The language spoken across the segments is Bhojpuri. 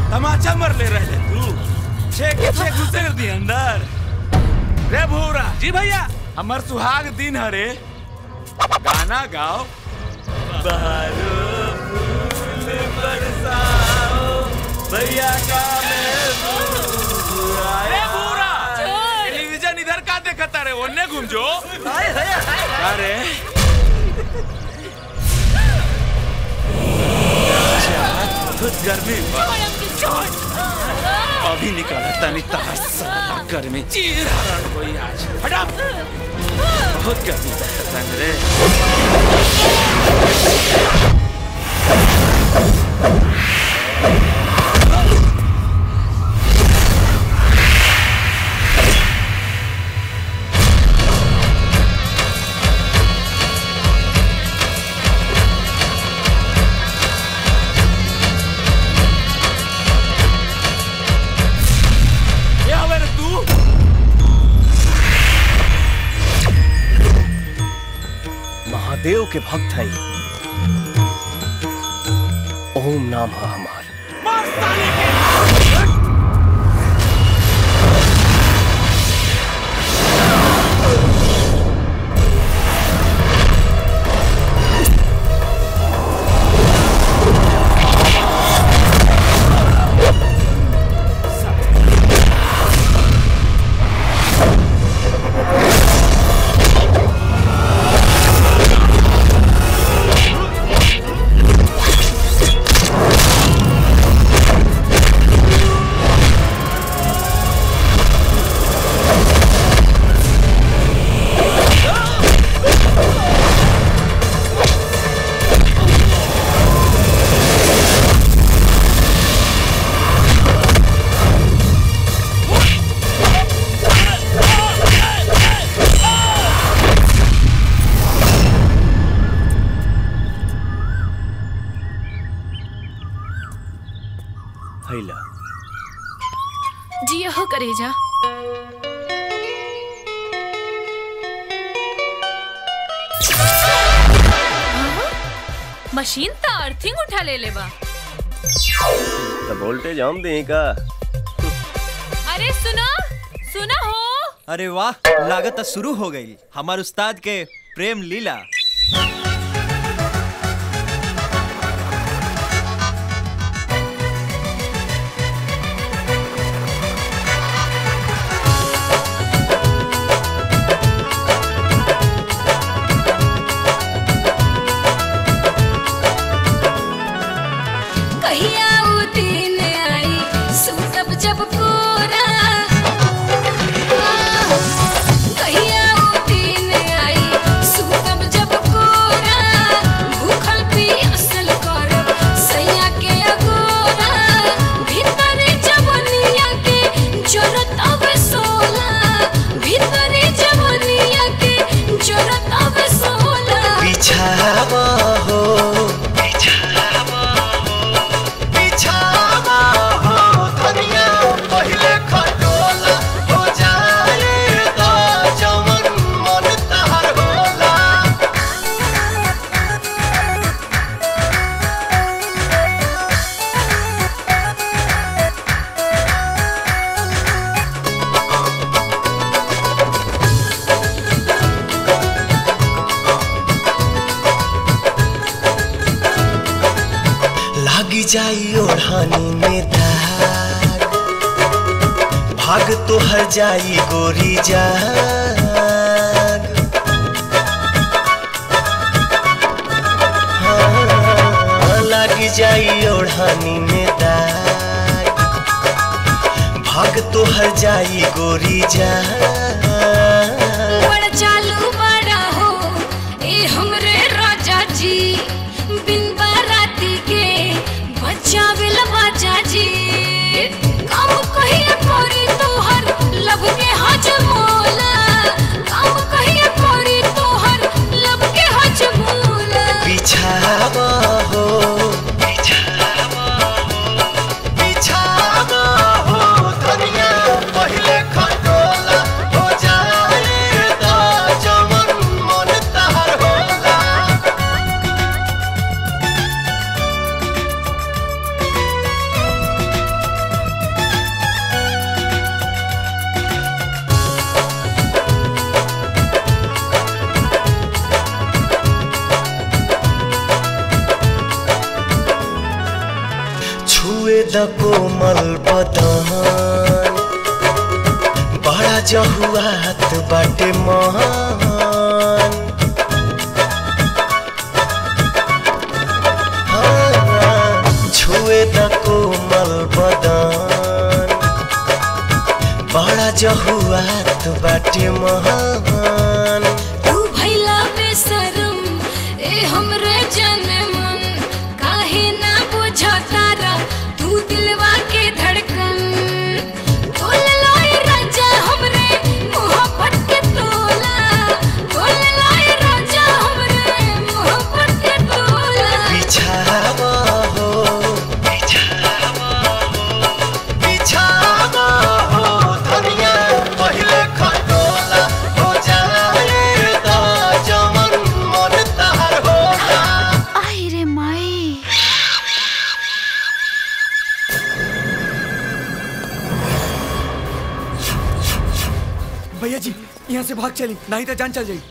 तमाचा मर ले रहे तू छे के छे घुसेर दी अंदर रे भूरा जी भैया हमर सुहाग दिन हरे गाना गाओ बहारो फूल बरसाओ भैया का मैं रे भूरा टेलीविजन इधर का देखता रे ओने घूम जो अरे बहुत गर्मी बा अभी निकाला तनी तहर साला गर्मी चीर हरण कोई आज हटा बहुत गर्मी बा तंग रे ये हवे रे तू महादेव के भक्त है ओम नाम है हमार मार साले के हैला जी हो करेजा हाँ? मशीन त अर्थिंग उठा ले ले बा तो वोल्टेज हम दें का अरे सुना सुना हो अरे वाह लागत शुरू हो गई हमार उस्ताद के प्रेम लीला कहिया उ दिन आई सुतब जब पूरा कहिया उ दिन आई सुतब जब पूरा भूखल पियासल करब सैया के अगोरा भीतर जवनिया के जरत अब सोला भीतर जवनिया के जरत अब सोला बिछावा हो बिछावा हो धनिया पहिले खटोला हो जाए तो जवन मन तहर होला लागी जाई ओढ़ानी में धार भाग तो हर जाई गोरी जाग हाँ, लागी जाई ओढ़ानी में दाग भाग तो हर जाई गोरी जाग बड़ चालू बड़ा हो ए हमरे राजा जी बिन बाराती के बचावे बाजा जी काम कहिए परी तोहर लब के हजमोला काम कहिए परी तोहर लब के हजमोला बिछावा हो बिछावा हो धनिया पहिले खटोला हो जा द कोमल बदन बड़ा जहुआत बाटे मान हाँ, छुए द कोमल बदन बड़ा जहुआत बाटे महान तू भैला बेशरम ए हमरे जनमन काहे ना बुझता रा तू दिलवा के धड़कन तोल लाई राजा हमरे मोहब्बत के तोला तोल लाई राजा हमरे मोहब्बत के तोला बिछावा हो बिछावा हो बिछावा हो धनिया पहिले खटोला हो जाए दा जमन मन तार होला आई रे माई भैया जी यहाँ से भाग चली नहीं तो जान चल जाई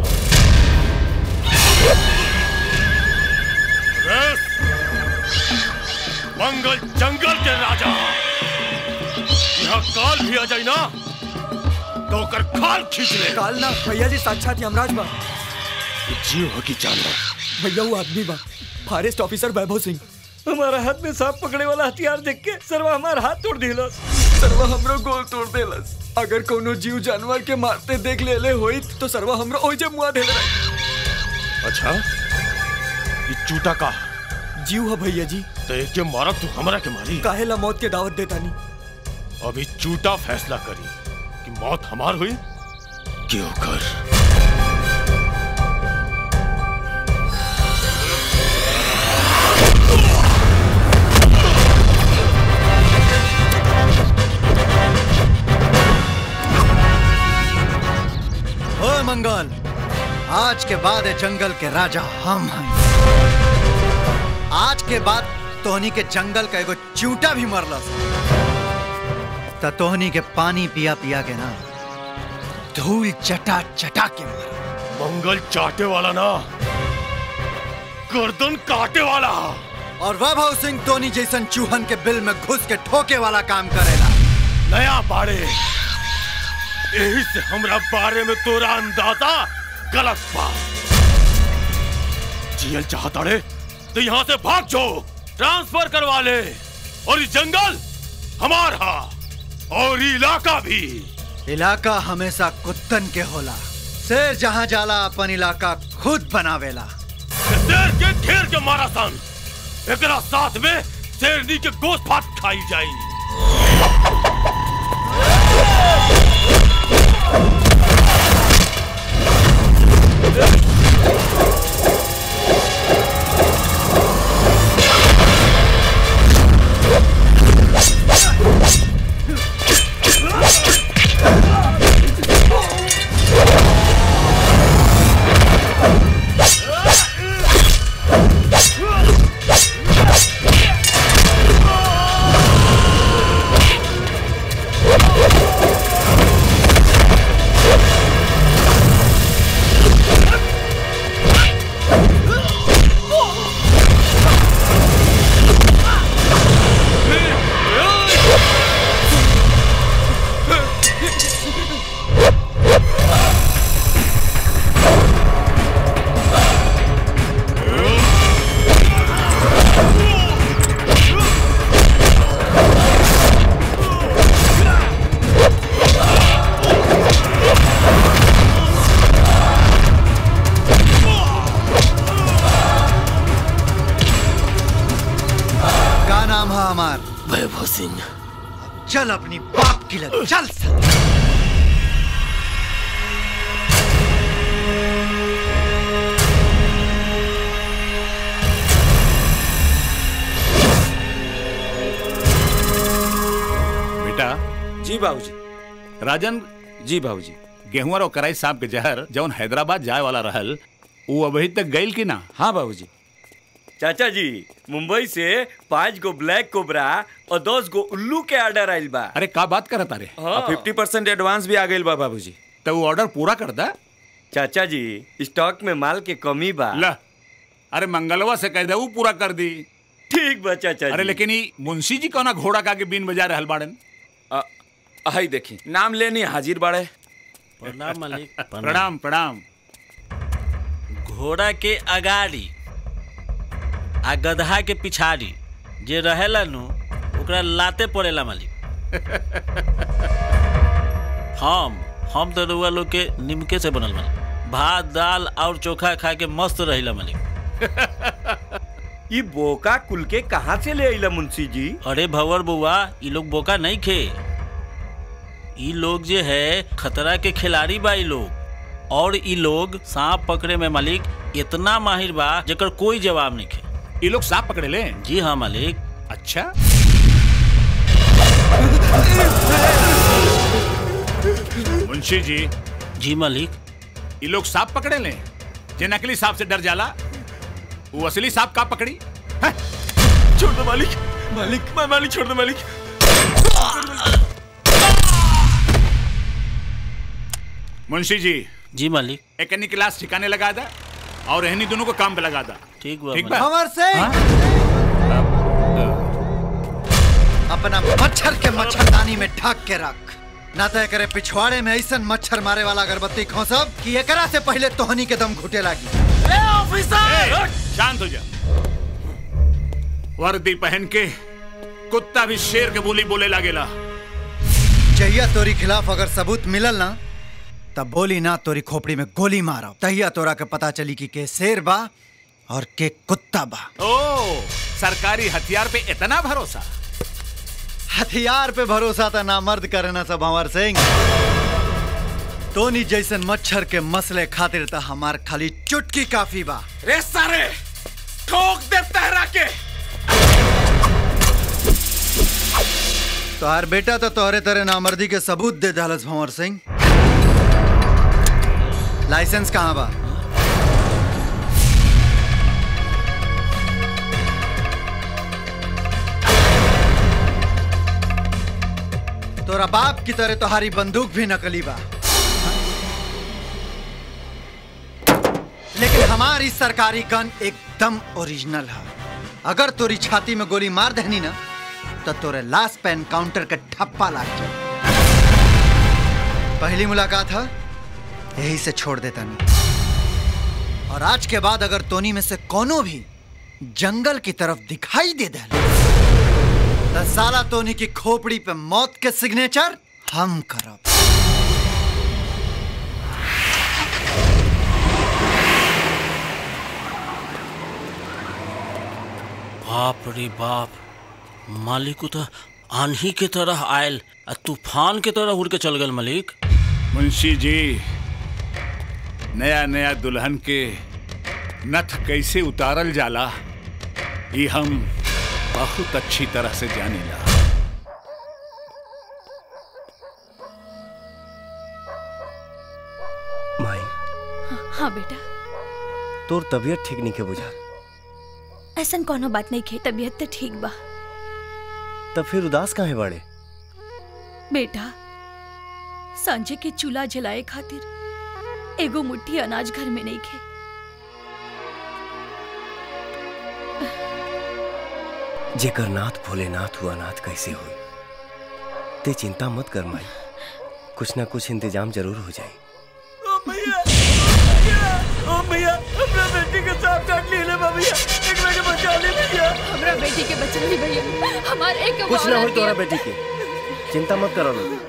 मंगल जंगल के राजा यहाँ काल भी आ जाए ना तो ओकर खाल खींच ले काल ना भैया जी साक्षात यमराज बा जीव हो की जानवर भैया वो आदमी बा फॉरेस्ट ऑफिसर वैभव सिंह हमारा हाथ में सांप पकड़े वाला हथियार देख के सरवा हमारा हाथ तोड़ दिलस सरवा हमरो गोल तोड़ देलस अगर कोनो जीव जानवर के मारते देख ले ले होई तो सरवा हमरो ओइ जे मुआ देले रहे अच्छा ये चूटा का जीव है भैया जी तो एक के मारा तू हमरा के मारी काहे ला मौत के दावत देता नहीं अभी चूटा फैसला करी कि मौत हमार हुई कि ओकर ओ मंगल आज के बाद ये जंगल के राजा हम हैं आज के बाद तोहनी के जंगल का एगो चूटा भी मरलस त तोहनी के पानी पिया पिया के ना धूल चटा चटा के मर मंगल चाटे वाला ना गर्दन काटे वाला और वैभव सिंह तोनी जैसन चूहन के बिल में घुस के ठोके वाला काम करेला नया बाड़े यही से हमरा बारे में तोरा अंदाजा गलत बा जियल चाहता रे तो यहाँ से भाग जाओ ट्रांसफर करवा ले और ये जंगल हमार हा और ये इलाका भी इलाका हमेशा कुत्तन के होला शेर जहाँ जाला अपन इलाका खुद बनावेला शेर के घेर के मारा सन एकरा साथ में शेरनी के गोश्त भात खाई जाई का नाम है हमार वैभव सिंह चल अपनी बाप की लग चल साला। बेटा जी बाबूजी राजन जी बाबूजी गेहूं और कराई सांप के जहर जौन हैदराबाद जाए वाला रहल वो अभी तक गइल कि ना हाँ बाबूजी चाचा जी मुंबई से पाँच गो ब्लैक कोबरा और दस गो उल्लू के ऑर्डर आइल बा अरे का बात करत अरे फिफ्टी परसेंट एडवांस भी आ गइल बा बाबूजी तो वो ऑर्डर पूरा कर दा चाचा जी स्टॉक में माल के कमी बा ला अरे मंगलवा से कह दे वो पूरा कर दी ठीक बा चाचा अरे जी। लेकिन ई मुंशी जी कौना घोड़ा का के बीन बजा रहल बाड़न अ, हई देखी नाम लेनी हाजिर बाड़े प्रणाम मालिक प्रणाम प्रणाम घोड़ा के अगाड़ी आ गधा के पिछाड़ी जे रहेला नु ओकरा लाते पड़ेला मालिक हम हम तो रउआ लोग के निमके से बनल मालिक भात दाल और चोखा खा के मस्त रहिला मालिक ई बोका कुल के कहाँ से ले आइला मुंशी जी अरे भवर बुआ ई लोग बोका नहीं खे ई लोग जे है खतरा के खिलाड़ी बा ई लोग और ई लोग सांप पकड़े में मालिक इतना माहिर बा जेकर कोई जवाब नहीं खे ये लोग सांप पकड़े ले जी हाँ मालिक अच्छा मुंशी जी जी मालिक ये लोग सांप पकड़े ले जे नकली सांप से डर जाला वो असली सांप का पकड़ी छोड़ दो मालिक मालिक मैं मालिक छोड़ दो मालिक मुंशी जी जी मालिक एक अन्य क्लास ठिकाने लगा दा और रहनी दोनों को काम पे लगा दा ठीक बा ठीक मालिक। बा भंवर सिंह अपना मच्छर के मच्छरदानी में ढक के रख ना तो एकरे पिछवाड़े में ऐसा मच्छर मारे वाला अगरबत्ती खोसब कि एकरा से पहले तोहनी के दम घुटे लागी ए, शांत हो जा वर्दी पहन के कुत्ता भी शेर के बोली बोले लागेला जहिया तोरी खिलाफ अगर सबूत मिलल ना तब बोली ना तोरी खोपड़ी में गोली मारो तहिया तोरा के पता चली कि के शेर बा और के कुत्ता बा ओ सरकारी हथियार पे इतना भरोसा हथियार पे भरोसा था ना मर्द करना सब भंवर सिंह तोनी जैसन मच्छर के मसले खातिर था हमार खाली चुटकी काफी बा रे सारे ठोक दे तहरा के तोहार बेटा तो तोहरे तरह नामर्दी के सबूत दे दहलस भंवर सिंह लाइसेंस कहाँ बा तोरा बाप की तरह तुम्हारी बंदूक भी नकली बा लेकिन हमारी सरकारी गन एकदम ओरिजिनल है अगर तोरी छाती में गोली मार देनी ना तो तोरे लाश पे एनकाउंटर के ठप्पा लाग जाए पहली मुलाकात है यही से छोड़ देता नहीं और आज के बाद अगर तोनी में से कोनो भी जंगल की तरफ दिखाई दे दे तो साला तोनी की खोपड़ी पे मौत के सिग्नेचर हम करब बाप रे बाप मालिक तो आंधी के तरह आयल आ तूफान के तरह उड़ के चल गल मालिक मुंशी जी नया नया दुल्हन के नथ कैसे उतारल जाला ये हम बहुत अच्छी तरह से जानीला माई हाँ बेटा तोर तबीयत ठीक नहीं के बुझा ऐसा कोनो बात नहीं खे तबीयत तो ठीक बा तब फिर उदास काहे बाड़े बेटा सांझे के चूल्हा जलाए खातिर एगो मुट्ठी अनाज घर में नहीं खे जेकर नाथ भोलेनाथ हुआ नाथ कैसे हुई ते चिंता मत कर माई कुछ ना कुछ इंतजाम जरूर हो जाए ओ भैया हमरा बेटी के सांप काट लिए बा भैया एकरा के बचा ले भैया हमरा बेटी के बचन ही भैया हमार एक कुछ ना हो तोरा बेटी के चिंता मत करो लोग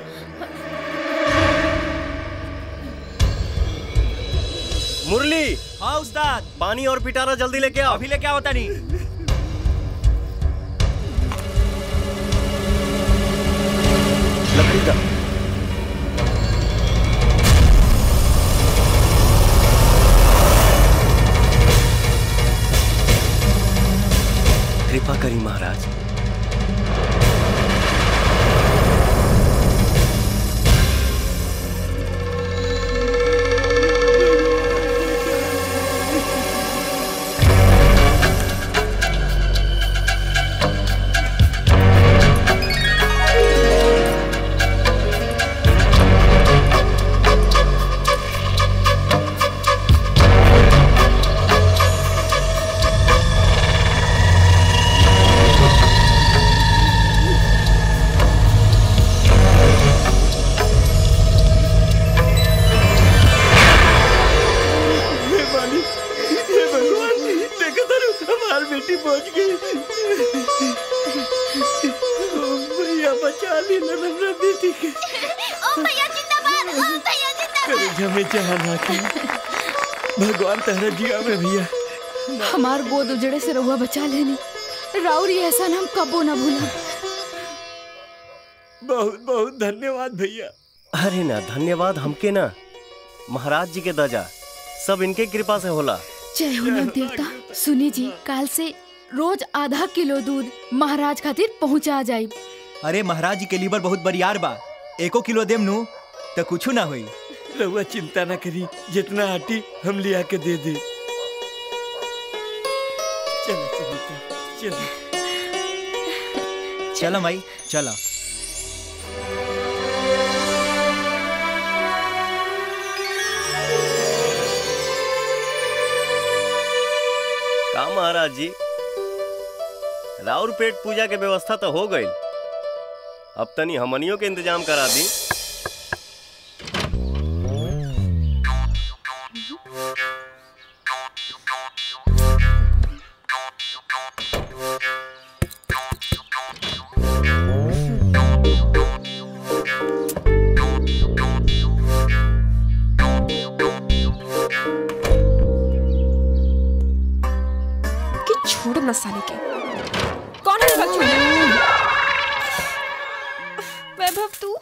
मुरली हाँ उस्ताद पानी और पिटारा जल्दी लेके आओ अभी लेके आओ तनी लकड़ी का कृपा करी महाराज Thank बेटी पहुंच गई ओ भैया बचा ली हमरा बेटी के ओ भैया जिंदाबाद ओ भैया जिंदाबाद अरे जमे जहां आके भगवान तारा जिया में भैया हमार गोद उजड़े से रहुआ बचा लेनी राउर ये एहसान हम कबो ना भूला बहुत बहुत धन्यवाद भैया अरे ना धन्यवाद हमके ना महाराज जी के दजा सब इनके कृपा से होला जय हो नव देवता सुनी जी काल से रोज आधा किलो दूध महाराज खातिर पहुंचा जाई अरे महाराज जी के लीवर बहुत बरियार बा एको किलो देम नु तो कुछ ना होई रहुआ चिंता ना करी जितना आटी हम लिया के दे दे चलो सुनीता चलो चलो माई चलो का महाराज जी राउर पेट पूजा के व्यवस्था तो हो गई अब तनी हमनियों के इंतजाम करा दी कि छोड़ न साले के कौन है बच्चों वैभव तू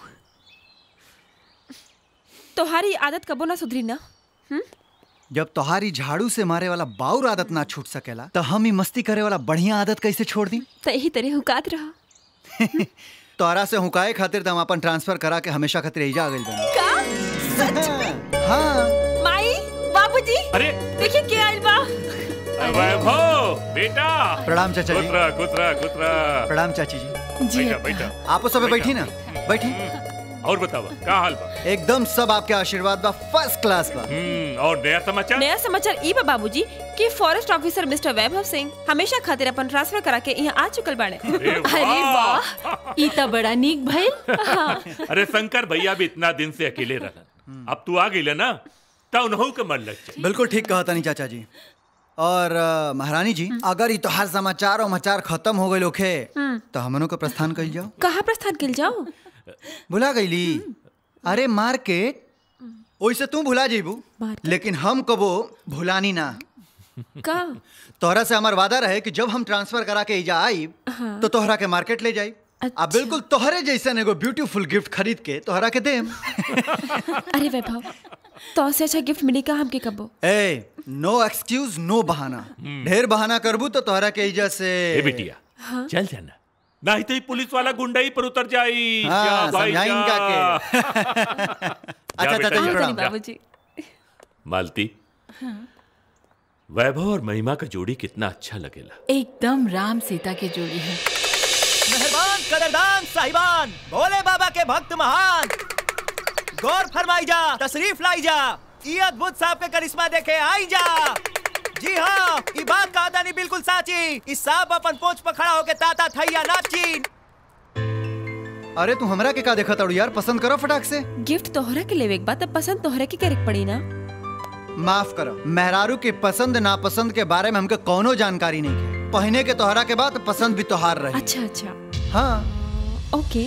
तुम्हारी आदत कबो ना सुधरी ना जब तोहारी झाड़ू से मारे वाला बाउर आदत ना छूट सकेला तो हम ही मस्ती करे वाला बढ़िया आदत कैसे छोड़ दी तो यही तरह हुकात रहा तोहरा से हुकाए खातिर तो हम अपन ट्रांसफर करा के हमेशा खातिर एजा आ गइल बनी का सच में हाँ माई बाबूजी अरे देखिए क्या आइल बा वैभव बेटा प्रणाम चाचा जी कुतरा कुतरा कुतरा प्रणाम चाची जी जी बैठा बैठा आपो सब बैठी ना बैठी और बतावा का हाल बा एकदम सब आपके आशीर्वाद बा फर्स्ट क्लास बा हम्म और नया समाचार नया समाचार ई बा बाबूजी कि forest officer mister Vaibhav Singh हमेशा खातिर अपन ट्रांसफर करा के यहाँ आ चुकल बाड़े अरे वाह ई त बड़ा नीक भइल अरे शंकर भैया भी इतना दिन से अकेले रहन अब तू आ गई ना तो उन्हों के मन लग जाए बिल्कुल ठीक कहा तानी चाचा जी और अ, महारानी जी अगर ये तोहार समाचार और मचार खत्म हो गए लोखे तो हमनों के प्रस्थान कल जाओ कहाँ प्रस्थान किल जाओ भुला गईली अरे मार्केट ओइसे तू भुला जेबू लेकिन हम कबो भुलानी ना का तोहरा से हमार वादा रहे कि जब हम ट्रांसफर करा के इजा आई हाँ। तो तोहरा के मार्केट ले जाई आ बिल्कुल तोहरे जैसन एगो ब्यूटीफुल गिफ्ट खरीद के तोहरा के देम अरे वैभव तो से अच्छा गिफ्ट मिली का हमके कबो ए नो एक्सक्यूज नो बहाना ढेर बहाना करबू तो तोहरा के इजा से ए बिटिया चल जाना नहीं तो ये पुलिस वाला गुंडा ही पर उतर जाई हाँ, जा भाई समझाई जा। इनका अच्छा, बेटा, चाचा जी, जा। प्रणाम। बाबूजी मालती वैभव और महिमा का जोड़ी कितना अच्छा लगेला एकदम राम सीता के जोड़ी है मेहरबान कदरदान साहिबान भोले बाबा के भक्त महान गौर फरमाई जा तशरीफ लाई जा ये अद्भुत सांप के करिश्मा देखे आई जा जी हाँ ई बात का दानी बिल्कुल साची इस सांप अपन पोंछ पर खड़ा होके ताता थैया नाची अरे तू हमरा के का देखा ताड़ू यार पसंद करो फटाक से गिफ्ट तोहरा के लेवे के बाद अब पसंद तोहरा के करे के पड़ी ना माफ करो मेहरारू के पसंद नापसंद के बारे में हमके कोनो जानकारी नहीं है पहने के तोहरा के बाद पसंद भी तोहार रही अच्छा अच्छा हाँ ओके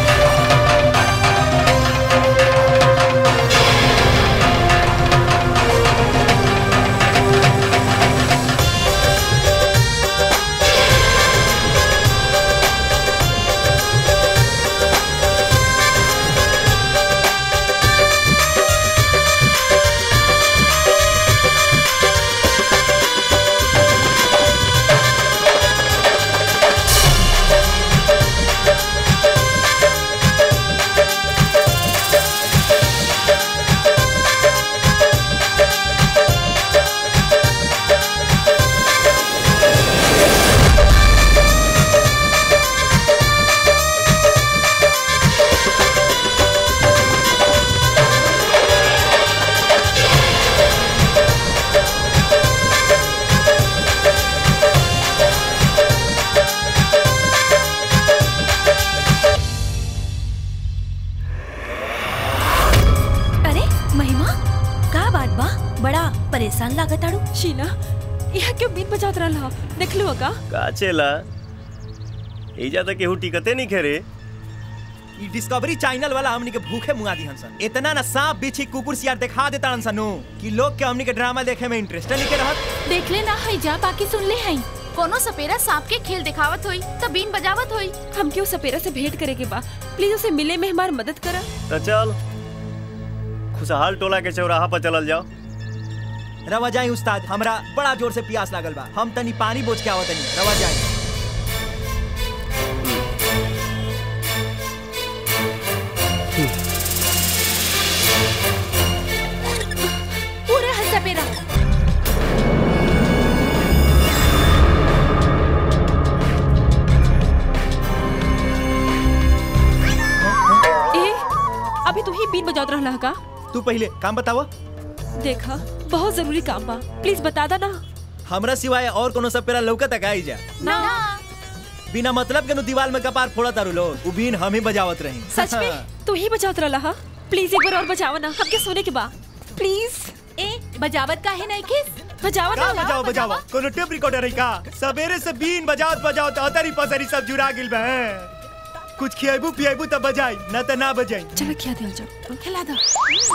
Thank परेशान लागत आड़ू शीला यहाँ क्यों बीन बजावत रहा देख लो का का चेला एजा तक केहू टिकते नहीं खेरे ई डिस्कवरी चैनल वाला हमनी के भूखे मुआ दी हंसन इतना ना सांप बिछी कुकुर सियार दिखा देता हंसन कि लोग के हमनी के ड्रामा देखे में इंटरेस्ट नहीं के रहत देख ले ना है जा बाकी सुन ले है कोनो सपेरा सांप के खेल दिखावत होई त बीन बजावत होई हम क्यों सपेरा से भेंट करे के बा प्लीज उसे मिले में हमारी मदद करा तो चल खुशहाल टोला के चौराहा पर चलल जाओ रवा जाई उस्ताद हमरा बड़ा जोर से प्यास लागल बा हम तनी पानी बोझ के आवत तनी रवा जाई पूरा है सपेरा ए अभी तू ही बीन बजावत रहा का तू पहले काम बतावा देखा बहुत जरूरी काम बा प्लीज बता दा ना हमरा सिवाय और कोनो सपेरा लौकत का आई जा ना बिना मतलब के नु दीवार में कपार फोड़ा तारू लोग उ बीन हम ही बजावत रही सच में तू ही बजावत रहा प्लीज एक बार और बजावा ना हमके सोने के बा प्लीज ए बजावत काहे नहीं किस बजावा का ना बजाओ बजाओ कोनो टेप रिकॉर्डर है का सवेरे से बीन बजावत बजावत अतरी पसरी सब जुड़ा गिल बे कुछ खियाबू पियाबू तब बजाई ना त ना बजाई चलो खिया दिया जाओ खिला दो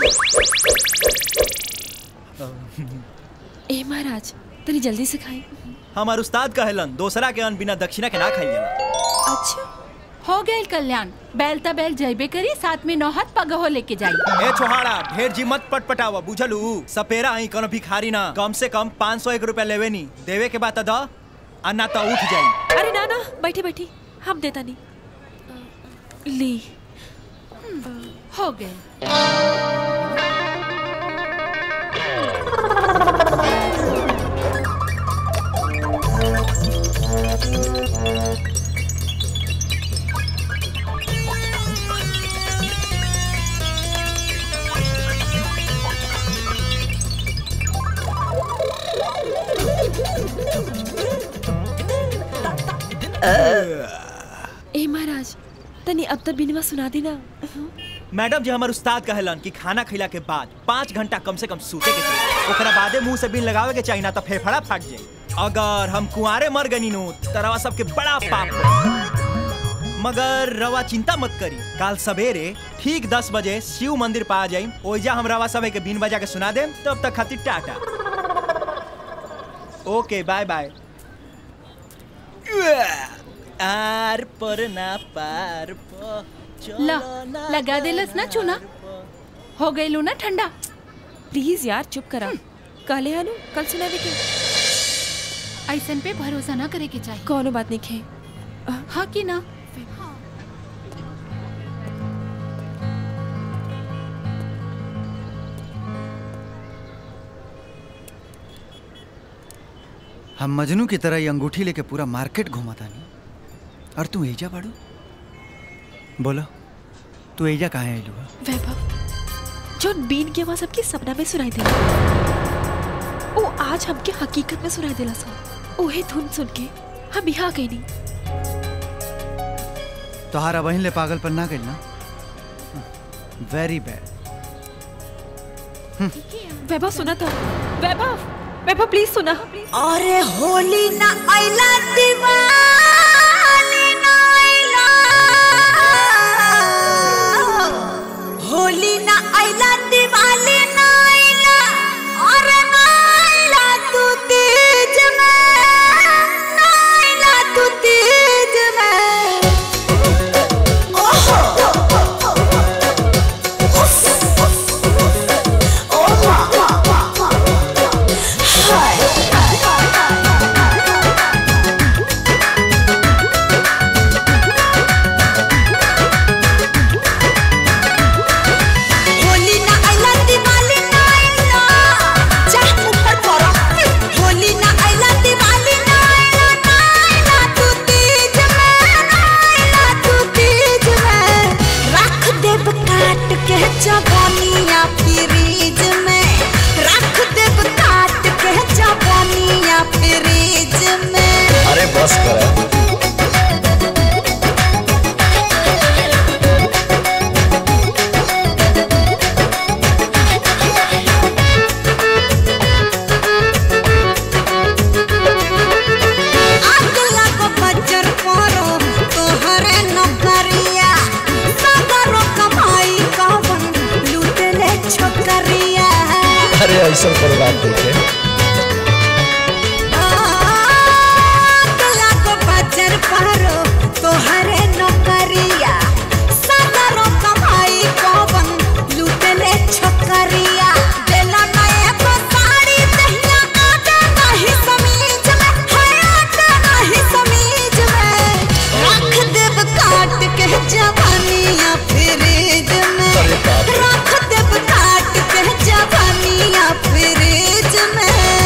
ए महाराज तनी जल्दी से खाई हमार उस्ताद कहलन दूसरा के अन्न बिना दक्षिणा के ना खाई जाला अच्छा हो गए कल्याण बैल त बैल जैबे करी साथ में नौहत पगहो लेके जाई ए छोहाड़ा ढेर जी मत पटपटावा बुझलू सपेरा आई कोनो भिखारी ना कम से कम 500 एक रुपया लेवे नी देवे के बाद द आ ना तो उठ जाई अरे ना ना बैठी बैठी हम देता नहीं ली हो गए ए महाराज तनी अब तक बिनवा सुना दी ना मैडम जी हमार उस्ताद कहलन कि खाना खिला के बाद पाँच घंटा कम से कम सूते के चाहिए ओकरा बादे मुंह से बिन लगावे के चाहिए ना तो फेफड़ा फाट जाई अगर हम कुंवारे मर गनी नो तो रवा सबके बड़ा पाप होई। मगर रवा चिंता मत करी काल सवेरे ठीक दस बजे शिव मंदिर पा जाई ओइजा हम रवा सब के बीन बजा के सुना देम तब तक खातिर टाटा ओके बाय बाय आर पर ना पार प ला लगा देलस ना चूना हो गई लू ना ठंडा प्लीज यार चुप करा कहले हनु कल सुनावे के ऐसन पे भरोसा ना करे के चाहिए कोनो बात नहीं खे हाँ कि ना हम मजनू की तरह ये अंगूठी लेके पूरा मार्केट घुमाता नहीं और तू एजा बाड़ू बोलो तू एजा कहाँ आइलू है वैभव जो बीन के आवाज सबके सपना में सुनाई देला ओ आज हमके हकीकत में सुनाई देला सा ओहे धुन सुन के हम यहाँ गई नहीं तोहारा बहन ले पागल पर ना गई ना वेरी बैड वैभव सुना था वैभव वैभव प्लीज सुना अरे होली ना आइला दिवाली ना आइला होली ना आइला दिवाली ना आइला अरे ना आइला तू तेज में ना आइला तू तेज में ओहो होली ना आइला दिवाली ना आइला चाह ऊपर करो होली ना आइला दिवाली ना आइला ना आइला तू तेज में ना आइला तू तेज में रख देब काट के जवानिया फ्रीज में रख देब काट के जवानिया फ्रीज में अरे बस कर Thank you. अरे ऐसा प्रोग्राम देखे लाखो बजर पारो तोहरे नौकरिया सदरो कमाई कौवन लूटले छकरिया देला नए को साड़ी दहिया आटा नहीं समीज में है आटा नहीं समीज में रख देब काट के जवानिया फ्रिज में रख देब काट के जवानिया फ्रिज में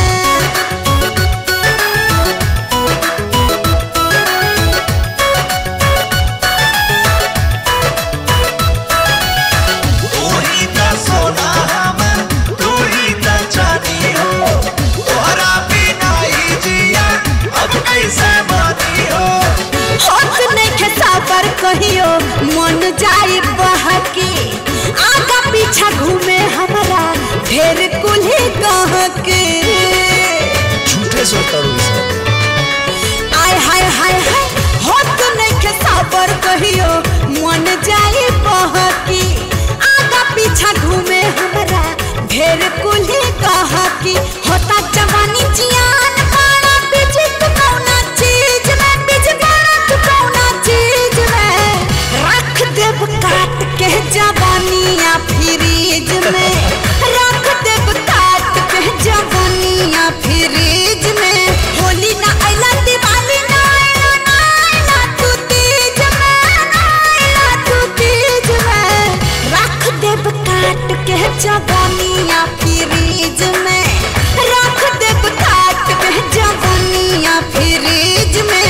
तू ही त सोना हम तू ही त चांदी हो तोहरा बिना ही जिया अब कैसे मानी हो होत नइखे साबर कहियो मन जाई बहकी आगा पीछा घूमे हमरा ढेर कुल्ही कह के झूठे सोचता हूँ सब आय हाय हाय हाय होत नइखे साबर कहियो मन जाई बहकी आगा पीछा घूमे हमरा ढेर कुल्ही कह की होता जवानी जियान बाड़ा बीच तू कौना चीज में बीच बाड़ा तू कौना चीज में रख देब काट के जवानिया फ्रिज में रख देब काट के जवानिया फ्रिज में होली ना आइला दिवाली ना आइला ना आइला तू तीज में ना आइला तू तीज में रख देब काट के जवानिया फ्रिज में रख देब काट के जवानिया फ्रिज में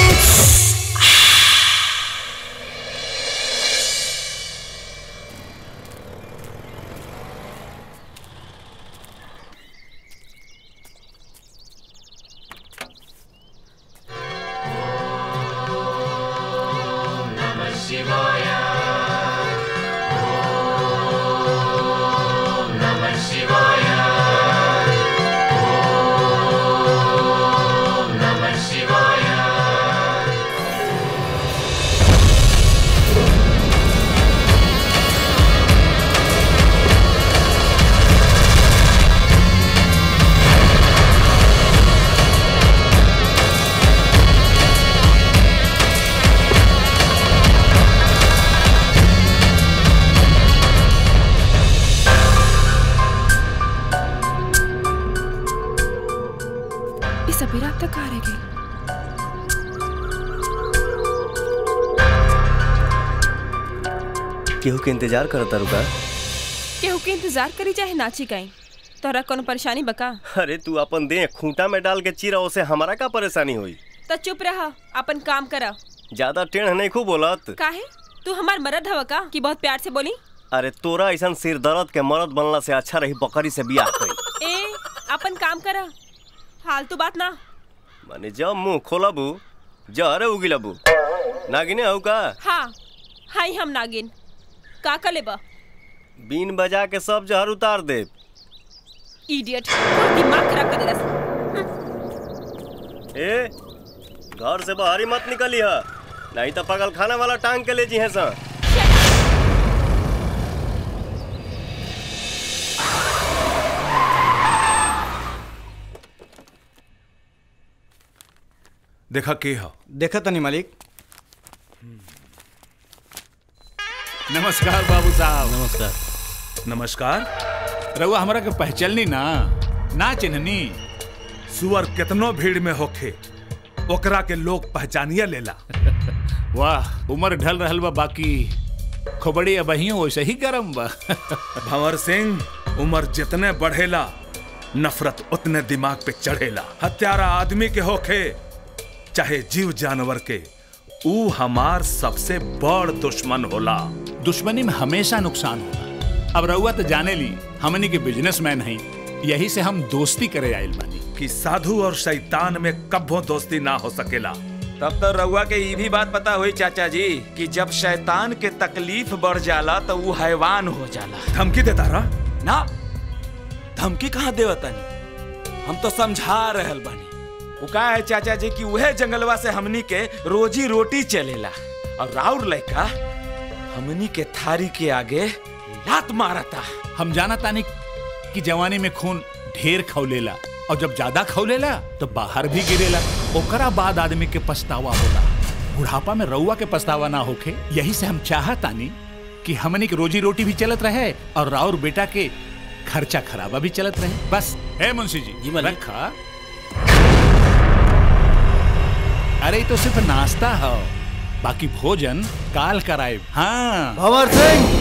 ये सपेरा अब तक कहाँ रह गई केहू के इंतजार करता रुका केहू के इंतजार करी चाहे नाची कहीं तोरा कोनो परेशानी बका अरे तू अपन दे खूंटा में डाल के चीरा उसे हमारा का परेशानी हुई तो चुप रहा अपन काम करा ज्यादा टेढ़ नहीं खूब बोलत काहे तू हमार मरद हवा का कि बहुत प्यार से बोली अरे तोरा ऐसा सिर दर्द के मर्द बनला से अच्छा रही बकरी से बियाह कई ए अपन काम करा फालतू बात ना माने जब मुंह खोलबू जहरे उगिलबू नागिने हऊ का हाँ हाई हम नागिन का का लेबा बीन बजा के सब जहर उतार दे इडियट दिमाग खराब कर देला ए घर से बाहर ही मत निकली है नहीं तो पगल खाना वाला टांग के ले जी है सा देखा के हो देखा तनी मालिक नमस्कार बाबू साहब नमस्कार नमस्कार रउआ हमरा के पहचाननी ना ना चिन्हनी सुअर कितनो भीड़ में होखे ओकरा के लोग पहचानिया लेला वाह उम्र ढल रहल बा बाकी खोबड़ी अबहियो वैसे ही गरम बा भंवर सिंह उम्र जितने बढ़ेला नफरत उतने दिमाग पे चढ़ेला हत्यारा आदमी के होखे चाहे जीव जानवर के ऊ हमार सबसे बड़ दुश्मन होला दुश्मनी में हमेशा नुकसान होला अब रउआ तो जाने ली हमनी के बिजनेसमैन हई यही से हम दोस्ती करे आइल बानी कि साधु और शैतान में कब्बो दोस्ती ना हो सकेला तब तो रउआ के ये भी बात पता हुई चाचा जी कि जब शैतान के तकलीफ बढ़ जाला तो वो हैवान हो जाला धमकी देता रहा ना धमकी कहाँ देवतनी हम तो समझा रहल बानी वो का है चाचा जी कि वह जंगलवा से हमनी के रोजी रोटी चलेला और राउर लड़का हमनी के थारी के आगे लात मारता हम जाना तानी कि जवानी में खून ढेर खौलेला और जब ज्यादा खौलेला तो बाहर भी गिरेला ओकरा बाद आदमी के पछतावा होला बुढ़ापा में रउआ के पछतावा ना होखे यही से हम चाहतानी कि हमनी के रोजी रोटी भी चलत रहे और राउर बेटा के खर्चा खराबा भी चलत रहे बस है मुंशी जी जी रखा अरे ये तो सिर्फ नाश्ता है बाकी भोजन काल कराए हाँ भंवर सिंह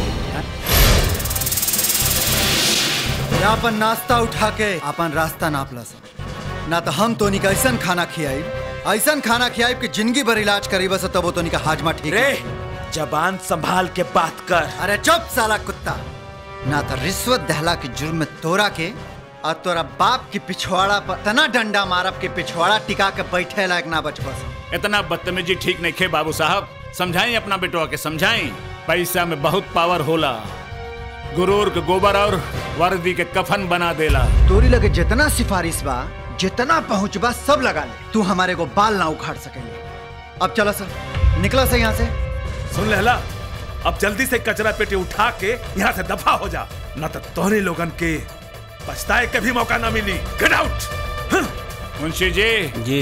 ये अपन नाश्ता उठा के अपन रास्ता नाप ला सन ना तो हम तोनी का ऐसा खाना खियाई ऐसा खाना खियाई कि जिंदगी भर इलाज करी बस तब वो तोनी का हाजमा ठीक रे जबान संभाल के बात कर अरे चुप साला कुत्ता ना तो रिश्वत दहला के जुर्म में तोरा के और तोरा बाप की पिछवाड़ा पर तना डंडा मारब के पिछवाड़ा टिका के बैठे लायक ना बच बस इतना बदतमीजी ठीक नहीं खे बाबू साहब समझाई अपना बेटवा के समझाई पैसा में बहुत पावर होला गुरूर के गोबर और वर्दी के कफन बना देला तोरी लगे जितना सिफारिश बा जितना पहुंच बा सब लगा ले तू हमारे को बाल ना उखाड़ सकेंगे अब चलो सर निकला से यहाँ से सुन लहला अब जल्दी से कचरा पेटी उठा के यहाँ से दफा हो जा न तो तोहरे लोगन के पछताए के भी मौका ना मिली गेट आउट मुंशी जी जी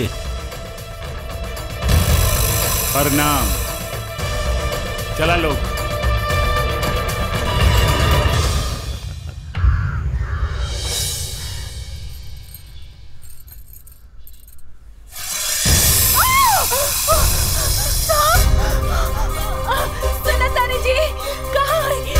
प्रणाम चला लोग सुनतानी जी कहाँ है?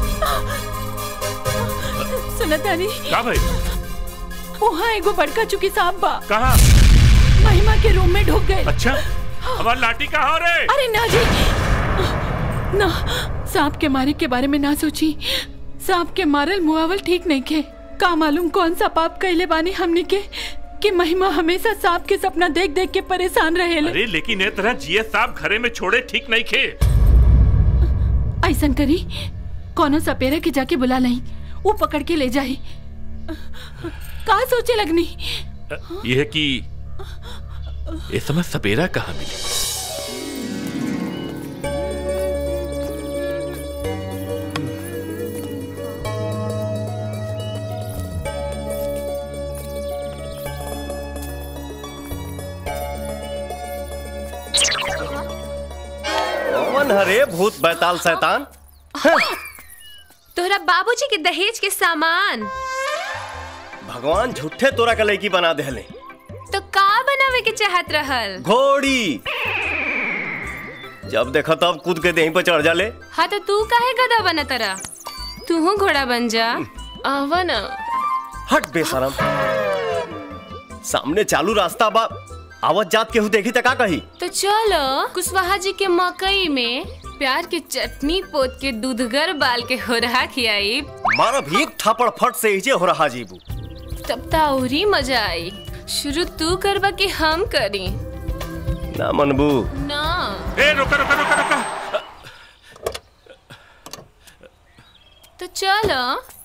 सुनतानी का भाई वहाँ एगो बड़का चुकी सांप बा कहा महिमा के रूम में ढुक गए अच्छा हमार लाठी कहाँ रे अरे ना जी ना सांप के मारे के बारे में ना सोची सांप के मारल मुआवल ठीक नहीं के का मालूम कौन सा पाप कैले बानी हमने के कि महिमा हमेशा सांप के सपना देख देख के परेशान रहे अरे लेकिन ए तरह जिए साहब घरे में छोड़े ठीक नहीं खे ऐसन करी कोनो सपेरा के जाके बुला नहीं वो पकड़ के ले जाए का सोचे लगनी यह है कि इस समय सपेरा कहाँ मिली कौन हरे भूत बैताल शैतान तोहरा बाबूजी के दहेज के सामान भगवान झूठे तोरा का लड़की बना देले तो का बनावे के चाहत रहल घोड़ी जब देखो तब कूद के देही पर चढ़ जाले हाँ तो तू काहे गधा बना तरा तू घोड़ा बन जा आवा ना हट बेशरम सामने चालू रास्ता बा आवत जात केहू देखी त का कही तो चलो कुशवाहा जी के मकई में प्यार के चटनी पोत के दूधगर बाल के होरहा खियाई मारब एक थापड़ फट से इजे हो रहा जीबू तब ता औरी मजा आई शुरू तू करबा कि हम करी ना मनबू ना ए रुका रुका रुका रुका तो चलो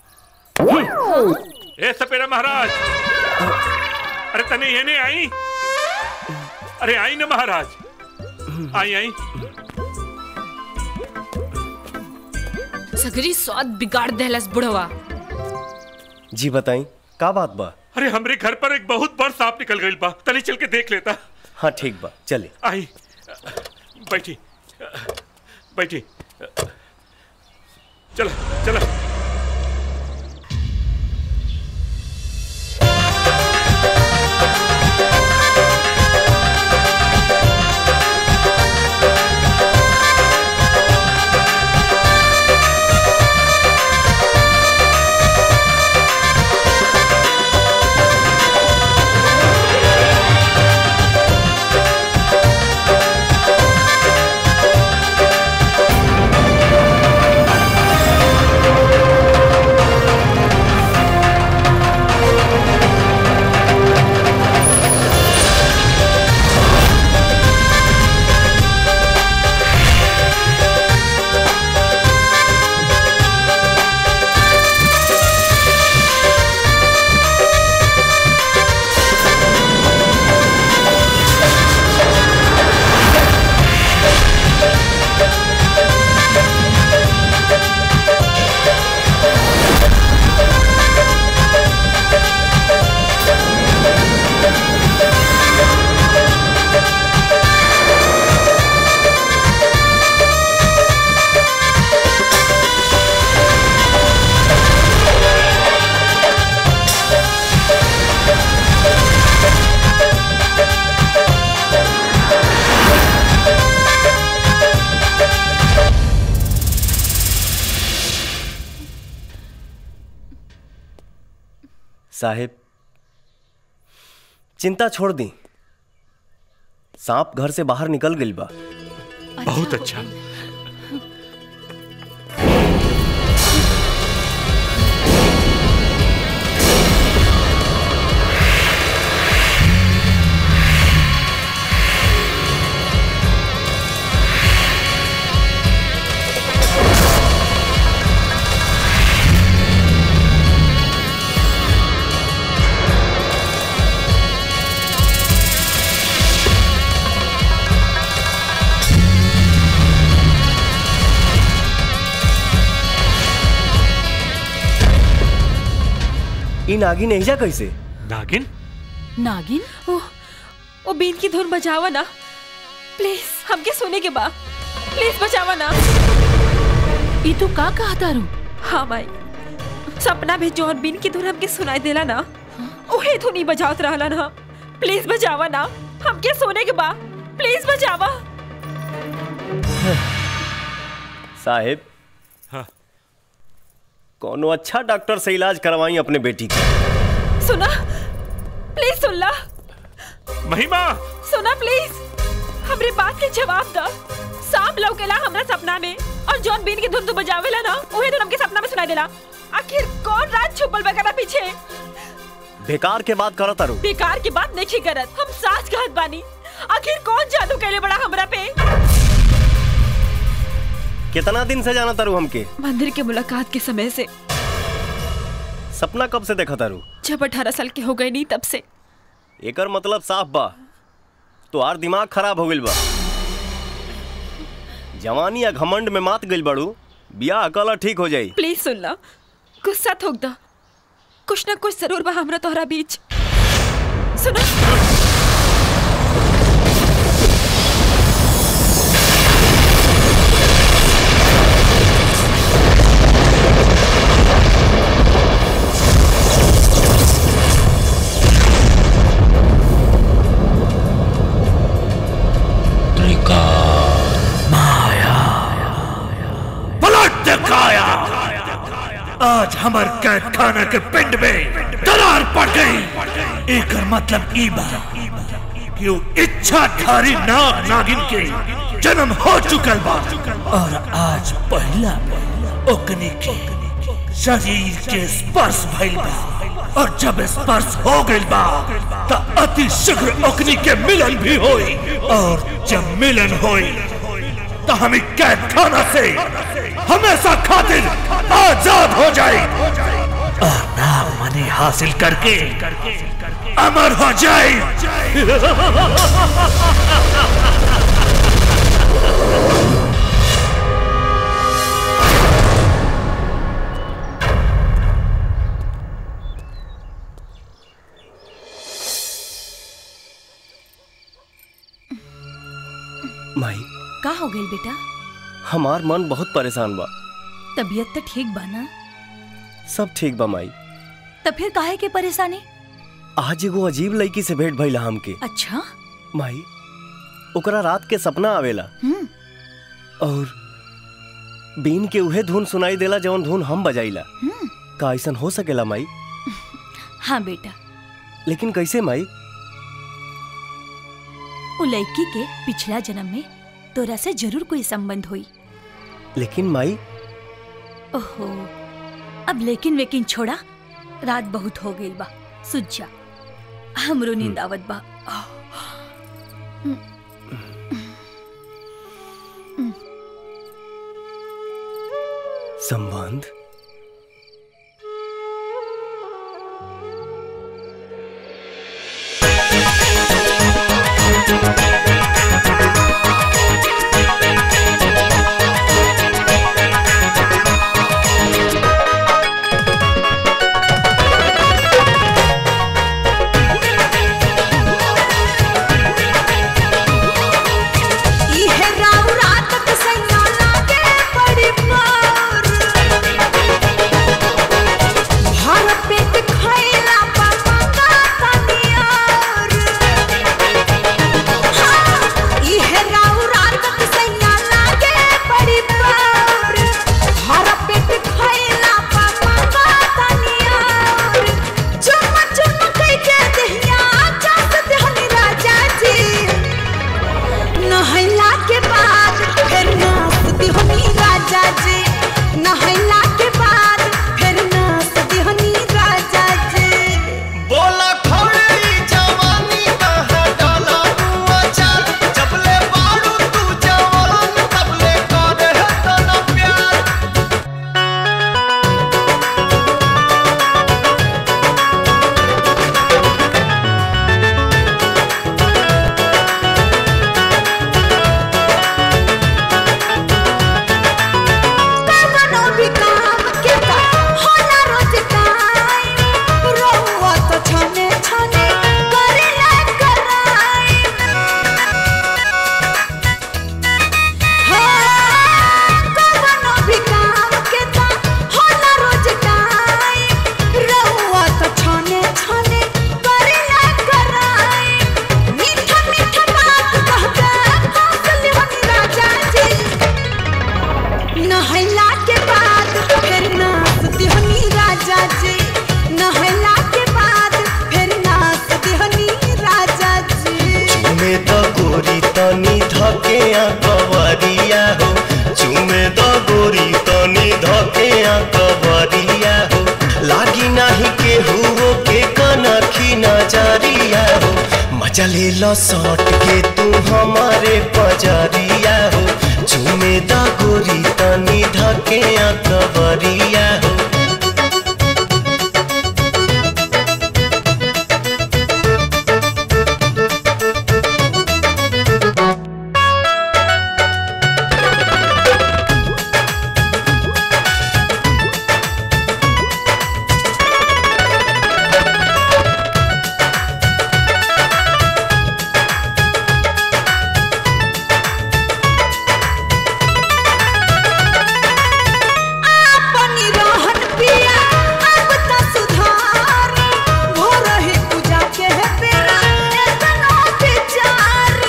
ए सपेरा महाराज अरे तने ये नहीं आई अरे आई ना महाराज आई आई सगरी स्वाद बिगाड़ देहलस बुढ़वा जी बताई का बात बा अरे हमरे घर पर एक बहुत बड़ सांप निकल गई बा तनी चल के देख लेता हाँ ठीक बा चले आई बैठी बैठी चला चला Thank साहेब चिंता छोड़ दी सांप घर से बाहर निकल गई बा बहुत अच्छा इन नागिन एजा कैसे नागिन नागिन ओ, ओ बीन की धुन बजावा ना प्लीज हमके सोने के बा प्लीज बजावा ना ई तू का कहा तारू हाँ भाई सपना में जौन बीन की धुन हमके सुनाई देला ना ओहे धुन ही बजावत रहला ना प्लीज बजावा ना हमके सोने के बा प्लीज बजावा साहेब हाँ। कोनो अच्छा डॉक्टर से इलाज करवाई अपने बेटी का सुना प्लीज सुन ला महिमा सुना प्लीज हमरे बात के जवाब दा सांप लौकेला हमरा सपना में और जॉन बीन की धुन तू बजावेला ना ओहे धुन हमके सपना में सुनाई देला आखिर कौन रात छुपल बगरा पीछे बेकार के बात करत तारू बेकार की बात नहीं करत हम साच कहत बानी आखिर कौन जादू कैले बड़ा हमरा पे कितना दिन से जाना तारू हमके मंदिर के मुलाकात के समय से सपना कब से देखा तारू जब अठारह साल के हो गए नहीं तब से एकर मतलब साफ बा तोहार दिमाग खराब हो गइल बा जवानी या घमंड में मात गइल बाड़ू बियाह अकला ठीक हो जाई प्लीज सुन ला गुस्सा थोक दा कुछ ना कुछ जरूर बा हमरा तोहरा बीच सुनो पलट दिखाया आज हमार कैद खाना के पिंड में दरार पड़ गई एक मतलब ई बा कि वो इच्छाधारी नाग नागिन के जन्म हो चुकल बा और आज पहला ओकनी के शरीर के स्पर्श भइल बा और जब स्पर्श हो गइल बा त अति शीघ्र ओकनी के मिलन भी होई और जब मिलन होई तो हमें कैद खाना से हमेशा खातिर आजाद हो जाए और नाम मनी हासिल करके अमर हो जाए माई का हो गई बेटा हमार मन बहुत परेशान बा तबीयत तो ठीक बा ना सब ठीक बा माई तब फिर काहे के परेशानी आज एगो अजीब लड़की से भेंट भइला हमके अच्छा माई ओकरा रात के सपना आवेला हम्म और बीन के उहे धुन सुनाई देला जवन धुन हम बजाइला हम्म का ऐसन हो सकेला माई हाँ बेटा लेकिन कैसे माई वो लड़की के पिछला जन्म में तोरा से जरूर कोई संबंध हुई लेकिन माई ओहो अब लेकिन वेकिन छोड़ा रात बहुत हो गई बा सुझ जा हमरो नींद आवत बा संबंध इहे राव रात के सैया लागे बड़ी मोर राजा ले लो सौट के तू हमारे पजरिया हो झूमे दा गोरी तनी धके कबरिया हो अपनी रहन पिया अब त सुधार हो रही पूजा के है बेरा एतना बेचारी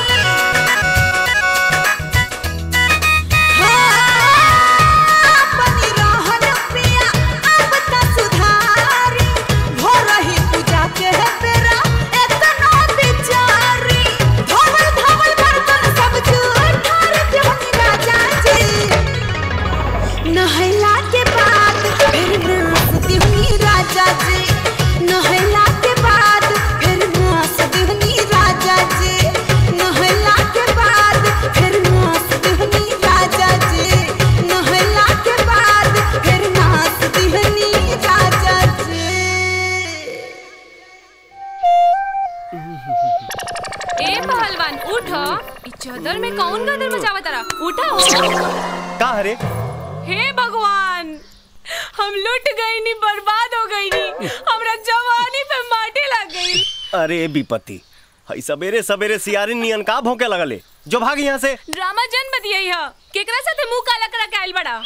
हाँ, अपनी रहन पिया अब त सुधारी हो रही पूजा के है बेरा एतना बेचारी धवल धवल बर्तन सब जुठार जहनी राजा जी नहला के बाद फिर नाचती हुई राजा जी नहला के बाद फिर नाचती हुई राजा जी नहला के बाद फिर नाचती हुई राजा जी नहला के बाद फिर नाचती हुई राजा जी ए पहलवान उठो ई चादर में कौन गदर बचावा तारा उठा का रे हे भगवान हम लुट गई नी बर्बाद हो गई नी हमरा जवानी पे माटी लग गई अरे विपत्ति हई सवेरे सवेरे सियारी नियन का भौंके लगले जो भाग यहाँ से ड्रामा जन बतियाई ह केकरा साथे मुंह काला करा के आइल बड़ा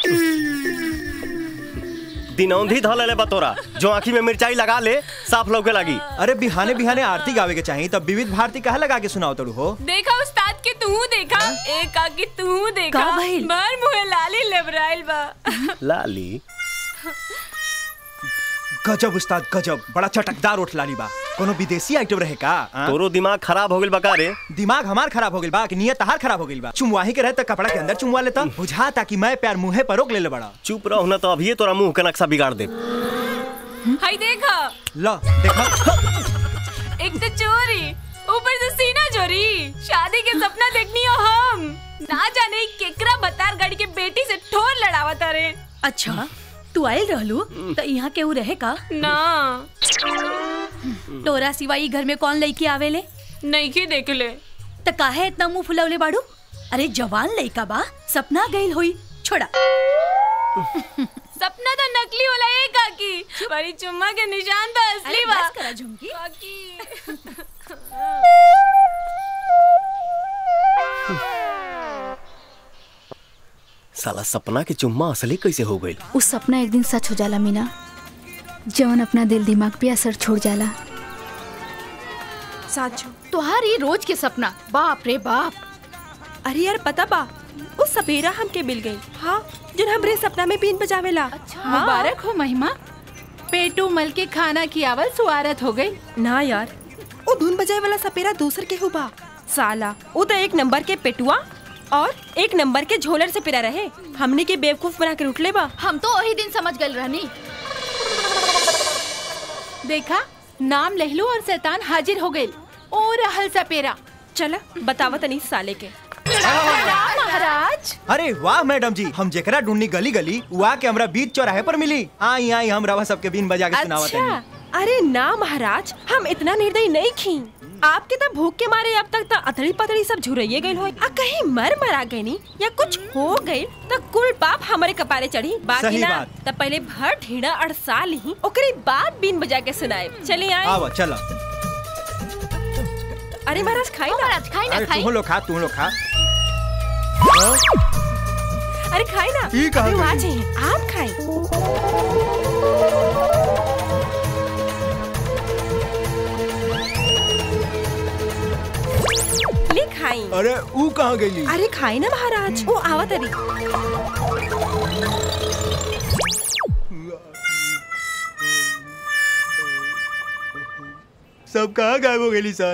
दिनौंधी धल ले बतोरा जो आँखी में मिर्चाई लगा ले साफ लौके लगी अरे बिहाने बिहाने आरती गावे के चाहिए तब विविध भारती कहा लगा के सुनाओ तड़ू हो देखा उस्ताद के तू देखा ए काकी तू देखा का भइल? भर मुहे लाली लेबराइल बा लाली गजब उस्ताद गजब बड़ा चटकदार उठ लाली बा कोनो विदेशी आइटम रहे का आ? तोरो दिमाग खराब हो गइल बका रे दिमाग हमार खराब हो गइल बा कि नियत तहार खराब हो गइल बा चुमवाही के रहे त कपड़ा के अंदर चुमवा लेता बुझा ताकि मैं प्यार मुंहे पर रोक ले ले बड़ा चुप रहो ना तो अभी तोरा मुंह के नक्शा बिगाड़ दे हाय देखा ला देखा एक तो चोरी ऊपर से सीना चोरी शादी के सपना देखनी हो हम ना जाने केकरा बतार गाड़ी के बेटी से ठोर लड़ावा तारे अच्छा तू आयल रहलू तो यहाँ केहू रहे का ना तोरा सिवाई घर में कौन लड़की आवेले नहीं की देख ले त काहे इतना मुंह फुलवले बाड़ू अरे जवान लड़का बा सपना गइल होई छोड़ा सपना तो नकली होला ए काकी बड़ी चुम्मा के निशान तो असली अरे बा बस करा झुमकी। काकी साला सपना के चुम्मा असली कैसे हो गइल उस सपना एक दिन सच हो जाला मीना जवन अपना दिल दिमाग पे असर छोड़ जाला साचो तोहार ये रोज के सपना बाप रे बाप अरे यार पता बा वो सपेरा हमके मिल गई हाँ जिन हमरे सपना में बीन बजावेला अच्छा मुबारक हो महिमा पेटू मल के खाना की आवल सुआरत हो गई ना यार वो धुन बजाए वाला सपेरा दूसर के हुबा साला वो तो एक नंबर के पेटुआ और एक नंबर के झोलर से पिरा रहे हमने के बेवकूफ बना के उठले बा हम तो वही दिन समझ गए रहनी देखा नाम लहलू और शैतान हाजिर हो गए ओ रहल सपेरा चला बतावा तनी साले के महाराज अरे वाह मैडम जी हम जेकरा ढूंढनी गली गली वहाँ के हमरा बीच चौराहे पर मिली आई आई हम रवा सबके बीन बजा के सुनावा तनी अच्छा अरे ना महाराज हम इतना निर्दयी नहीं खी आपके तो भूख के मारे अब तक तो अतड़ी पतड़ी सब झुरैये गई हो आ कहीं मर मरा गई नी या कुछ हो गई तो कुल पाप हमारे कपारे चढ़ी बाकी सही ना बात। तब पहले भर ढीड़ा अड़सा ली ओकरे बाद बीन बजा के सुनाए चलिए आए आवा चला अरे महाराज खाई ना महाराज खाई अरे तू लोग खा तू लोग खा अरे खाई ना ई कहाँ अरे वहाँ गई? चाहिए आप खाई ले खाई अरे ऊ कहाँ गई अरे खाई ना महाराज वो आवा तरी सब कहाँ गायब हो गई सन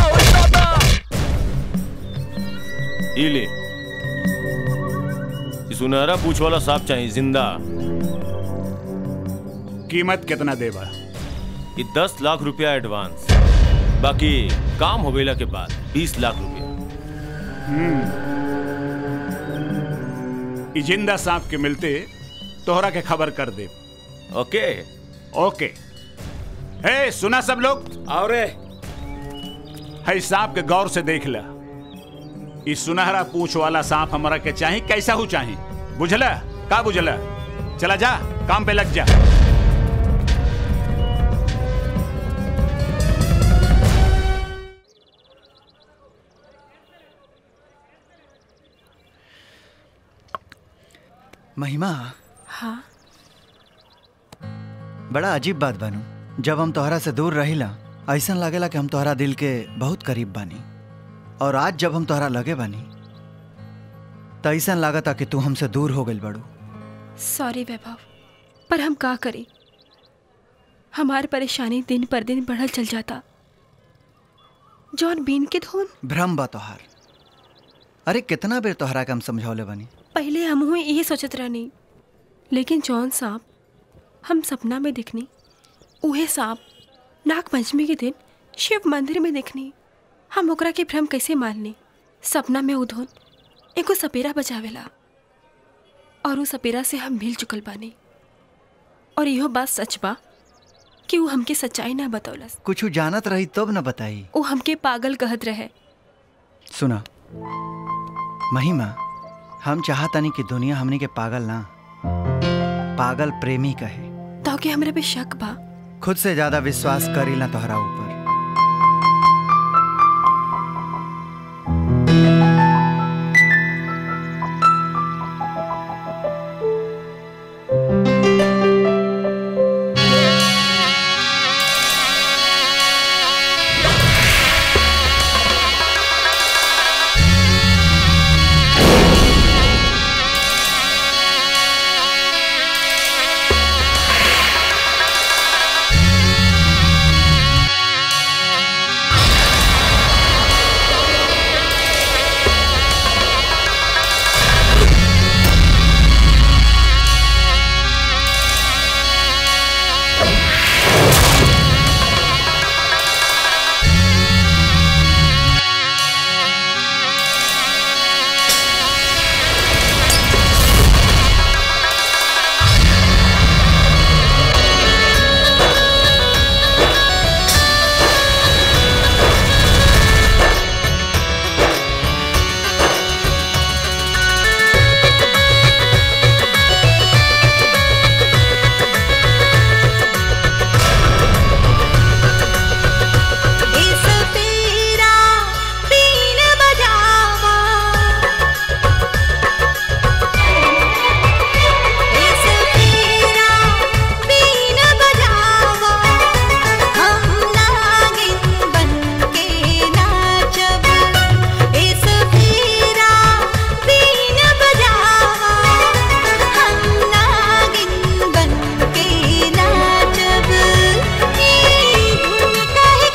ई ले कि सुनहरा पूछ वाला सांप चाहिए जिंदा कीमत कितना देबा ये दस लाख रुपया एडवांस बाकी काम हो गईला के बाद बीस लाख रुपया ई जिंदा सांप के मिलते तोहरा के खबर कर दे ओके ओके हे सुना सब लोग और है सांप के गौर से देख ला ई सुनहरा पूछ वाला सांप हमरा के चाही कैसा हो चाही बुझला का बुझला चला जा काम पे लग जा महिमा हाँ बड़ा अजीब बात बानू जब हम तोहरा से दूर रहिला ऐसा लागेला कि हम तोहरा दिल के बहुत करीब बानी और आज जब हम तोहरा लगे बानी तो ऐसा लागता कि तू हमसे दूर हो गई बड़ू सॉरी वैभव पर हम का करें हमारी परेशानी दिन पर दिन बढ़ल चल जाता जौन बीन के धुन भ्रम बा तोहार अरे कितना बेर तोहरा के हम समझौले बानी पहले हम हुए यही सोचत रहनी लेकिन जौन सांप हम सपना में देखनी उहे सांप नाग पंचमी के दिन शिव मंदिर में देखनी हम ओकरा के भ्रम कैसे माननी सपना में उधोन एगो सपेरा बचावेला और उ सपेरा से हम मिल चुकल बानी और इहो बात सच बा कि वो हमके सच्चाई ना बतौलस कुछ जानत रही तब न बताई वो हमके पागल कहत रहे सुना महिमा हम चाहतानी कि दुनिया हमनी के पागल ना पागल प्रेमी कहे तो के हमरा पे शक बा खुद से ज्यादा विश्वास करी ना तोहरा ऊपर इस तेरा बीन बजावा इस तेरा बीन बजावा हम नागिन बनके नाचब इस तेरा बीन बजावा हम नागिन बनके नाचब ई धुन कह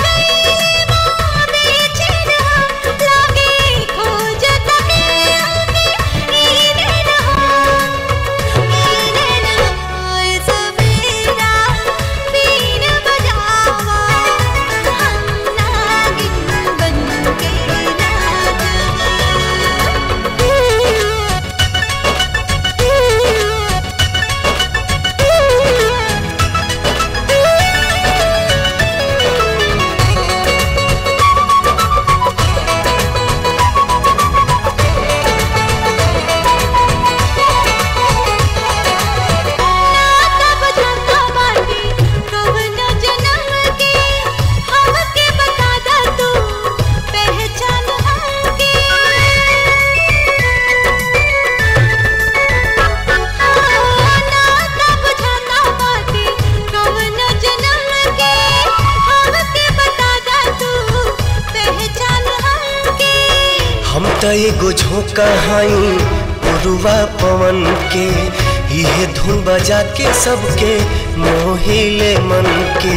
हम त एगो झोंका हई पुरुआ पवन के इहे धुन बजा के सबके मोहिले मन के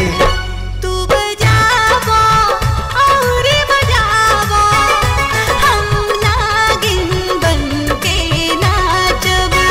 नागिन बनके नाचब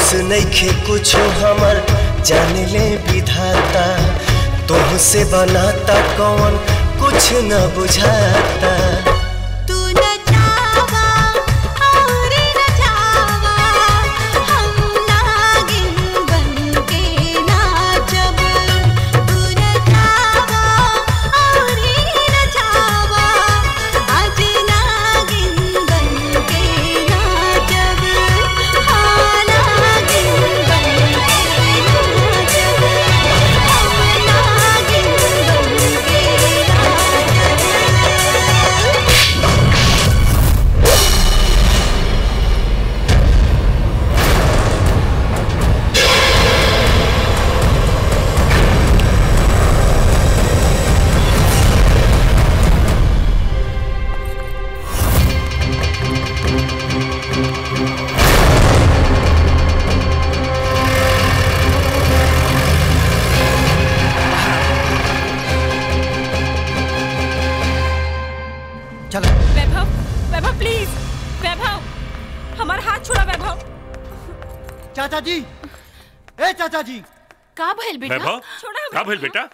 बस नइखे कुछो हमर जाने ले विधाता तुमसे बनाता कौन कुछ न बुझाता तू न चावा और न चावा हम नागिन बन के नाचब तू न चावा और न चावा आज नागिन बन के नाचब हाँ नागिन बन के नाचब हम नागिन बन के चलो वैभव वैभव प्लीज वैभव हमारा हाथ छोड़ा वैभव चाचा जी ए चाचा जी का भइल वैभव का भइल बेटा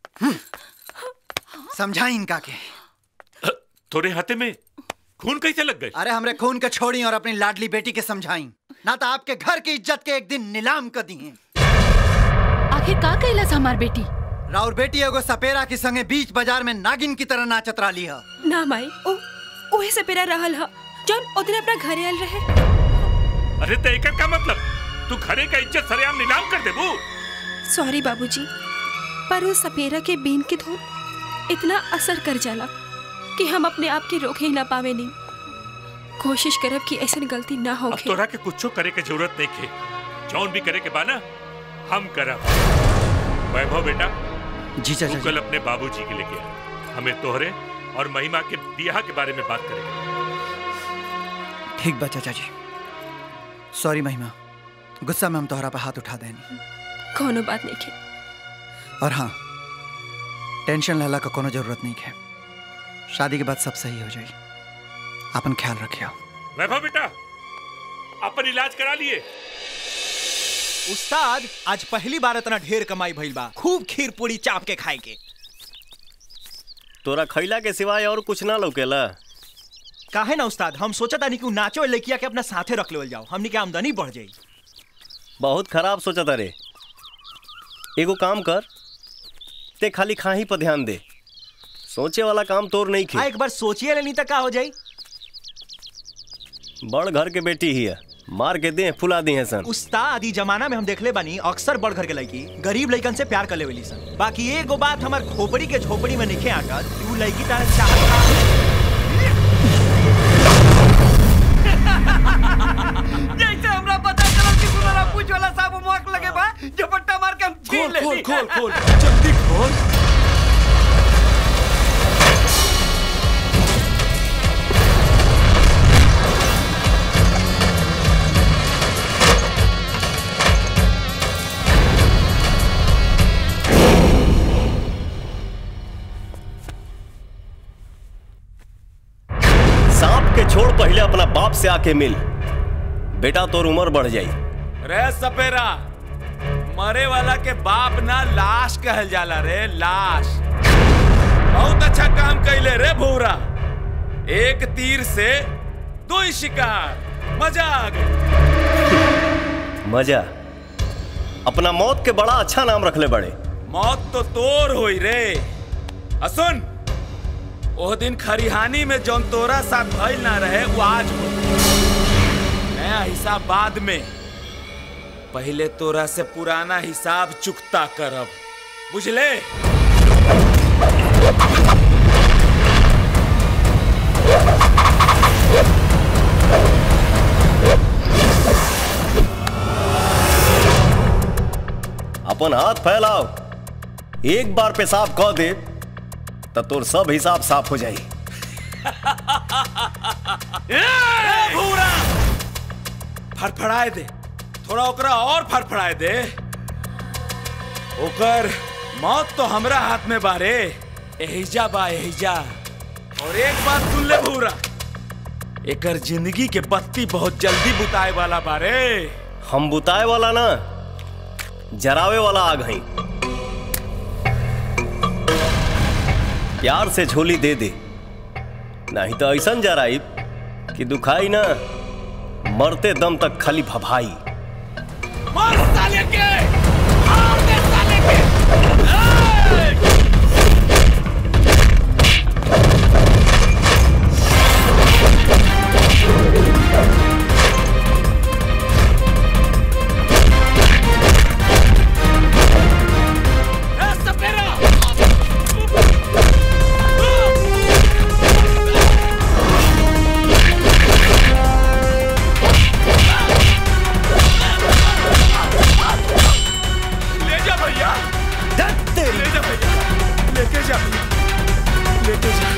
समझाई इनका के तोरे हाथे में खून कैसे लग गए अरे हमरे खून के छोड़ी और अपनी लाडली बेटी के समझाई ना तो आपके घर की इज्जत के एक दिन नीलाम कर दी आखिर का कैलस हमार बेटी राउर बेटी एगो सपेरा के संगे बीच बाजार में नागिन की तरह नाचत रही है ना माई ओ ओहे से पेरा रहल ह जौन ओदिन अपना घरे आयल रहे अरे तो एकर का मतलब तू घरे का इज्जत सरेआम नीलाम कर देबू सॉरी बाबूजी पर उस सपेरा के बीन की धुन इतना असर कर जाला कि हम अपने आप के रोक ही ना पावे नहीं कोशिश करब कि ऐसी गलती ना हो अब तोरा के कुछो करे के जरूरत नहीं खे जौन भी करे के बाना हम करब वैभव बेटा जी चाचा तू कल अपने बाबूजी के लेके आ हमें तोहरे और महिमा के बियाह के बारे में बात करेंगे ठीक बा चाचा जी सॉरी महिमा गुस्सा में हम तोहरा पे हाथ उठा देनी कोनो बात नहीं के और हाँ टेंशन लेला का कोनो जरूरत नहीं है शादी के बाद सब सही हो जाई अपन ख्याल रखियो वैभव बेटा अपन इलाज करा लिए उस्ताद आज पहली बार इतना ढेर कमाई भइल बा खूब खीर पूरी चाप के खाए के तोरा खैला के सिवाय और कुछ ना लौकेला काहे ना उस्ताद हम सोचा था कि उ नाचो लड़किया के अपना साथे रख लेवल जाओ हमनी के आमदनी बढ़ जाई बहुत खराब सोचा था रे एगो काम कर ते खाली खाही पर ध्यान दे सोचे वाला काम तोर नहीं आ खे एक बार सोचिए लेनी तो का हो जाई बड़ घर के बेटी ही है मार के दे फुला दी है सन उस्ताद ई जमाना में हम देखले बानी अक्सर बड़ घर के लड़की गरीब लड़कन से प्यार कर लेवली सन बाकी एगो बात हमार खोपड़ी के झोपड़ी में निखे आकर कि उ लड़की तारे चाहत जैसे हमरा पता चला कि सुनरा पूछ वाला साहब मोक लगे बा झपट्टा मार के हम छीन ले खोल खोल खोल जल्दी खोल सांप के छोड़ पहले अपना बाप से आके मिल बेटा तोर उम्र बढ़ जाई रे सपेरा मरे वाला के बाप ना लाश कहल जाला रे लाश बहुत अच्छा काम कैले रे भूरा एक तीर से दो ही शिकार मजा आ गई मजा अपना मौत के बड़ा अच्छा नाम रखले बड़े मौत तो तोर होई रे असुन ओह दिन खरिहानी में जौन तोरा साथ भइल ना रहे वो आज हो नया हिसाब बाद में पहले तोरा से पुराना हिसाब चुकता करब बुझले अपन हाथ फैलाओ एक बार पेशाब कह दे तो तोर सब हिसाब साफ हो जाई ए, भूरा फड़फड़ाए दे थोड़ा ओकरा और फड़फड़ाए दे ओकर मौत तो हमरा हाथ में बारे एहिजा बा एहिजा और एक बात सुन ले भूरा एकर जिंदगी के बत्ती बहुत जल्दी बुताए वाला बारे हम बुताए वाला ना जरावे वाला आग हई प्यार से झोली दे दे नहीं तो ऐसा जराई कि दुखाई ना मरते दम तक खाली भभाई मार साले के मार दे साले के ले जा भैया ले जा भैया लेके जा लेके जा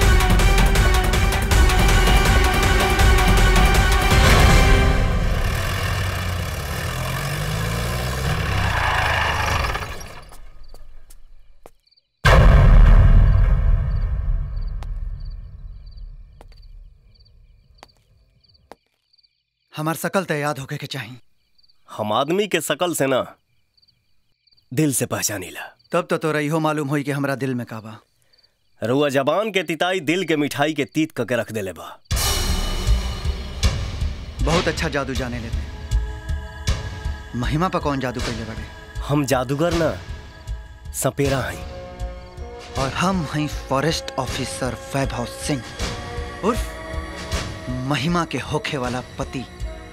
हमार सकल तो याद होके के चाहिए हम आदमी के शकल से ना दिल से पहचानीला तब तो तोरा इहो मालूम होई कि हमरा दिल में काबा रुआ जबान के तिताई दिल के मिठाई के तीत करके रख देले बा बहुत अच्छा जादू जाने लेते महिमा पर कौन जादू कैले बड़े हम जादूगर ना सपेरा हई और हम हैं फॉरेस्ट ऑफिसर वैभव सिंह उर्फ महिमा के होखे वाला पति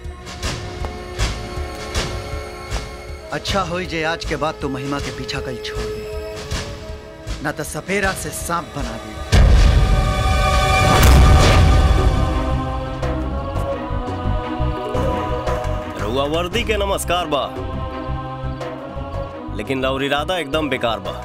अच्छा होई जे आज के बाद तू महिमा के पीछा कल छोड़ दे ना तो सपेरा से सांप बना दे रुआ वर्दी के नमस्कार बा लेकिन लौर इरादा एकदम बेकार बा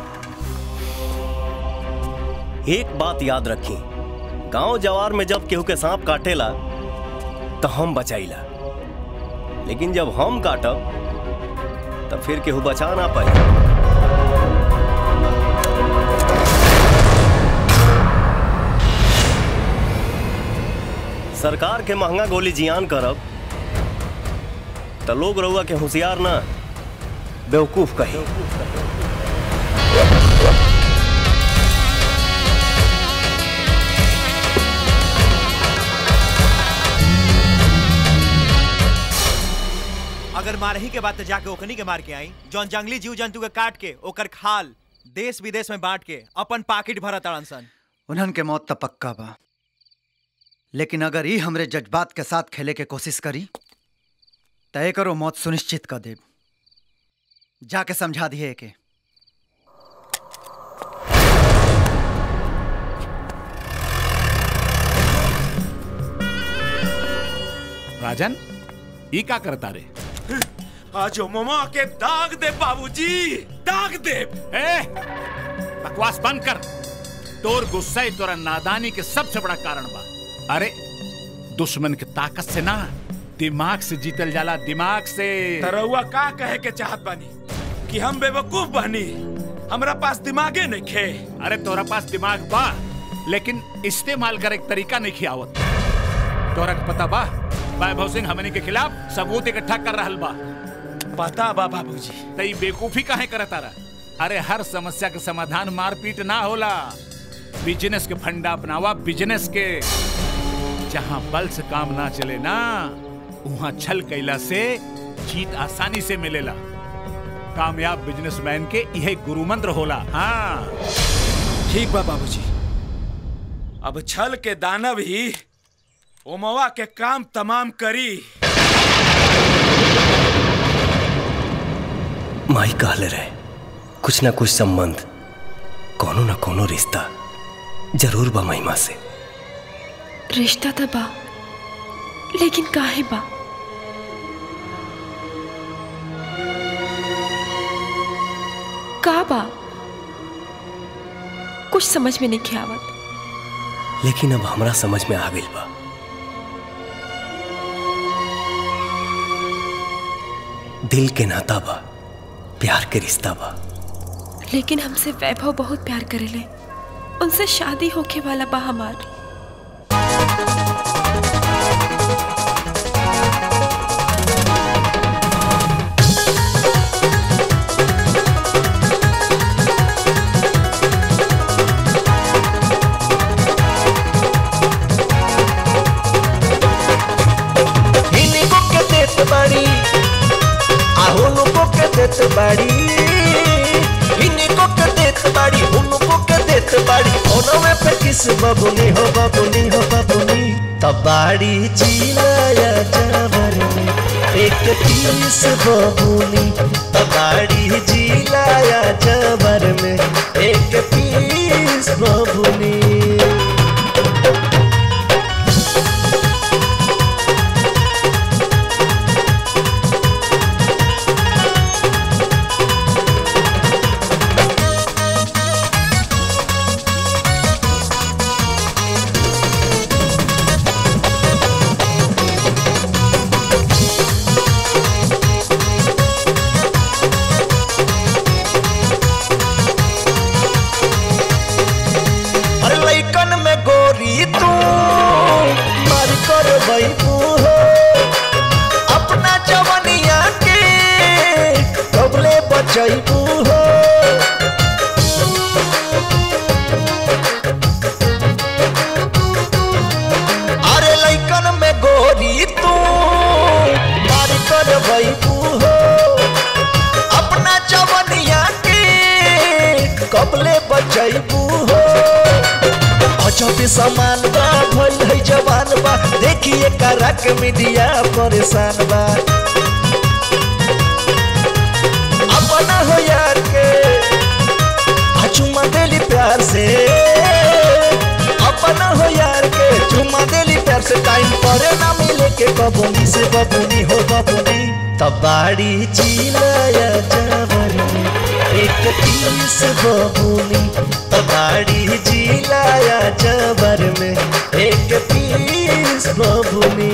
एक बात याद रखी गांव जवार में जब केहू के सांप काटेला तो हम बचाईला लेकिन जब हम काटब तो फिर केहू बचा ना पाई सरकार के महंगा गोली जियान करब तो लोग रउआ के होशियार ना बेवकूफ कही अगर मारही के बाद तो जाके ओखनी के मार के आई जौन जंगली जीव जंतु के काट के ओकर खाल देश विदेश में बांट के अपन पाकिट भरा ताड़न सन उन्हन के मौत तो पक्का बा लेकिन अगर ई हमरे जज्बात के साथ खेले के कोशिश करी तय करो मौत सुनिश्चित कर दे जाके समझा दिए के राजन ई का करता रे आज ममा के दाग दे बाबूजी दाग दे ए बकवास बंद कर तोर गुस्सा ही तोरा नादानी के सबसे बड़ा कारण बा अरे दुश्मन के ताकत से ना दिमाग से जीतल जाला दिमाग से तरौआ का कहे के चाहत बानी कि हम बेवकूफ बानी हमरा पास दिमागे नहीं खे अरे तोरा पास दिमाग बा लेकिन इस्तेमाल करे के तरीका नहीं खियावत तोरा के पता बा वैभव सिंह हमनी के खिलाफ सबूत इकट्ठा कर रहल बा पता बा बाबूजी तई बेकूफी काहे करता रहा अरे हर समस्या के समाधान मारपीट ना होला बिजनेस के फंडा अपनावा बिजनेस के जहाँ बल से काम ना चले ना वहाँ छल कैला से जीत आसानी से मिलेला कामयाब बिजनेसमैन के यह गुरु मंत्र होला हाँ ठीक बा बाबूजी अब छल के दानव ही ओमवा के काम तमाम करी माई कहले रहे कुछ ना कुछ संबंध कोनो ना कोनो रिश्ता जरूर बा महिमा से रिश्ता तो बा लेकिन काहे बा का बा कुछ समझ में नहीं आवत लेकिन अब हमरा समझ में आ गई बा दिल के नाता बा प्यार के रिश्ता बा लेकिन हमसे वैभव बहुत प्यार करेले उनसे शादी होके वाला बा हमार बाड़ी आहू नुको के देत बाड़ी इनको के देत बाड़ी उनको के देत बाड़ी ओनवे पे किस बबुनी हो बबुनी हो बबुनी तबाड़ी जिलाया जावर में एक पीस बबुनी तबाड़ी जिलाया जावर में एक पीस बबुनी अरे लइकन में गोरी तू मार कर बैठू हो अपना जवनिया के कबले बचैबू हो अरे लइकन में गोरी तू मार कर बैठू हो अपना जवनिया के कबले बचैबू हो अजब समान बा भइल है जवान बा देखिए करा के मीडिया परेशान बा अपना हो यार के आ चुमा देली प्यार से अपना हो यार के चुमा देली प्यार से टाइम पर ना मिले के बबुनी से बबुनी हो बबुनी तबाड़ी जिलाया जावर में एक पीस बबुनी तबाड़ी जिलाया जावर में एक पीस बबुनी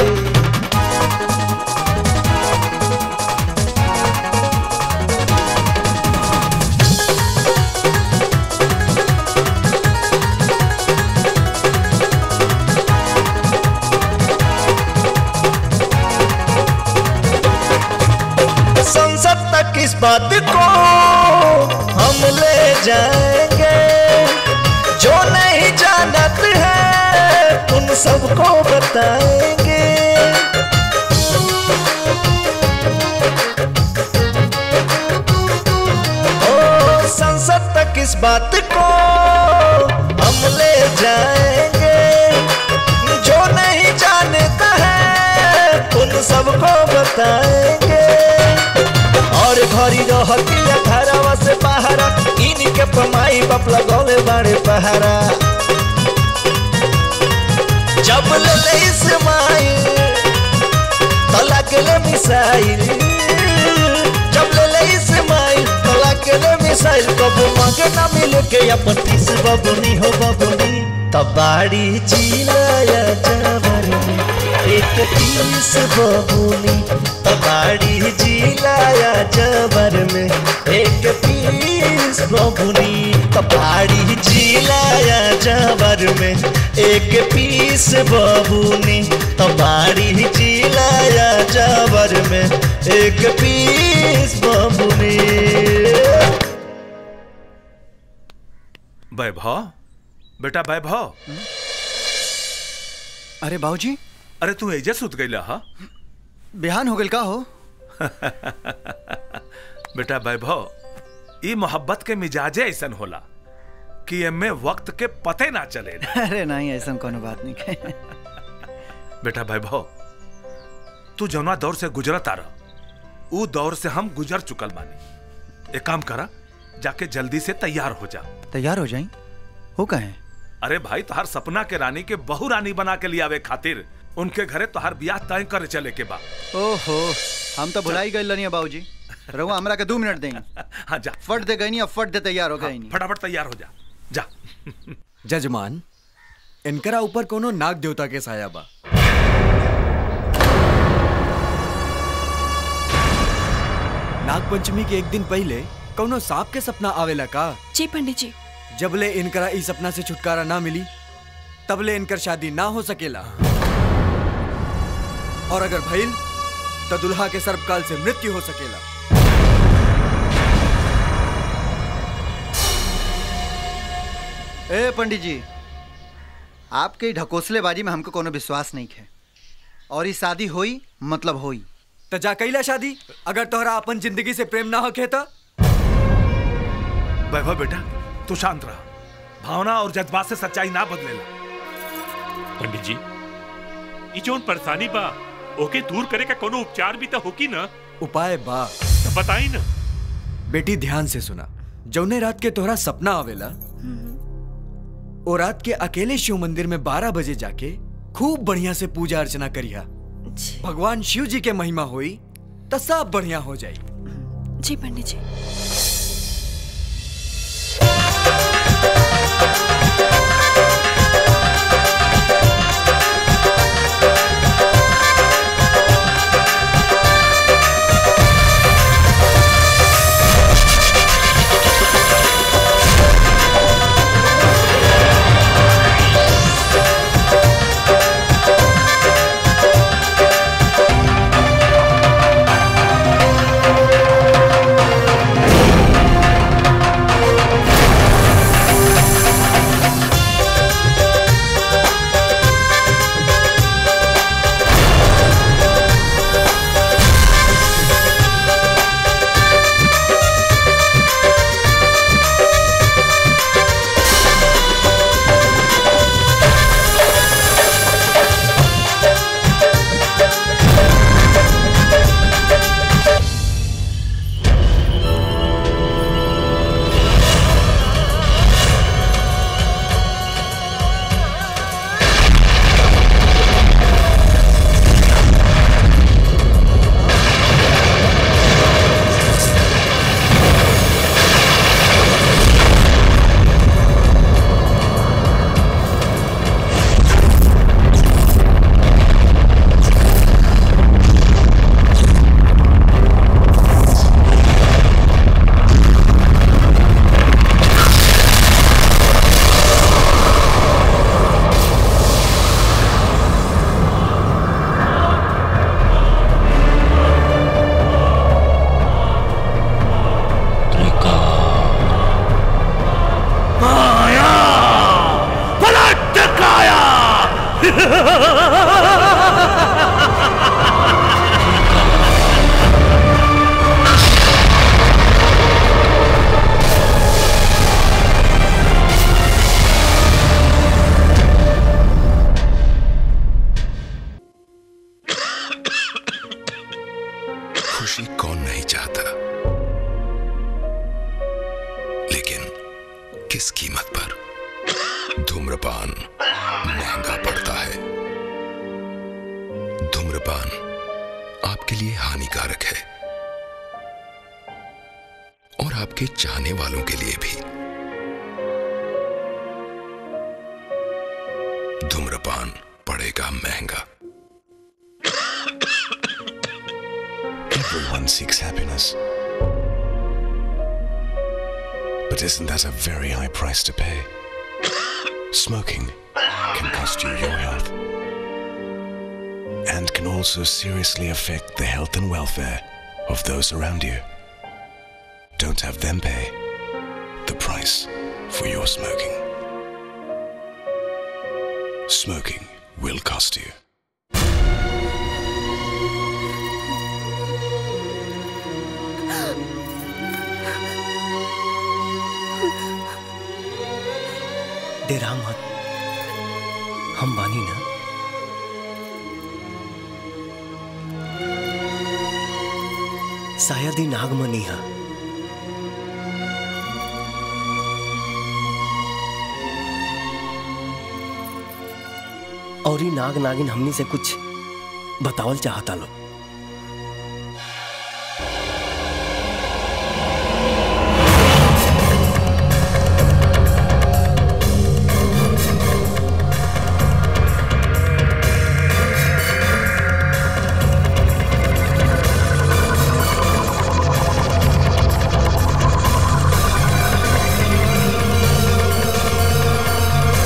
संसद तक इस बात को हम ले जाएंगे जो नहीं जानत है उन सबको बताएंगे ओ संसद तक इस बात को हम ले जाएंगे जो नहीं जानता है उन सबको बताएंगे और घरी रहती घरवा से पहारा इनके पमाई बाप लगौले बड़े पहारा जब ले ले इस्माइल तो लगले मिसाइल जब ले ले इस्माइल तो लगले मिसाइल कबू मांगे ना मिले के अपन तीस बबुनी हो बबुनी तबाड़ी जिलाया जावर में एक तीस बबुनी तबाड़ी जिलाया जावर में एक पीस बबुनी तबाड़ी जिलाया जावर में एक पीस बबुनी तबाड़ी जिलाया जावर में एक पीस बबुनी वैभव बेटा वैभव अरे बाबूजी अरे तू एजे सुत गईला हा बिहान हो गल का हो बेटा वैभव ई मोहब्बत के मिजाजे ऐसन होला कि एमे वक्त के पते ना चले अरे नहीं ऐसा कोनो बात नहीं है बेटा वैभव तू जौना दौर से गुजरत आ रहा ऊ दौर से हम गुजर चुकल बानी एक काम करा जाके जल्दी से तैयार हो जा तैयार हो जाई हो कहे अरे भाई तोहार सपना के रानी के बहु रानी बना के लियावे खातिर उनके घरे तोहार ब्याह तय करे चले के बा ओहो हम तो भुला ही गए लनिया बाबूजी रहुआ हमरा के दो मिनट देंगे हाँ जा फट दे गई नहीं अब फट दे तैयार हो गई नहीं फटाफट तैयार हो जा जा जजमान इनकरा ऊपर कोनो नाग देवता के साया बा नाग पंचमी के एक दिन पहले कोनो सांप के सपना आवेला का जी पंडित जी जबले इनकरा इस सपना से छुटकारा ना मिली तबले इनकर शादी ना हो सकेला और अगर भइल तो दुल्हा के सर्पकाल से मृत्यु हो सकेला ए पंडित जी आपके ढकोसलेबाजी में हमको कोनो विश्वास नहीं है और ये शादी होई मतलब होई तो जा कैला शादी अगर तोहरा अपन जिंदगी से प्रेम ना होखे तो वैभव बेटा तू शांत रहा भावना और जज्बात से सच्चाई ना बदलेला पंडित जी ई जोन परेशानी बा ओके दूर करे का कोनो उपचार भी तो होकी ना उपाय बा तो बताई ना बेटी ध्यान से सुना जौने रात के तोहरा सपना आवेला ओ रात के अकेले शिव मंदिर में बारह बजे जाके खूब बढ़िया से पूजा अर्चना करिया भगवान शिव जी के महिमा होई तो सब बढ़िया हो जाई जी पंडित जी माया पलट काया खुशी कौन नहीं चाहता लेकिन किस कीमत पर धूम्रपान महंगा पड़ता है धूम्रपान आपके लिए हानिकारक है और आपके चाहने वालों के लिए भी धूम्रपान पड़ेगा महंगा Everyone seeks happiness. But isn't that a very high price to pay? Smoking can cost you your health. And can also seriously affect the health and welfare of those around you. Don't have them pay the price for your smoking. Smoking will cost you. डेरा मत हम बानी ना शायद ही नागमनी है और ही नाग नागिन हमनी से कुछ बतावल चाहता लो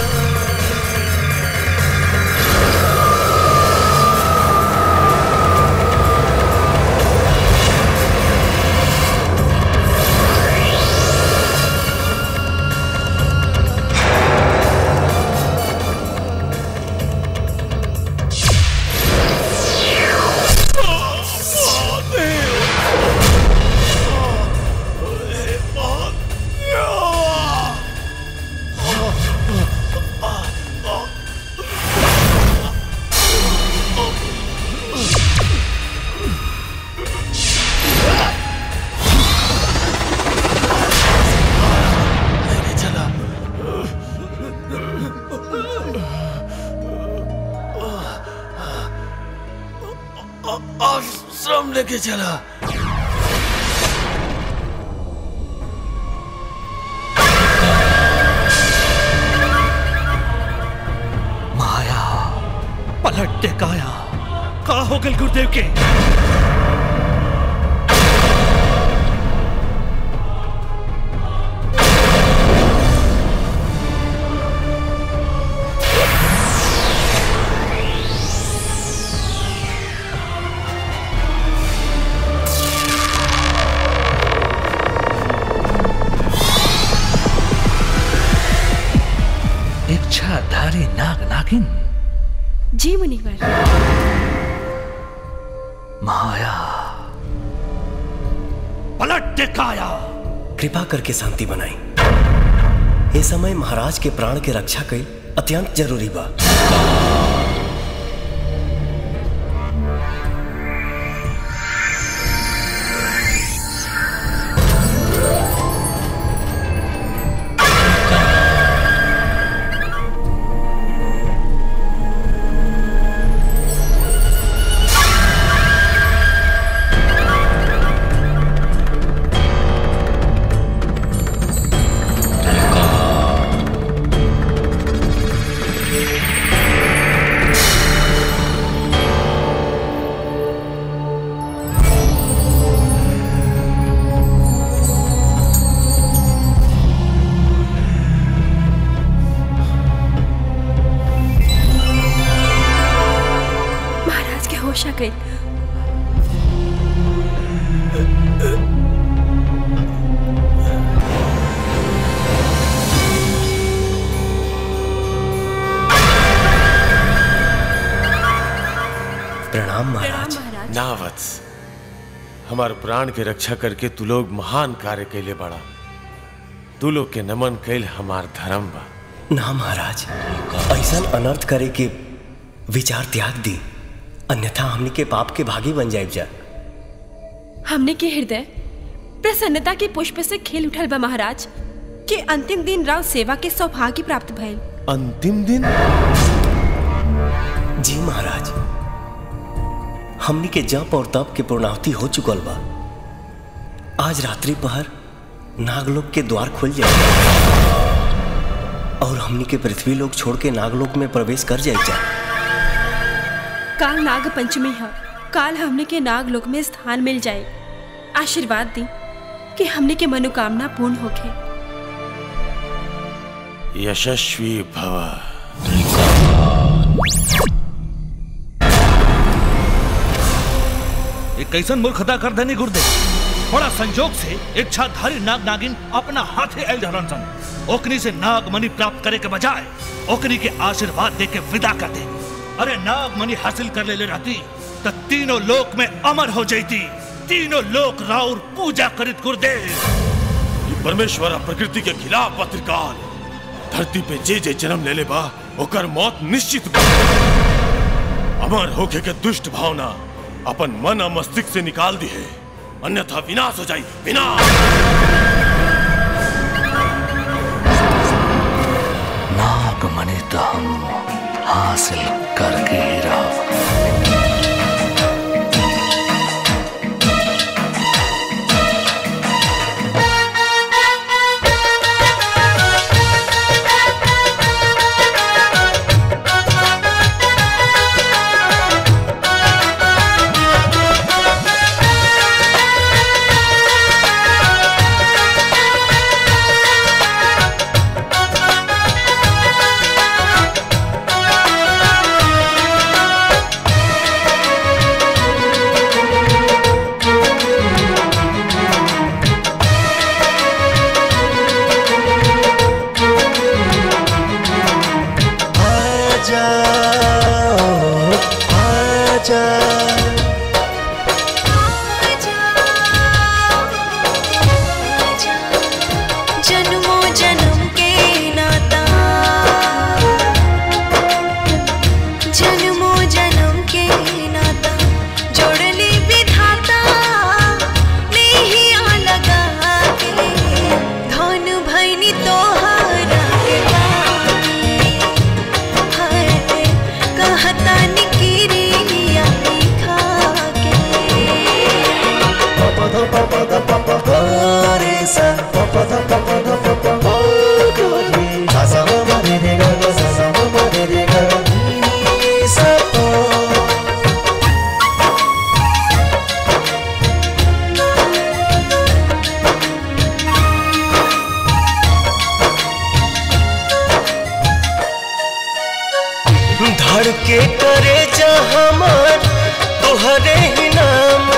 Thank आश्रम लेके चला माया पलट दे काया का हो गल गुरुदेव के इच्छाधारी नाग नागिन जी मुनिवर माया पलट दे काया कृपा करके शांति बनाई ये समय महाराज के प्राण के रक्षा कई अत्यंत जरूरी बा महाराज के होश आ गई प्रणाम महाराज ना वत्स हमार प्राण के रक्षा करके तू लोग महान कार्य कैले बड़ा तू लोग के नमन कैल हमार धर्म बा ना महाराज ऐसा अनर्थ करे के विचार त्याग दी अन्यथा हमनी के पाप के भागी बन जाए जा हमने के हृदय प्रसन्नता के पुष्प से खेल उठल बा महाराज के अंतिम दिन राव सेवा के सौभाग्य प्राप्त भइल अंतिम दिन जी महाराज हमनी के जप और तप के पूर्णाहुति हो चुकल बा आज रात्रि पहर नागलोक के द्वार खुल जाए और हमनी के पृथ्वी लोक छोड़ के नागलोक में प्रवेश कर जाए जा काल नाग पंचमी है काल हमने के नाग लोक में स्थान मिल जाए आशीर्वाद दी कि हमने के मनोकामना पूर्ण होके यशस्वी भव एक कैसन मूर्खता कर देनी गुरुदेव बड़ा संजोग से इच्छाधारी नाग नागिन अपना हाथे एल धरन सन ओकनी से नाग मणि प्राप्त करे के बजाय ओकनी के आशीर्वाद दे के विदा कर दे अरे नाग मणि हासिल कर ले, ले रहती तो तीनों लोक में अमर हो जाती तीनों लोक राउर पूजा करित गुरुदेव ये परमेश्वर आ प्रकृति के खिलाफ बा त्रिकाल धरती पे जे जे जन्म ले ले बा ओकर मौत निश्चित बा अमर होके के दुष्ट भावना अपन मन और मस्तिष्क से निकाल दी है अन्यथा विनाश हो जाई विनाश नाग मणि तो हम हासिल करके ही रहा Thank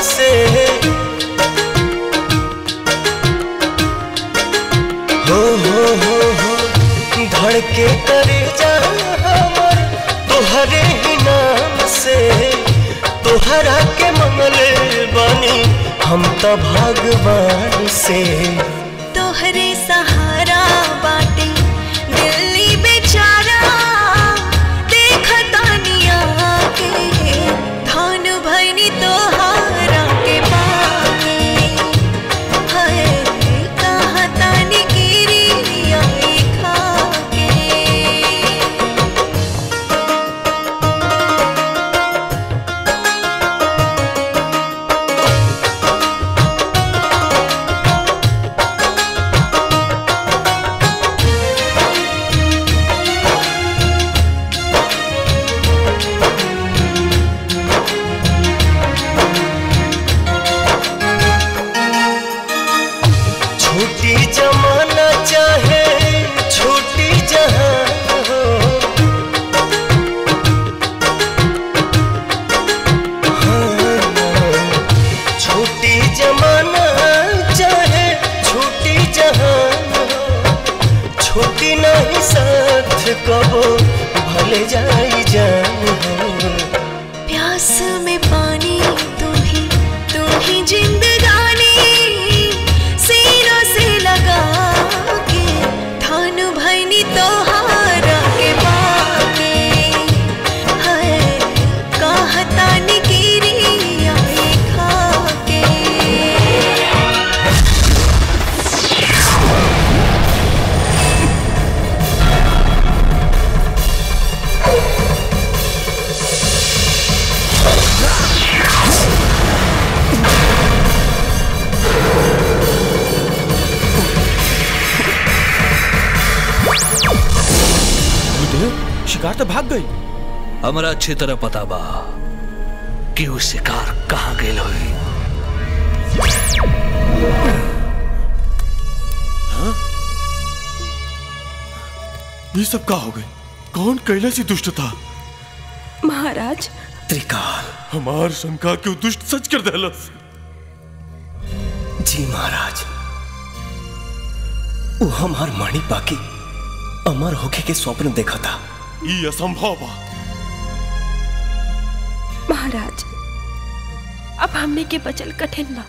से हो हो हो हो धड़के करे जा हमर तोहरे ही नाम से तोहरा के मंगले बानी हम तो भगवान से तोहरे सहारा बाटे दिल्ली बेचारा देखता निया के धान भैनी तोहारा के पाके हाय कहता नि गिरी आई खाके छोटी जमाना चाहे छोटी जहां हो हाँ, छोटी जमाना चाहे छोटी जहां हो छोटी नहीं साथ कबो भले जाई जान हो प्यास में पानी तू ही तू ही जिंदगानी सीनों से लगा के धान भैनी तोहारा के बाके हाय कहता नि गिरी आई खाके गुरुदेव शिकार तो भाग गई हमरा अच्छी तरह पता बा कि वो शिकार कहाँ गेल होई ये सब का हो गए कौन कैला से दुष्ट था महाराज त्रिकाल हमार शंका क्यों दुष्ट सच कर देलस जी महाराज वो हमार माणी बाकी अमर होके के स्वप्न देखा था ये असंभव बा महाराज अब हमने के बचल कठिन बा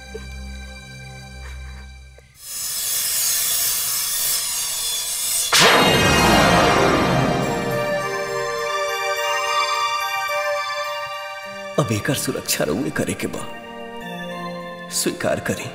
अब एकर सुरक्षा रउए करे के बा स्वीकार करी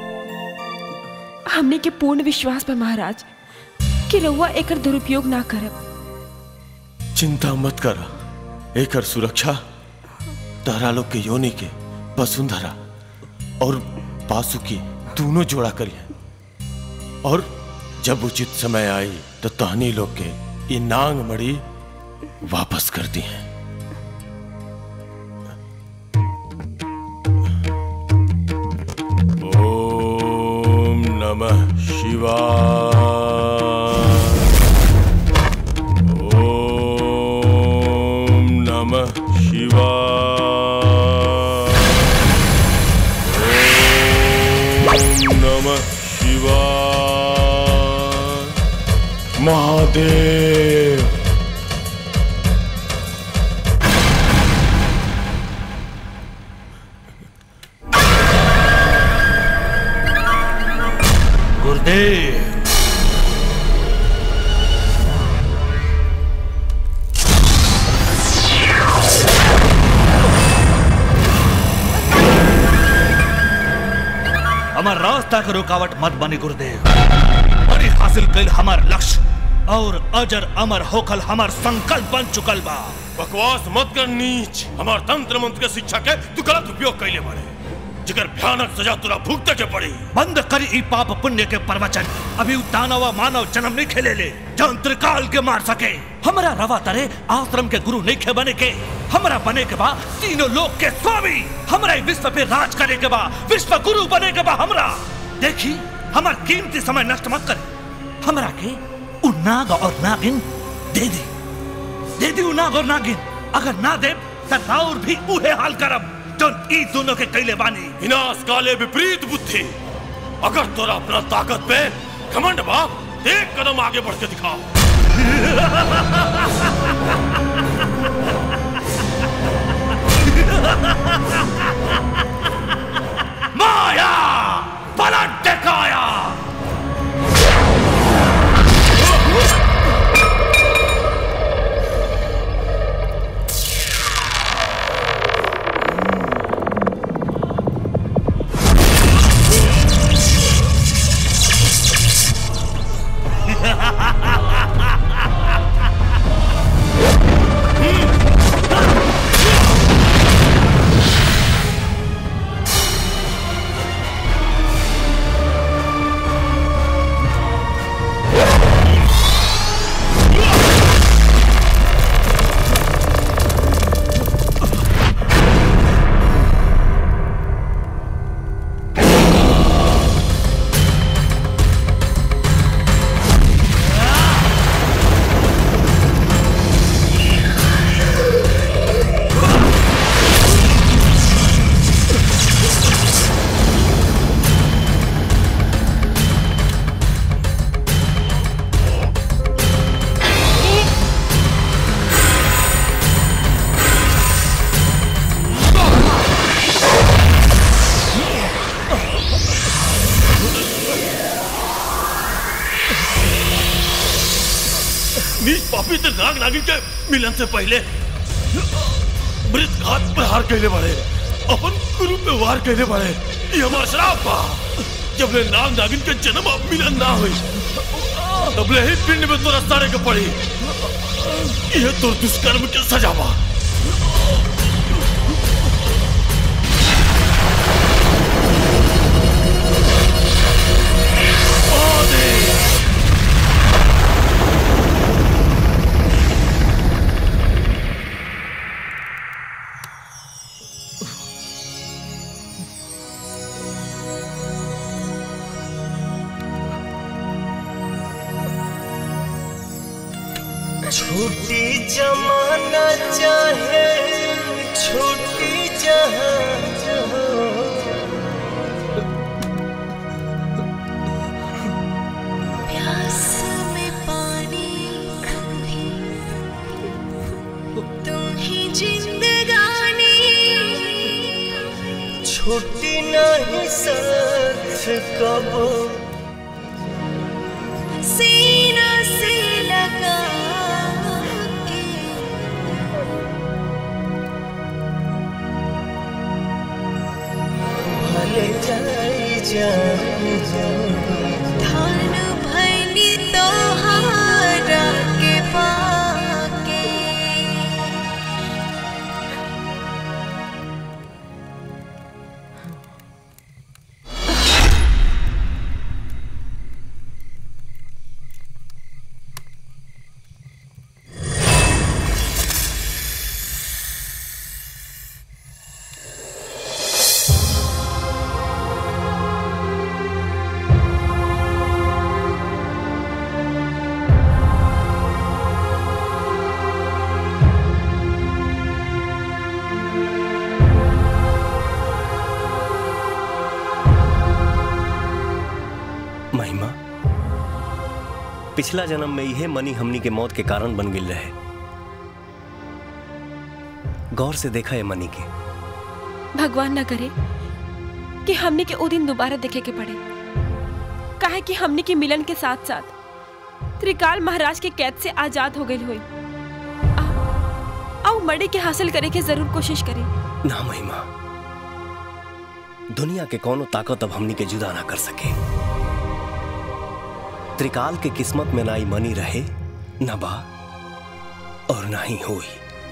हमने के पूर्ण विश्वास बा महाराज कि रउआ एकर दुरुपयोग ना करब चिंता मत कर एकर सुरक्षा तारा लोग के योनि के वसुंधरा और पासुकी दोनों जोड़ा करिए और जब उचित समय आई तो तहनी लोग के ये नांग मड़ी वापस कर दी है ओम नमः शिवाय ओम नमः शिवाय ओम नमः शिवाय महादेव गुरुदेव हमार रास्ता के रुकावट मत बनी गुरुदेव बड़ी हासिल कल हमार लक्ष्य और अजर अमर होकल हमार संकल्प बन चुकल बा बकवास मत कर नीच हमार तंत्र मंत्र के शिक्षा के तू गलत उपयोग कैले बारे जिकर भयानक सजा तुरा भुगते के पड़ी बंद कर ई पाप पुण्य के प्रवचन अभी उ दानव मानव जन्म नहीं खेले ले जौन त्रिकाल के मार सके हमरा रवा तरे आश्रम के गुरु नहीं खे बने के हमरा बने के बा तीनों लोक के स्वामी हमरा ई विश्व पे राज करे के बा विश्व गुरु बने के बा हमरा देखी हमार कीमती समय नष्ट मत करे हमरा के उ नाग और नागिन दे दे दे दी उ नाग और नागिन अगर ना दे तो राउर भी उहे हाल करब जो ई दोनों के कैले बानी विनाश काले विपरीत बुद्धि अगर तोरा अपना ताकत पे घमंड बाप एक कदम आगे बढ़ के दिखाओ माया पलट दिखाया नीच पापी ते नाग नागिन के मिलन से पहले मृत घात पर हार कहले बड़े अपन गुरु पे वार कहले बड़े ये हमारा श्राप बा जब ले नाग नागिन के जन्म अब मिलन ना हुई तब ले ही पिंड में तोरा सारे के पड़ी ये तो दुष्कर्म के सजा बा छूटी जमाना चाहे छूटी जहां प्यास में पानी कभी तुम ही जिंदगानी छूटी नहीं साथ कब सीना से लगा के भले जाए जाए धान भैनी तोहारा के पाके महिमा पिछला जन्म में यह मनी हमनी के मौत के कारण बन गिल रहे गौर से देखा है मनी के भगवान न करे कि हमने के ओ दिन दोबारा देखे के पड़े काहे कि हमने के मिलन के साथ साथ त्रिकाल महाराज के कैद से आजाद हो गई हुई आओ मड़े के हासिल करे के जरूर कोशिश करें ना महिमा दुनिया के कोनो ताकत अब हमनी के जुदा ना कर सके त्रिकाल के किस्मत में ना ही मनी रहे न बा और ना ही होई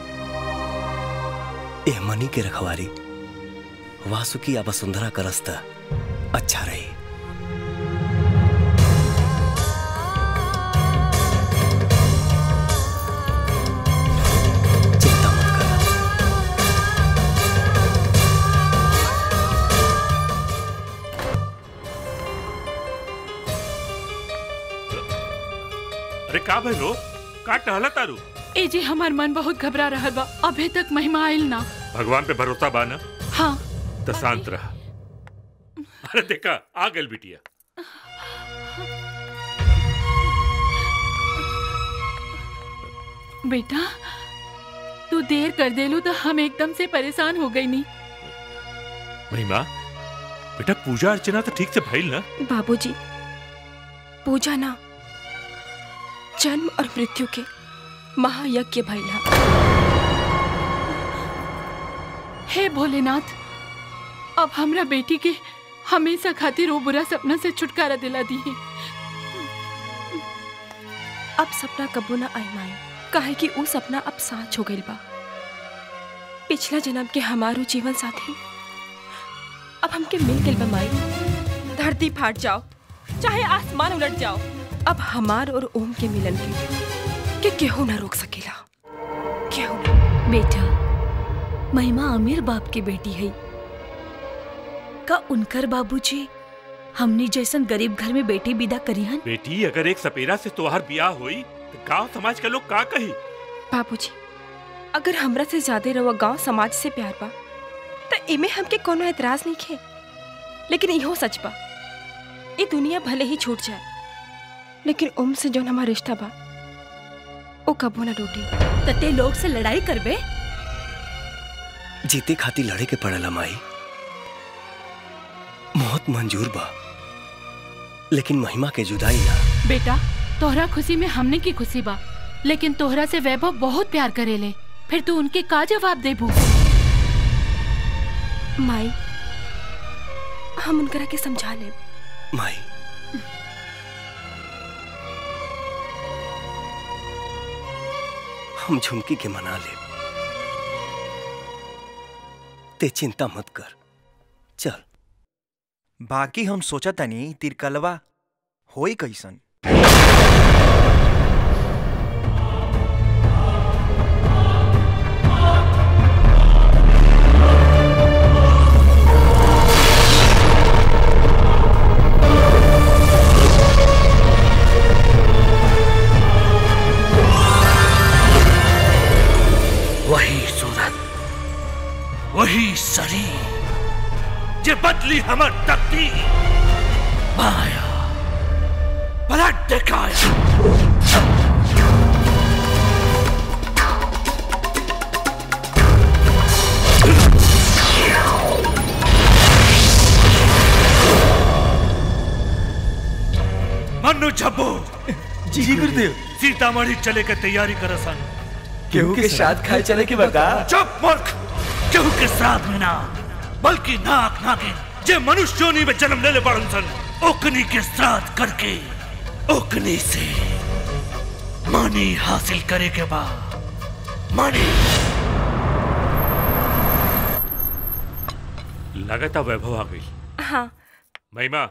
ए मनी के रखवारी वासुकी या वसुंधरा का रास्ता अच्छा रही अरे का भइलो का टहला तारू ए जी हमार मन बहुत घबरा रहा बा अभी तक महिमा आयल ना भगवान पे भरोसा बा ना हाँ तो शांत रहा अरे देखा आ गल बिटिया बेटा तू देर कर देलू तो हम एकदम से परेशान हो गई नहीं महिमा बेटा पूजा अर्चना तो ठीक से भइल ना बाबूजी पूजा ना जन्म और मृत्यु के महायज्ञ भैला हे भोलेनाथ अब हमरा बेटी के हमेशा खातिर वो बुरा सपना से छुटकारा दिला दी है अब सपना कबो ना आई माई काहे कि वो सपना अब साँच हो गइल बा पिछला जन्म के हमारो जीवन साथी अब हमके मिल गइल बा माई धरती फाट जाओ चाहे आसमान उलट जाओ अब हमार और ओम के मिलन के के केहू ना रोक सकेला केहू ना बेटा महिमा अमीर बाप की बेटी है का उनकर बाबूजी हमनी जैसन गरीब घर में बेटी विदा करिहन बेटी अगर एक सपेरा से तोहार ब्याह हुई तो गांव समाज के लोग का कही बाबूजी अगर हमरा से ज्यादा रवा गांव समाज से प्यार बा तो इमे हमके कोनो एतराज नहीं खे लेकिन इहो सच बा ये दुनिया भले ही छूट जाए लेकिन ओम से जौन हमारा रिश्ता बा ओ कबो ना टूटी तते लोग से लड़ाई करबे जीते खातिर लड़े के पड़ला माई मौत मंजूर बा लेकिन महिमा के जुदाई ना बेटा तोहरा खुशी में हमने की खुशी बा लेकिन तोहरा से वैभव बहुत प्यार करेले फिर तू उनके का जवाब देबू माई हम उनकरा के समझा ले माई हम झुमकी के मना ले ते चिंता मत कर चल बाकी हम सोचा तनी तिरकलवा होई कैसन वही सूरत वही शरीर जे बदली हमर तकदीर माया पलट दिखाया मनु झब्बो जी गुरुदेव सीतामढ़ी चले के तैयारी कर सन केहू के साथ खाए चले के बता चुप मूर्ख केहू के साथ में ना बल्कि नाक नागिन जे मनुष्य योनि में जन्म लेले पड़न सन ओकनी के श्राद्ध करके ओकनी से मणि हासिल करे के बाद मणि लगातार वैभव आ गई हाँ महिमा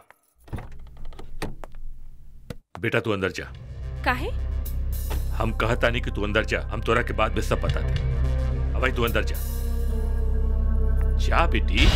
बेटा तू अंदर जा काहे हम कहता नहीं कि तू अंदर जा हम तोरा के बाद में सब बता दे अब भाई तू अंदर जा जा बेटी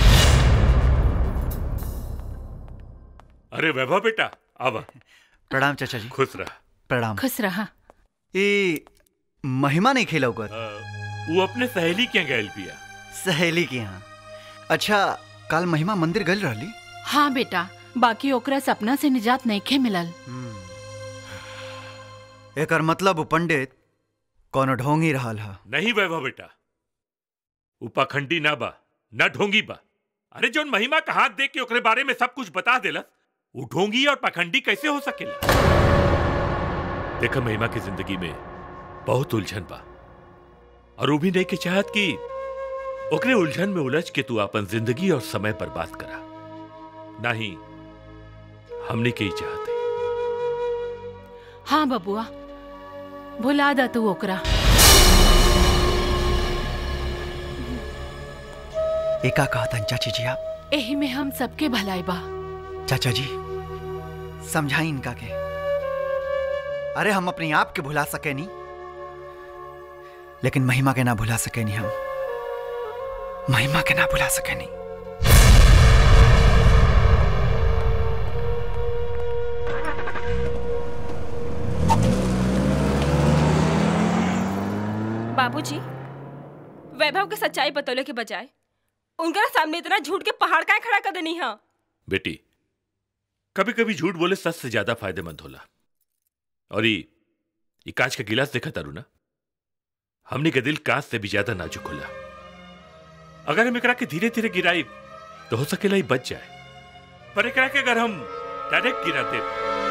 अरे वैभव बेटा अब प्रणाम चाचा जी खुश रह प्रणाम खुश रहा ए महिमा नहीं खेला ओकर वो अपने सहेली के गैल पिया सहेली के यहाँ अच्छा कल महिमा मंदिर गल रहली हाँ बेटा बाकी ओकरा सपना से निजात नहीं खे मिलल एकर मतलब उ पंडित कोनो ढोंगी रहल हा नहीं वैभव बेटा उ पाखंडी ना बा ना ढोंगी बा अरे जोन महिमा का हाथ देख के ओकरे बारे में सब कुछ बता देला वो ढोंगी और पाखंडी कैसे हो सकेला देखा महिमा की जिंदगी में बहुत उलझन बा और वो भी नहीं के चाहत कि ओकरे उलझन में उलझ के तू अपन जिंदगी और समय बर्बाद करा नहीं हमने के ही चाहते हाँ बबुआ भुला दा तू ओकरा एका कहतन चाची जी आप एही में हम सबके भलाई बा चाचा जी समझाई इनका के अरे हम अपने आप के भुला सके नहीं लेकिन महिमा के ना भुला सके नहीं हम महिमा के ना भुला सके नहीं बाबूजी वैभव के सच्चाई बतौले के बजाय उनका सामने इतना झूठ के पहाड़ का खड़ा कर देनी है बेटी कभी कभी झूठ बोले सच से ज्यादा फायदेमंद होला और ये ये कांच का गिलास देखा तारू ना हमने के दिल कांच से भी ज्यादा नाजुक होला अगर हम एकरा के धीरे धीरे गिराई तो हो सकेला ही बच जाए पर एकरा के अगर हम डायरेक्ट गिरा दे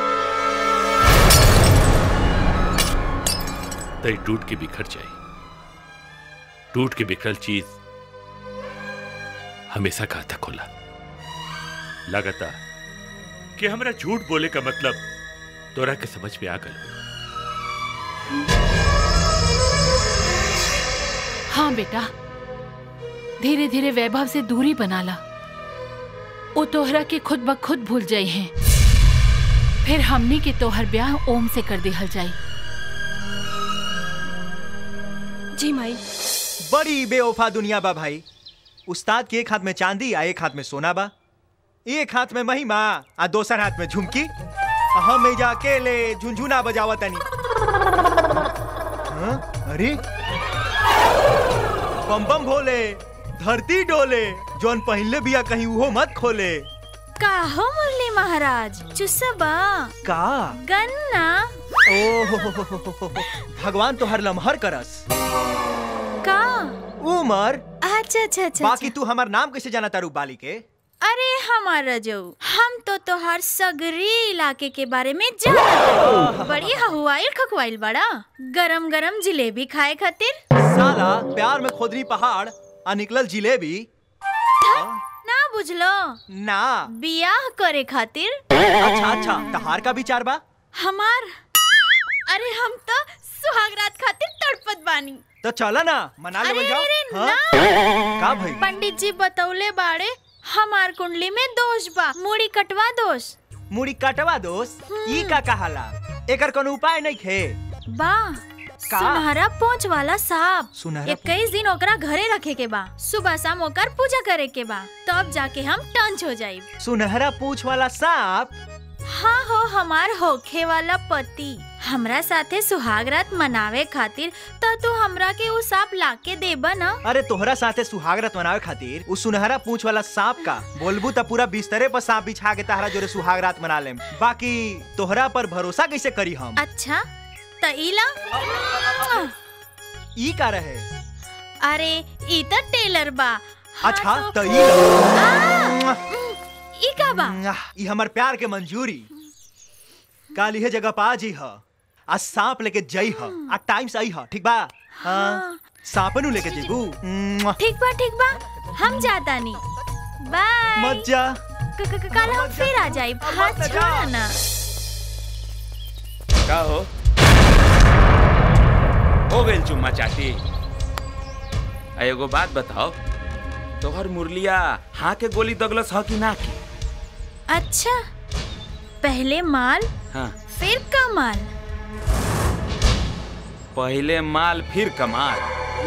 तो ये टूट के बिखर जाए टूट के बिखरल चीज हमेशा घातक होला लगातार कि हमरा झूठ बोले का मतलब तोरा के समझ में आ गल हाँ बेटा धीरे धीरे वैभव से दूरी बना ला वो तोहरा के खुद ब खुद भूल जाई हैं फिर हमनी के तोहर ब्याह ओम से कर दिहल जाई जी माई बड़ी बेवफा दुनिया बा भाई उस्ताद के एक हाथ में चांदी आ एक हाथ में सोना बा एक हाथ में महिमा आ दोसर हाथ में झुमकी आ हम एजा अकेले झुनझुना बजावत तनी हाँ? अरे बम बम भोले धरती डोले जोन पहले बिया कहीं उहो मत खोले का हो मुरली महाराज चुसबा का गन्ना ओ भगवान तो हर लम्हर करस का उमर अच्छा अच्छा अच्छा बाकी तू हमार नाम कैसे जाना तारू बाली के अरे हमारा जो हम तो तोहार सगरी इलाके के बारे में जानत बड़ी हवाइल खकवाइल बड़ा गरम गरम जिलेबी खाए खातिर साला प्यार में खोदरी पहाड़ आ निकलल जिलेबी ना बुझलो ना बियाह करे खातिर अच्छा अच्छा तहार का विचार बा हमार अरे हम तो सुहागरात खातिर तड़पत बानी तो चला ना मना अरे लेवल जाओ अरे हाँ? ना का भाई पंडित जी बतौले बाड़े हमार कुंडली में दोष बा मुड़ी कटवा दोष मुड़ी कटवा दोस्त ई का कहाला एकर कोनो उपाय नहीं खे बा सुनहरा पोंछ वाला सांप सुनहरा इक्कीस दिन ओकरा घरे रखे के बा सुबह शाम ओकर पूजा करे के बा तब जाके हम टंच हो जाई सुनहरा पूछ वाला सांप हाँ हो हमार होखे वाला पति हमरा साथे सुहागरात मनावे खातिर तो तू हमरा के उ सांप लाके देबा ना अरे तोहरा साथे सुहागरात मनावे खातिर उ सुनहरा पूछ वाला सांप का बोलबू त पूरा बिस्तरे पर सांप बिछा के तहरा जोरे सुहागरात मना लेम बाकी तोहरा पर भरोसा कैसे करी हम अच्छा त इला ई का रहे अरे ई त टेलर बा अच्छा त ई ला। ई का बा ई हमर प्यार के मंजूरी काल इहे जगह पा जी ह आ सांप लेके जई ह आ टाइम से आई ह ठीक बा हाँ सांपनु लेके जेबू ठीक बा ठीक बा हम जाता नी बाय मत जा क- क- कल हम फिर आ जाई हाथ छोड़ा ना का हो हो गइल चुम्मा चाटी आ एगो बात बताओ तोहर मुरलिया हाँ के गोली दगलस ह कि ना के अच्छा पहले माल हाँ फिर कमाल पहले माल फिर कमाल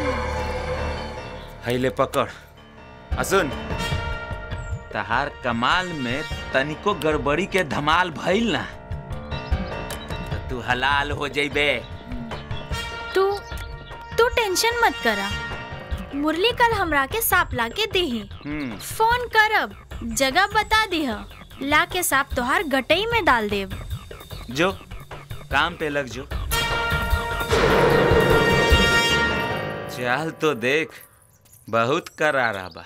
हैले पकड़ आ सुन तहार कमाल में तनिको गड़बड़ी के धमाल भइल ना त तू हलाल हो जइबे तू तू टेंशन मत करा मुरली कल हमरा के सांप ला के देही हम्म फोन करब जगह बता दीह ला के सांप तोहार गटई में डाल देब जो काम पे लग जो चाल तो देख बहुत करारा बा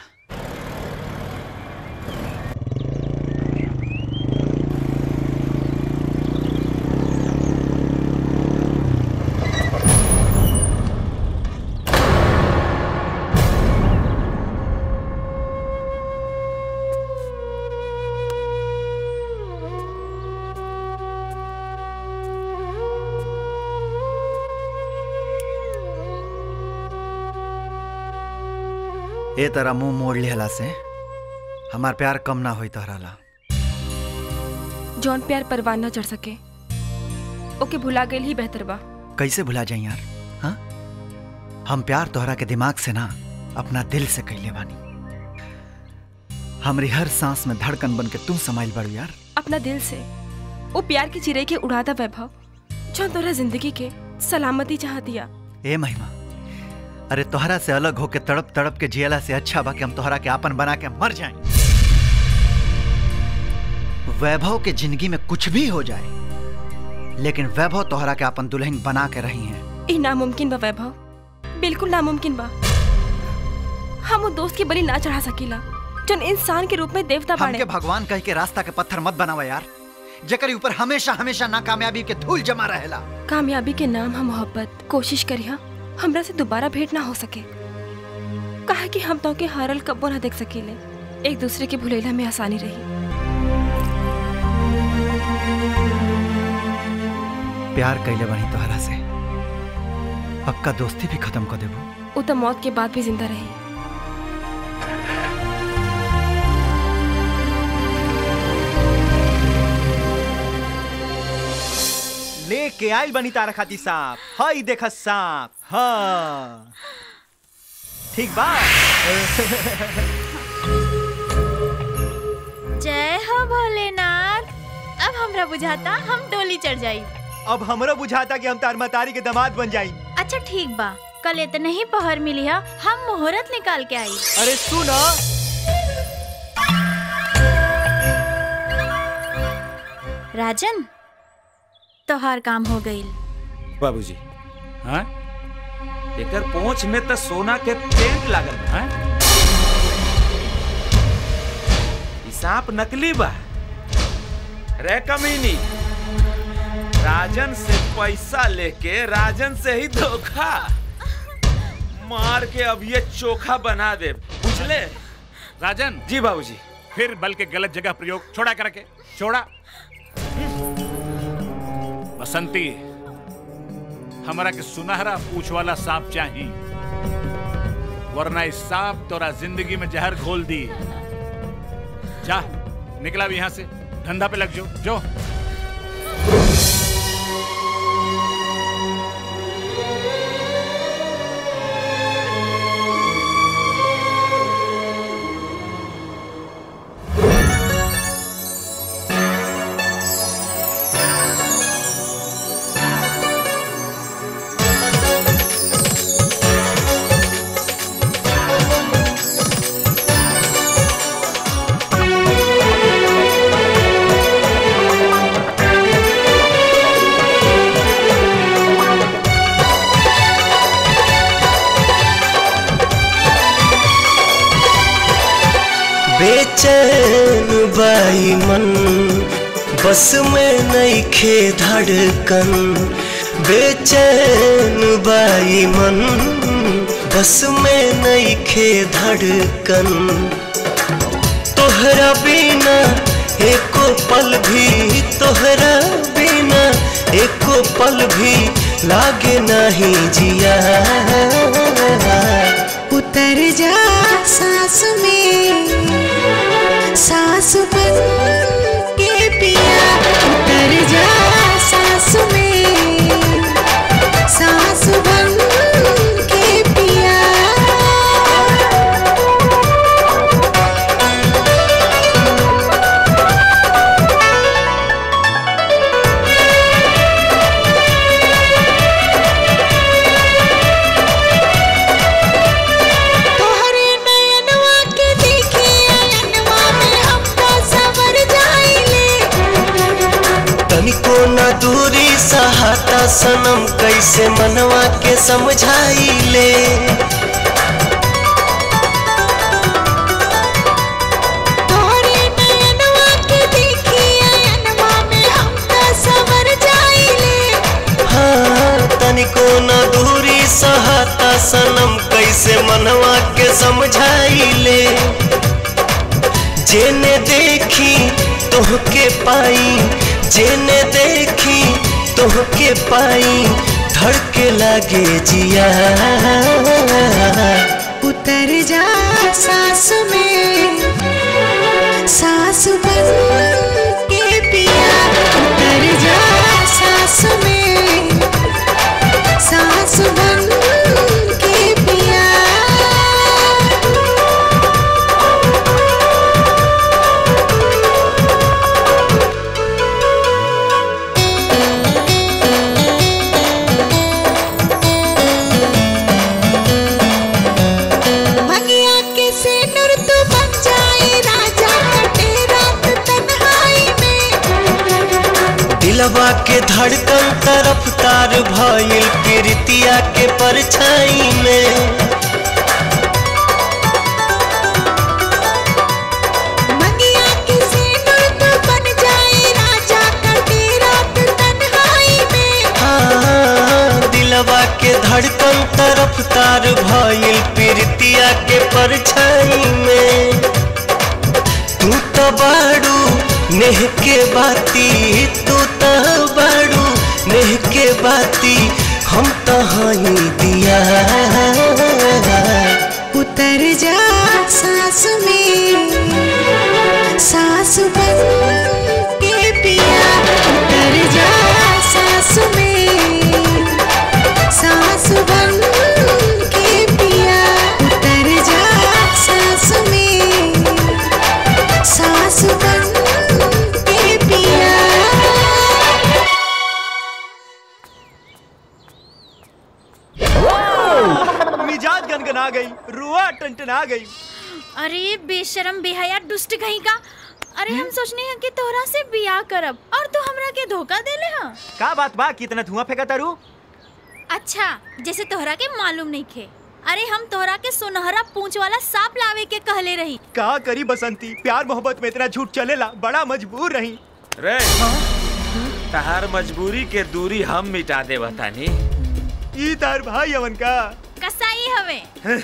ए तरह मुंह मोड़ लिहला से हमार प्यार कम ना होई तोहरा ला जौन प्यार परवान न चढ़ सके ओके भुला गइल ही बेहतर बा कैसे भुला जाई यार हाँ हम प्यार तोहरा के दिमाग से ना अपना दिल से कैले बानी हमरी हर सांस में धड़कन बन के तुम समाइल बड़ू यार अपना दिल से वो प्यार की चिरे के उड़ादा वैभव जौन तोरा जिंदगी के सलामती चाह दिया ए महिमा अरे तोहरा से अलग होके तड़प तड़प के जियला से अच्छा बा कि हम तोहरा के आपन बना के मर जाएं वैभव के जिंदगी में कुछ भी हो जाए लेकिन वैभव तोहरा के आपन दुल्हन बना के रही हैं ई नामुमकिन बा वैभव बिल्कुल नामुमकिन बा हम वो दोस्त की बलि ना चढ़ा सकीला जन इंसान के रूप में देवता बाड़े हमके भगवान कह के रास्ता के पत्थर मत बनावा यार जेकर ऊपर हमेशा हमेशा नाकामयाबी के धूल जमा रहेला कामयाबी के नाम हम मोहब्बत कोशिश करिया हमरा से दोबारा भेंट ना हो सके कहा कि हम तो के हारल कब्बो ना देख सकीले एक दूसरे के भुलेला में आसानी रही प्यार कैले बनी तोहरा से पक्का दोस्ती भी खत्म कर देबो वो तो मौत के बाद भी जिंदा रही लेके आइल बनी तारा खाती सांप हई देखा सांप हाँ ठीक बा जय हो भोलेनाथ अब हमरा बुझाता हम डोली चढ़ जाई अब हमरो बुझाता कि हम तार मतारी के दामाद बन जाई अच्छा ठीक बा कल इतने ही पहर मिली है हम मुहूर्त निकाल के आई अरे सुनो राजन तोहार काम हो गई बाबूजी हाँ एकर पोंछ में तो सोना के पेंट लागल बा हाँ? ई सांप नकली बा रे कमीनी राजन से पैसा लेके राजन से ही धोखा मार के अब ये चोखा बना दे बुझले राजन जी बाबूजी फिर बल के गलत जगह प्रयोग छोड़ा करके छोड़ा बसंती हमारा के सुनहरा पूछ वाला सांप चाहिए वरना इस सांप तोरा जिंदगी में जहर घोल दी जा निकला भी यहाँ से धंधा पे लग जो जो बेचैन बाई मन बस में नहीं खे धड़कन बेचैन बाई मन बस में नहीं खे धड़कन तोहरा बिना एको पल भी तोहरा बिना एको पल भी लागे नहीं जिया उतर जा सांस में सांस बन के पिया उतर जा सांस में सांस बन के पिया तोहरे नयनवा के देखे अयनवा में हम तो सवर जाइले तनिको न दूरी सहाता सनम कैसे मनवा के समझाई ले तोहरे नयनवा के देखे अयनवा में हम तो सवर जाइले हाँ तनिको न दूरी सहाता सनम कैसे मनवा के समझाई ले जेने देखी तोहके पाई जेने देखी तोहके पाई धड़के लागे जिया उतर जा सांस में सांस बन के पिया उतर जा सांस में सांस बन के पिया हाँ दिलवा के धड़कन तरफ तार भइल प्रीतिया के परछाई में मंगिया की सिंदूर तो बन जाए राजा कटे रात तन्हाई में हाँ, दिलवा के धड़कन तरफ तार भइल प्रीतिया के परछाई में तू तो बाड़ू नेह के बाती तू तो बाड़ू नेह के बाती हम तो हई दिया उतर जा सांस में सांस बन के पिया उतर जा सांस में सांस बन के पिया उतर जा सांस में सांस बन के पिया मिजाज गनगना गई रुआ टनटना गई अरे बेशरम बेहया दुष्ट कहीं का अरे हम सोचने हैं कि तोहरा से बियाह करब और तू हमरा के धोखा देले हा का बात बा कितना धुआं फेंका तारू अच्छा जैसे तोहरा के मालूम नहीं खे अरे हम तोहरा के सुनहरा पूंछ वाला सांप लावे के कहले रही का करी बसंती प्यार मोहब्बत में इतना झूठ चलेला बड़ा मजबूर रही रे तहार मजबूरी के दूरी हम मिटा दे बतानी ई तार भाई अवन का कसाई हवे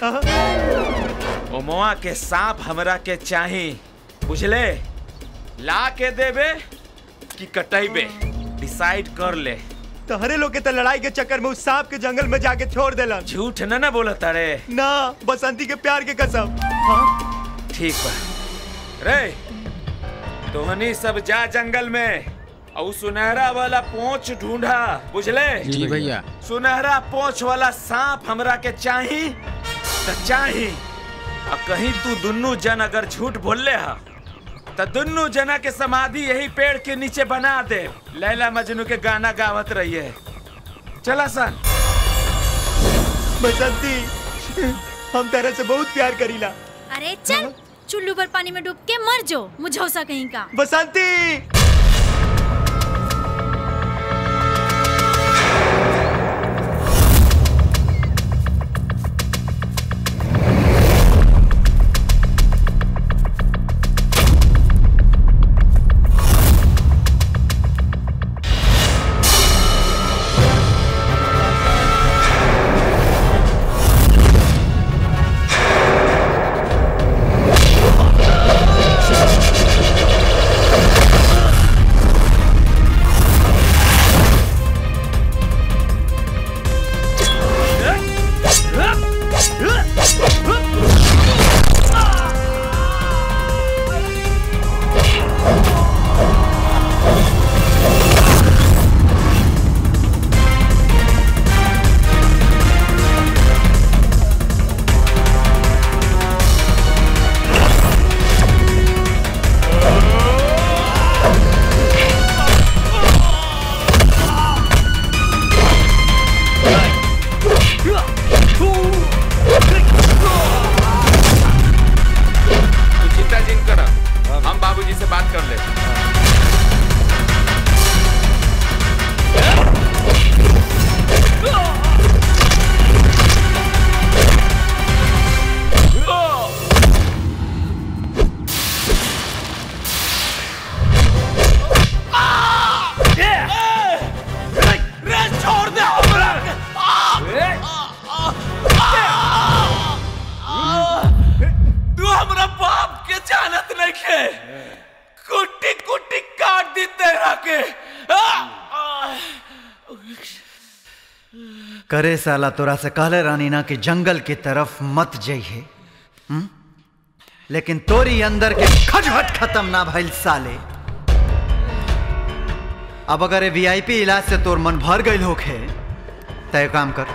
ओमवा के सांप हमरा के चाही बुझले ला के देबे कि कटैबे डिसाइड कर ले तहरे लोग के तो लड़ाई के चक्कर में उस सांप के जंगल में जाके छोड़ देलन झूठ न ना बोला तारे ना बसंती के प्यार के कसम ठीक बा रे तोहनी सब जा जंगल में और सुनहरा वाला पोंछ ढूंढा बुझले जी भैया। सुनहरा पोंछ वाला सांप हमरा के चाही त चाही आ कहीं तू दुन्नू जन अगर झूठ बोलले हा त दुन्नू जना के समाधि यही पेड़ के नीचे बना दे लैला मजनू के गाना गावत रहिए चला सन बसंती हम तेरे से बहुत प्यार करीला अरे चल चुल्लू पर पानी में डूब के मर जो मुझौसा कहीं का बसंती तू चिंता जिन कर हम बाबूजी से बात कर ले रे छोड़ दे तू हमरा बाप के जानत नहीं के कुट्टी कुट्टी काट दी तेरा के करे साला तोरा से कहले रानी ना कि जंगल की तरफ मत जइहे हम्म? लेकिन तोरी अंदर के खटखट खत्म ना भइल साले अब अगर वीआईपी इलाज से तोर मन भर गईल होखे तय काम कर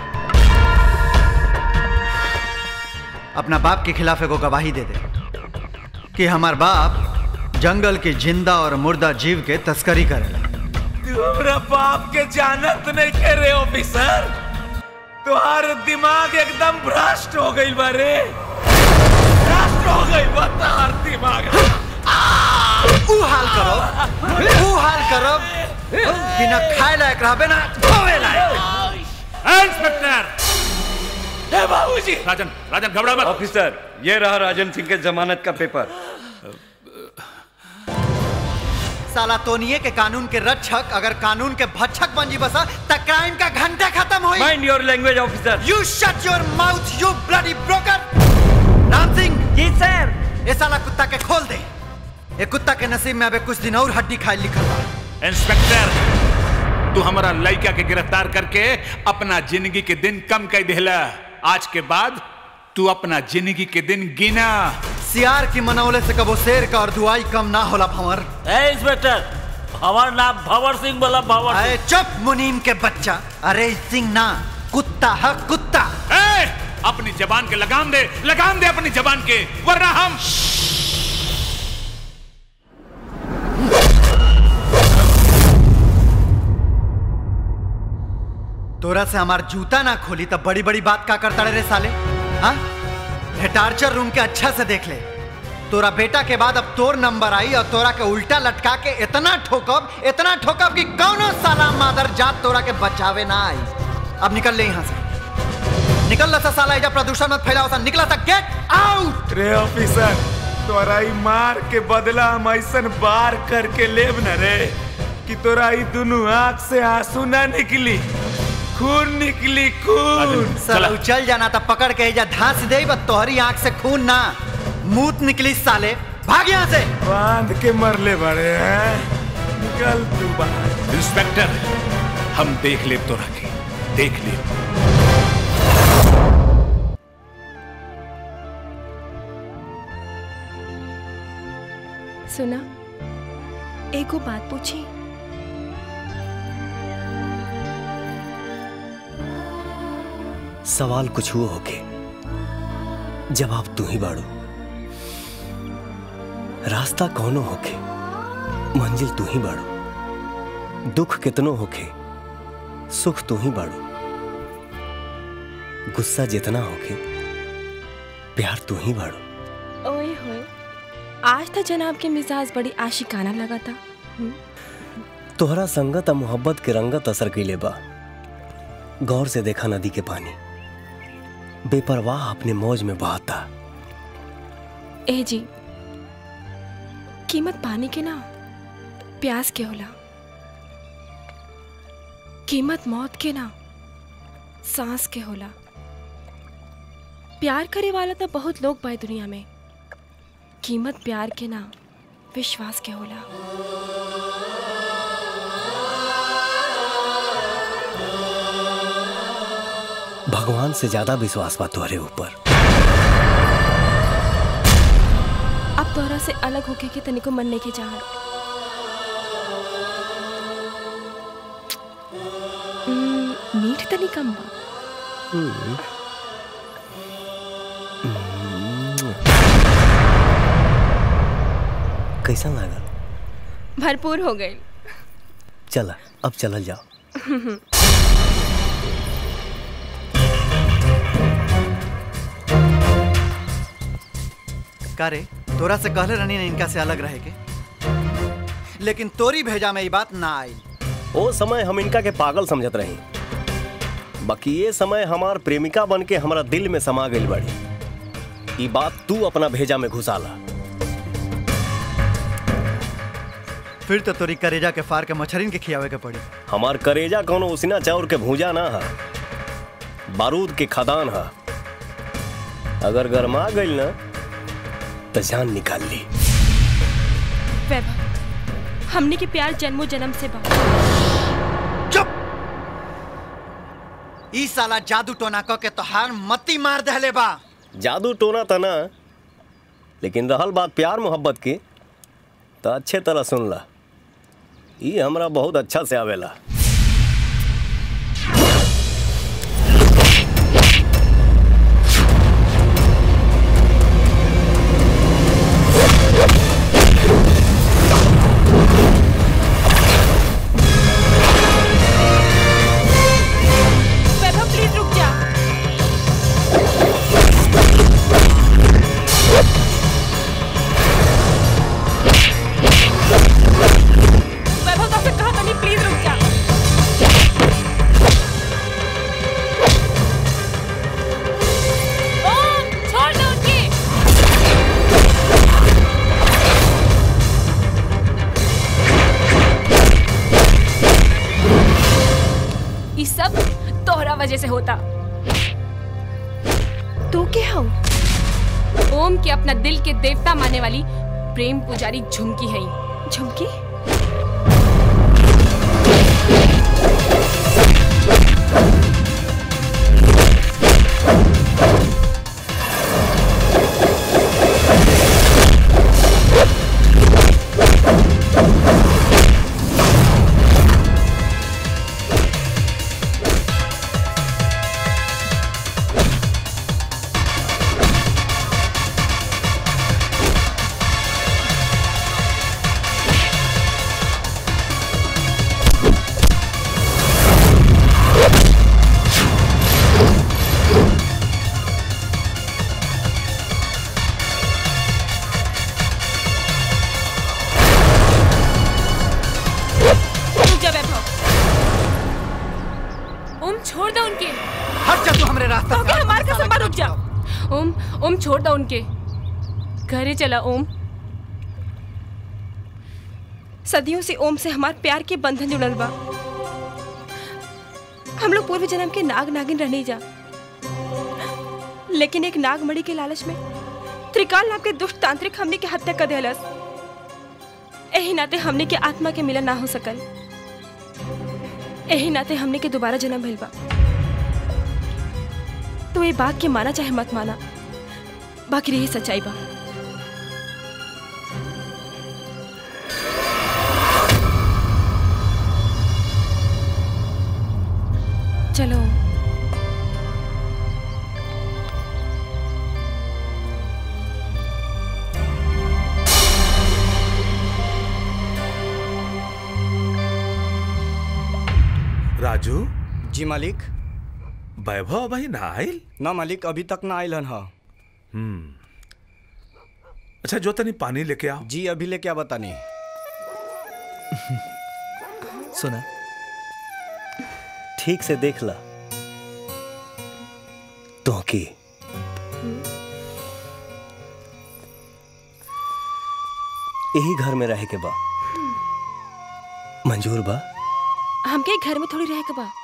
अपना बाप के खिलाफ एगो गवाही दे दे कि हमार बाप जंगल के जिंदा और मुर्दा जीव के तस्करी करेला तू हमरा बाप के जानत नहीं के रे ऑफिसर तुम्हार दिमाग एकदम भ्रष्ट हो गई बारे भ्रष्ट हो गई बा तुम्हार दिमाग ऊ हाल करो ऊ हाल करो कि ना खाए लायक रहबे ना धोवे लायक इंस्पेक्टर बाबूजी राजन राजन घबरा मत ऑफिसर ये रहा राजन सिंह के जमानत का पेपर साला तोनिए के कानून के रक्षक अगर कानून के भक्षक बन जी बसा त क्राइम का घंटा खत्म होई mind your language officer you shut your mouth you bloody broker Ram Singh ji sir ये साला कुत्ता के खोल दे ये कुत्ता के नसीब में अबे कुछ दिन और हड्डी खाए लिखल बा इंस्पेक्टर तू हमारा लड़का के गिरफ्तार करके अपना जिंदगी के दिन कम कर देला आज के बाद तू अपना जिंदगी के दिन गिना सियार की मनौले से कबो शेर का और दुआई कम ना होला भंवर ए इंस्पेक्टर हमार नाम भंवर सिंह बोला भंवर अरे चुप मुनीम के बच्चा अरे सिंह ना कुत्ता है कुत्ता ए, अपनी जबान के लगाम दे लगाम दे अपनी जबान के वरना हम तोरा से हमार जूता ना खोली तब बड़ी बड़ी बात का करता रे साले हाँ ये टार्चर रूम के अच्छा से देख ले तोरा बेटा के बाद अब तोर नंबर आई और तोरा के उल्टा लटका के इतना ठोकब इतना ठोकब कि कौनो साला मादर जात तोरा के बचावे ना आई अब निकल ले यहाँ से निकल ला सा साला एजा प्रदूषण मत फैलाओ सा निकला सा गेट आउट रे ऑफिसर तोरा ई मार के बदला हम ऐसन बार करके लेब न रे कि तोरा ई दुनू आंख से आंसू ना निकली खून निकली खून साला उचल जाना था पकड़ के एजा धांस दे बस तोहरी आंख से खून ना मूत निकली साले भाग यहाँ से बांध के मरले बड़े हैं निकल तू बाहर इंस्पेक्टर हम देख ले तो रखे देख ले सुना एगो बात पूछी सवाल कुछ हुआ होके जवाब तू ही बाड़ू रास्ता कौनो होके मंजिल तू ही बाड़ू दुख कितनो होके सुख तू ही बाड़ू गुस्सा जितना होके प्यार तू ही बाड़ू ओए होए आज तो जनाब के मिजाज बड़ी आशिकाना लगा था हम्म, तोहरा संगत आ मोहब्बत के रंगत असर कैले बा गौर से देखा नदी के पानी बेपरवाह अपने मौज में बहाता ए जी कीमत पानी के ना प्यास के होला कीमत मौत के ना सांस के होला प्यार करे वाला तो बहुत लोग बाए दुनिया में कीमत प्यार के ना विश्वास के होला भगवान से ज्यादा विश्वास बा तोहरे ऊपर अब तोहरा से अलग होके के तनिको मन नहीं के चाहत हम्म, मीठ तनी कम बा कैसा लागल भरपूर हो गई चला अब चलल जाओ का रे तोरा से कहले रहनी ना इनका से अलग रहे के लेकिन तोरी भेजा में ये बात ना आई ओ समय हम इनका के पागल समझत रही बाकी ये समय हमार प्रेमिका बन के हमारा दिल में समा गई बड़ी ई बात तू अपना भेजा में घुसाला फिर तो तोरी करेजा के फार के मछरिन के खियावे के पड़ी हमार करेजा कोनो उसिना चाउर के भूजा ना है बारूद के खदान है अगर गरमा गई ना तो जान निकाल ली वैभव हमने के प्यार जन्मों जन्म से बा ई साला जादू टोना क के तोहार मती मार दहले बा जादू टोना तना लेकिन रहल बात प्यार मोहब्बत की तो अच्छे तरह सुन ला ई हमरा बहुत अच्छा से आवेला वैभव प्लीज रुक जा वैभव तो कहा तनी प्लीज वजह से होता तू क्या हो ओम के अपना दिल के देवता मानने वाली प्रेम पुजारी झुमकी है झुमकी रुक जा वैभव ओम छोड़ दो उनके हट जा तू हमरे रास्ता से हमारे का संभाल रुक जा ओम ओम छोड़ दो उनके घरे चला ओम सदियों से ओम से हमार प्यार के बंधन जुड़ल बा हम लोग पूर्व जन्म के नाग नागिन रहने जा लेकिन एक नागमणि के लालच में त्रिकाल नाम के दुष्ट तांत्रिक हमने के हत्या कर दिलस एही नाते हमने के आत्मा के मिलन ना हो सकल एही नाते हमने के दोबारा जन्म भइल बा तो ये बात के माना चाहे मत माना बाकी रही सच्चाई बा चलो राजू जी मालिक वैभव भाई ना आयल ना मालिक अभी तक ना आयल हन हा हम्म अच्छा जो तनी पानी लेके आओ जी अभी लेके आ बतानी सुना ठीक से देख ला तो की यही घर में रहे के बा मंजूर बा हमके घर में थोड़ी रह के बा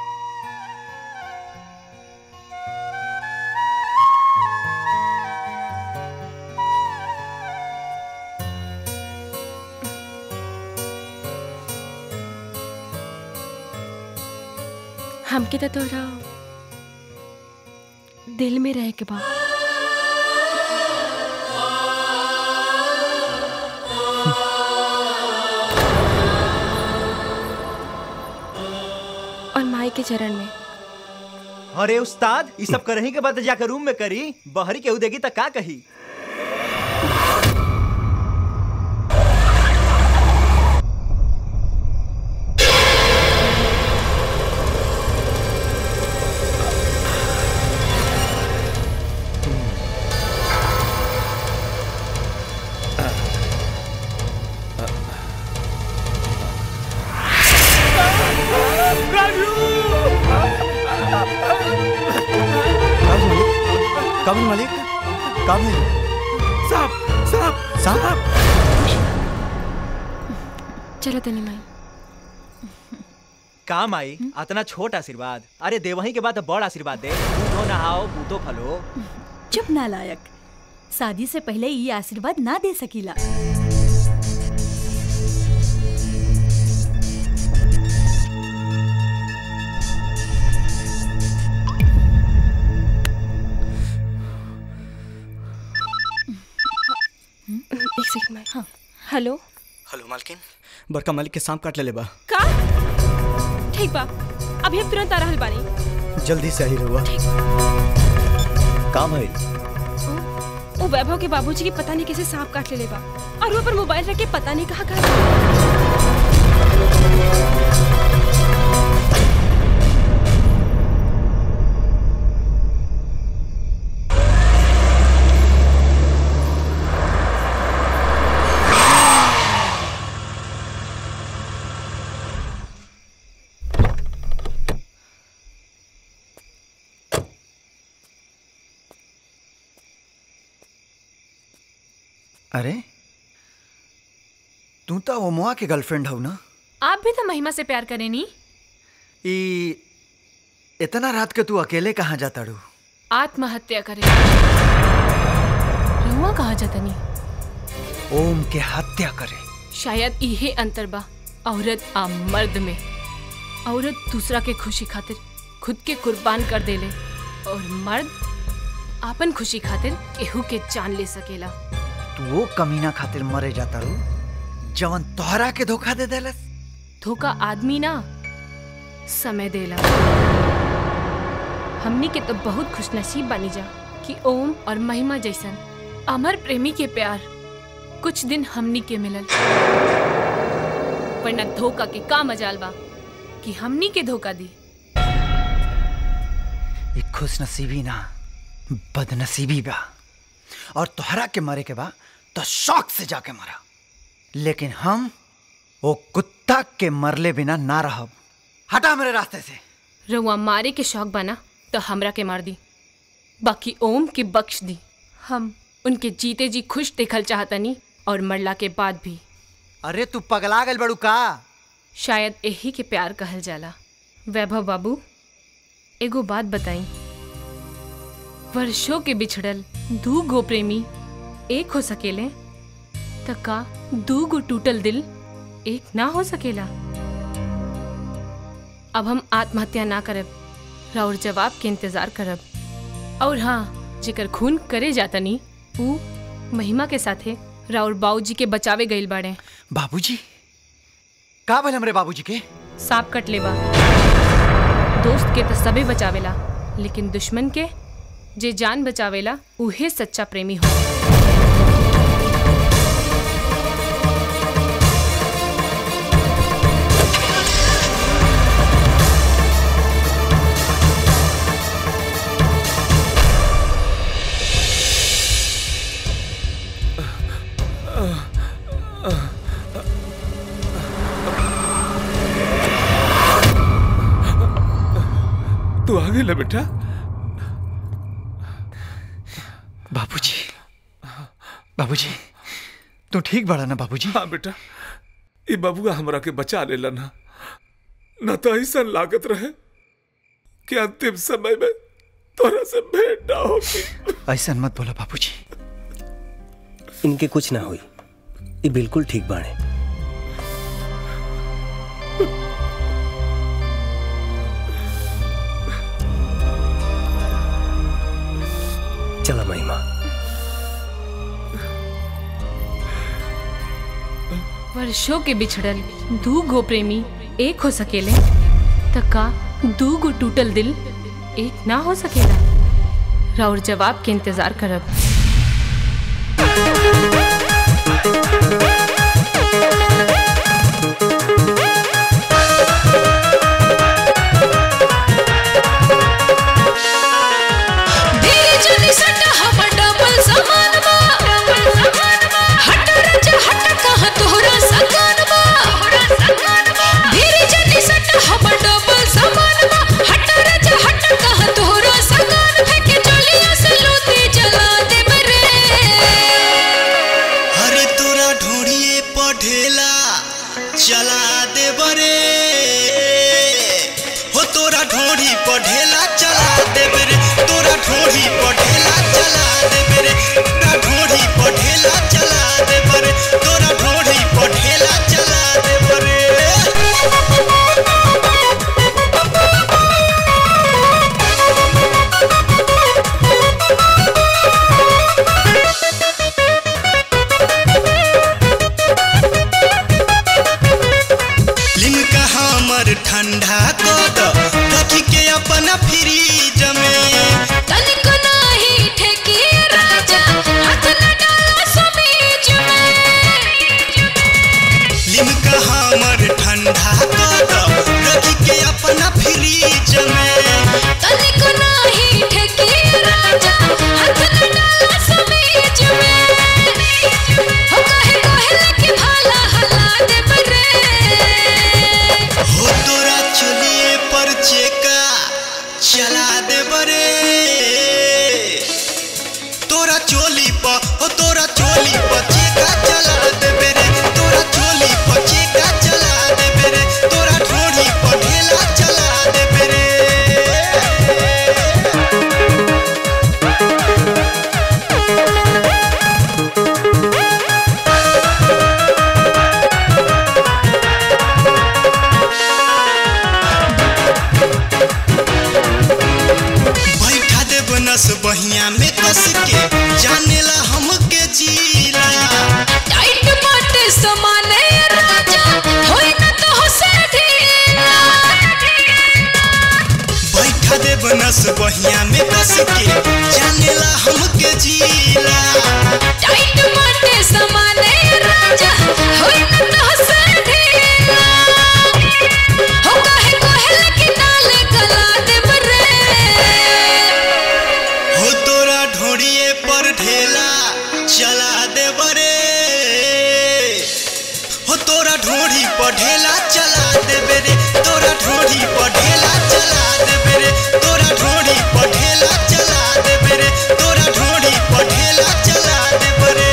हमके तो तोरा दिल में रह के बा और माई के चरण में अरे उस्ताद ये सब करही के बाद जाकर रूम में करी बहरी केहू देगी तो का कही कभी मालिक कभी साहब साहब साहब चलो तनी माई काम आई अतना छोट आशीर्वाद अरे देवही के बाद तो बड़ आशीर्वाद दे दूधो नहाओ बूतो फलो चुप नालायक शादी से पहले ये आशीर्वाद ना दे सकीला एक सेकंड में हाँ हेलो हेलो मालकिन बड़का मालिक के सांप काट ले बा का ठीक बा अभी हम तुरंत आ रहल बानी जल्दी से आई रहुआ का भइल वो वैभव के बाबूजी की पता नहीं कैसे सांप काट ले बा और वो पर मोबाइल रख के पता नहीं कहाँ कहाँ अरे तू तो वो मुआ के गर्लफ्रेंड हो ना आप भी तो महिमा से प्यार करें नी ई इतना रात के तू अकेले कहाँ जाता रू आत्महत्या करे रहुआ कहा जतनी ओम के हत्या करे शायद इहे अंतर बा औरत आ मर्द में औरत दूसरा के खुशी खातिर खुद के कुर्बान कर देले और मर्द आपन खुशी खातिर केहू के जान ले सकेला तू वो कमीना खातिर मरे जाता रू जवन तोहरा के धोखा दे देलस धोखा आदमी ना समय देला हमनी के तो बहुत खुशनसीब बनी जा कि ओम और महिमा जैसन अमर प्रेमी के प्यार कुछ दिन हमनी के मिलल वरना धोखा के का मजाल बा कि हमनी के धोखा दी एक खुश नसीबी ना बदनसीबी बा और तोहरा के मरे के बा तो शौक से जाके मरा लेकिन हम वो कुत्ता के मरले बिना ना रहब हटा मेरे रास्ते से रउआ मारे के शौक बना तो हमरा के मार दी बाकी ओम के बख्श दी हम उनके जीते जी खुश देखल चाहतनी और मरला के बाद भी अरे तू पगला गल बड़ू का शायद यही के प्यार कहल जाला वैभव बाबू एगो बात बताई वर्षों के बिछड़ल दू गो प्रेमी एक हो सकेले त का दू गो टूटल दिल एक ना हो सकेला अब हम आत्महत्या ना करब राउर जवाब के इंतजार करब और हाँ जेकर खून करे जातनी ऊ महिमा के साथे राउर बाबूजी के बचावे गइल बाड़े बाबूजी का भल हमरे बाबूजी के सांप कट लेबा दोस्त के तो सबे बचावेला लेकिन दुश्मन के जे जान बचावेला उहे सच्चा प्रेमी हो तू आ गई बेटा बाबूजी बाबूजी तू ठीक बड़ा ना बाबूजी हाँ बेटा ये बबुआ हमरा के बचा लेला ना न तो ऐसा लागत रहे कि अंतिम समय में तोरा से भेंट ना होगी ऐसा मत बोला बाबूजी इनके कुछ ना हुई ये बिल्कुल ठीक बाड़े चला महिमा वर्षों के बिछड़ल दू गो प्रेमी एक हो सकेले त का दू गो टूटल दिल एक ना हो सकेला राउर जवाब के इंतजार करब धीरे चली सट हमर डबल समान बा हट रज हट कहाँ तोहरा सकान बा धीरे चली सट हमर डबल समान बा हट रज हट कहाँ तोहरा सकान फेंके चलिया से लूटी जला दे बरे अरे तोरा ढोड़िए पढ़ेला चला दे बरे हो तोरा ढोड़ी पढ़ेला चला दे बरे तोरा ढोड़ी पढ़ेला चला दे बरे तोरा ढोड़ी पढ़ेला चला दे बरे तोरा ढोड़ी पढ़ेला चला दे बरे लिमका हमर ठंडा कद रखी के अपना फ्रीज में तनिक नाही ठेकी राजा हाथ न डाला समीज में लिमका हमर ठंडा कद रखी के अपना फ्रीज में तनिक नाही ठेकी राजा हाथ न डाला समीज में हो कहे कहे लगे भाला हला दे बरे हो तोरा चलिए पर चेका चला दे बरे तोरा चोली पर हो तोरा चोली पर चेका चला दे बेरे तोरा चोली पर चेका चला दे बेरे नस बहिया में कस के जानेला हमके जीला टाइट माटे समाने राजा होई न तो से ढीला हो काहे कोहल की नाल गला देब रे हो तोरा ढोड़िए पर ढेला चला दे बरे हो तोरा ढोड़ी पर ढेला चला दे बेरे तोरा ढोड़ी पर ढेला चला दे बेरे तोरा ढोड़ी पर ढेला चला दे बेरे तोरा ढोड़ी पर ढेला चला दे बरे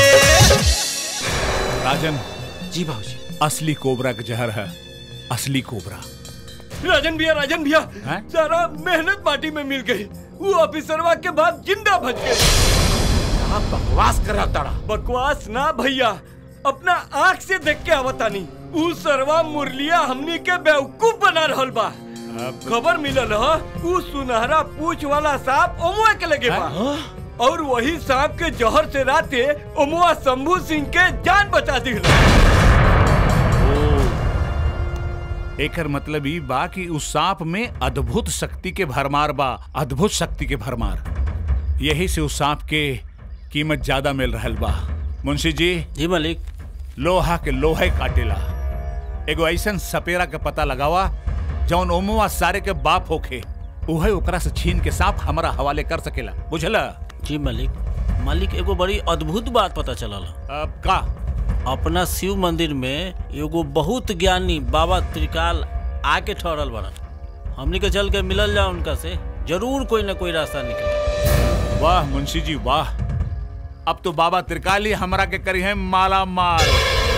राजन जी बाबूजी असली कोबरा का जहर है असली कोबरा राजन भैया राजन भैया सारा मेहनत माटी में मिल गई वो ऑफिसरवा के बाद जिंदा बच गए आप बकवास कर रहा तारा बकवास ना भैया अपना आंख से देख के आवतानी ऊ सरवा मुरलिया हमनी के बेवकूफ बना रहल बा खबर मिलल ह ऊ सुनहरा पूछ वाला सांप ओमुआ के लगे बा और वही सांप के जहर से राते ओमुआ शंभू सिंह के जान बचा दिल एकर मतलब ई बा कि उस सांप में अद्भुत शक्ति के भरमार बा अद्भुत शक्ति के भरमार यही से उस सांप के कीमत ज्यादा मिल रहल बा मुंशी जी जी मालिक लोहा के लोहे काटेला एगो ऐसन सपेरा के पता लगावा जौन ओमुआ सारे के बाप होखे उहे ओकरा से छीन के सांप हमारा हवाले कर सकेला बुझला जी मालिक मालिक एगो बड़ी अद्भुत बात पता चलल अब का अपना शिव मंदिर में एगो बहुत ज्ञानी बाबा त्रिकाल आके ठहरल बड़न हमनी के चल के मिलल जा उनका से जरूर कोई ना कोई रास्ता निकले वाह मुंशी जी वाह अब तो बाबा त्रिकाली हमरा के करी है माला माल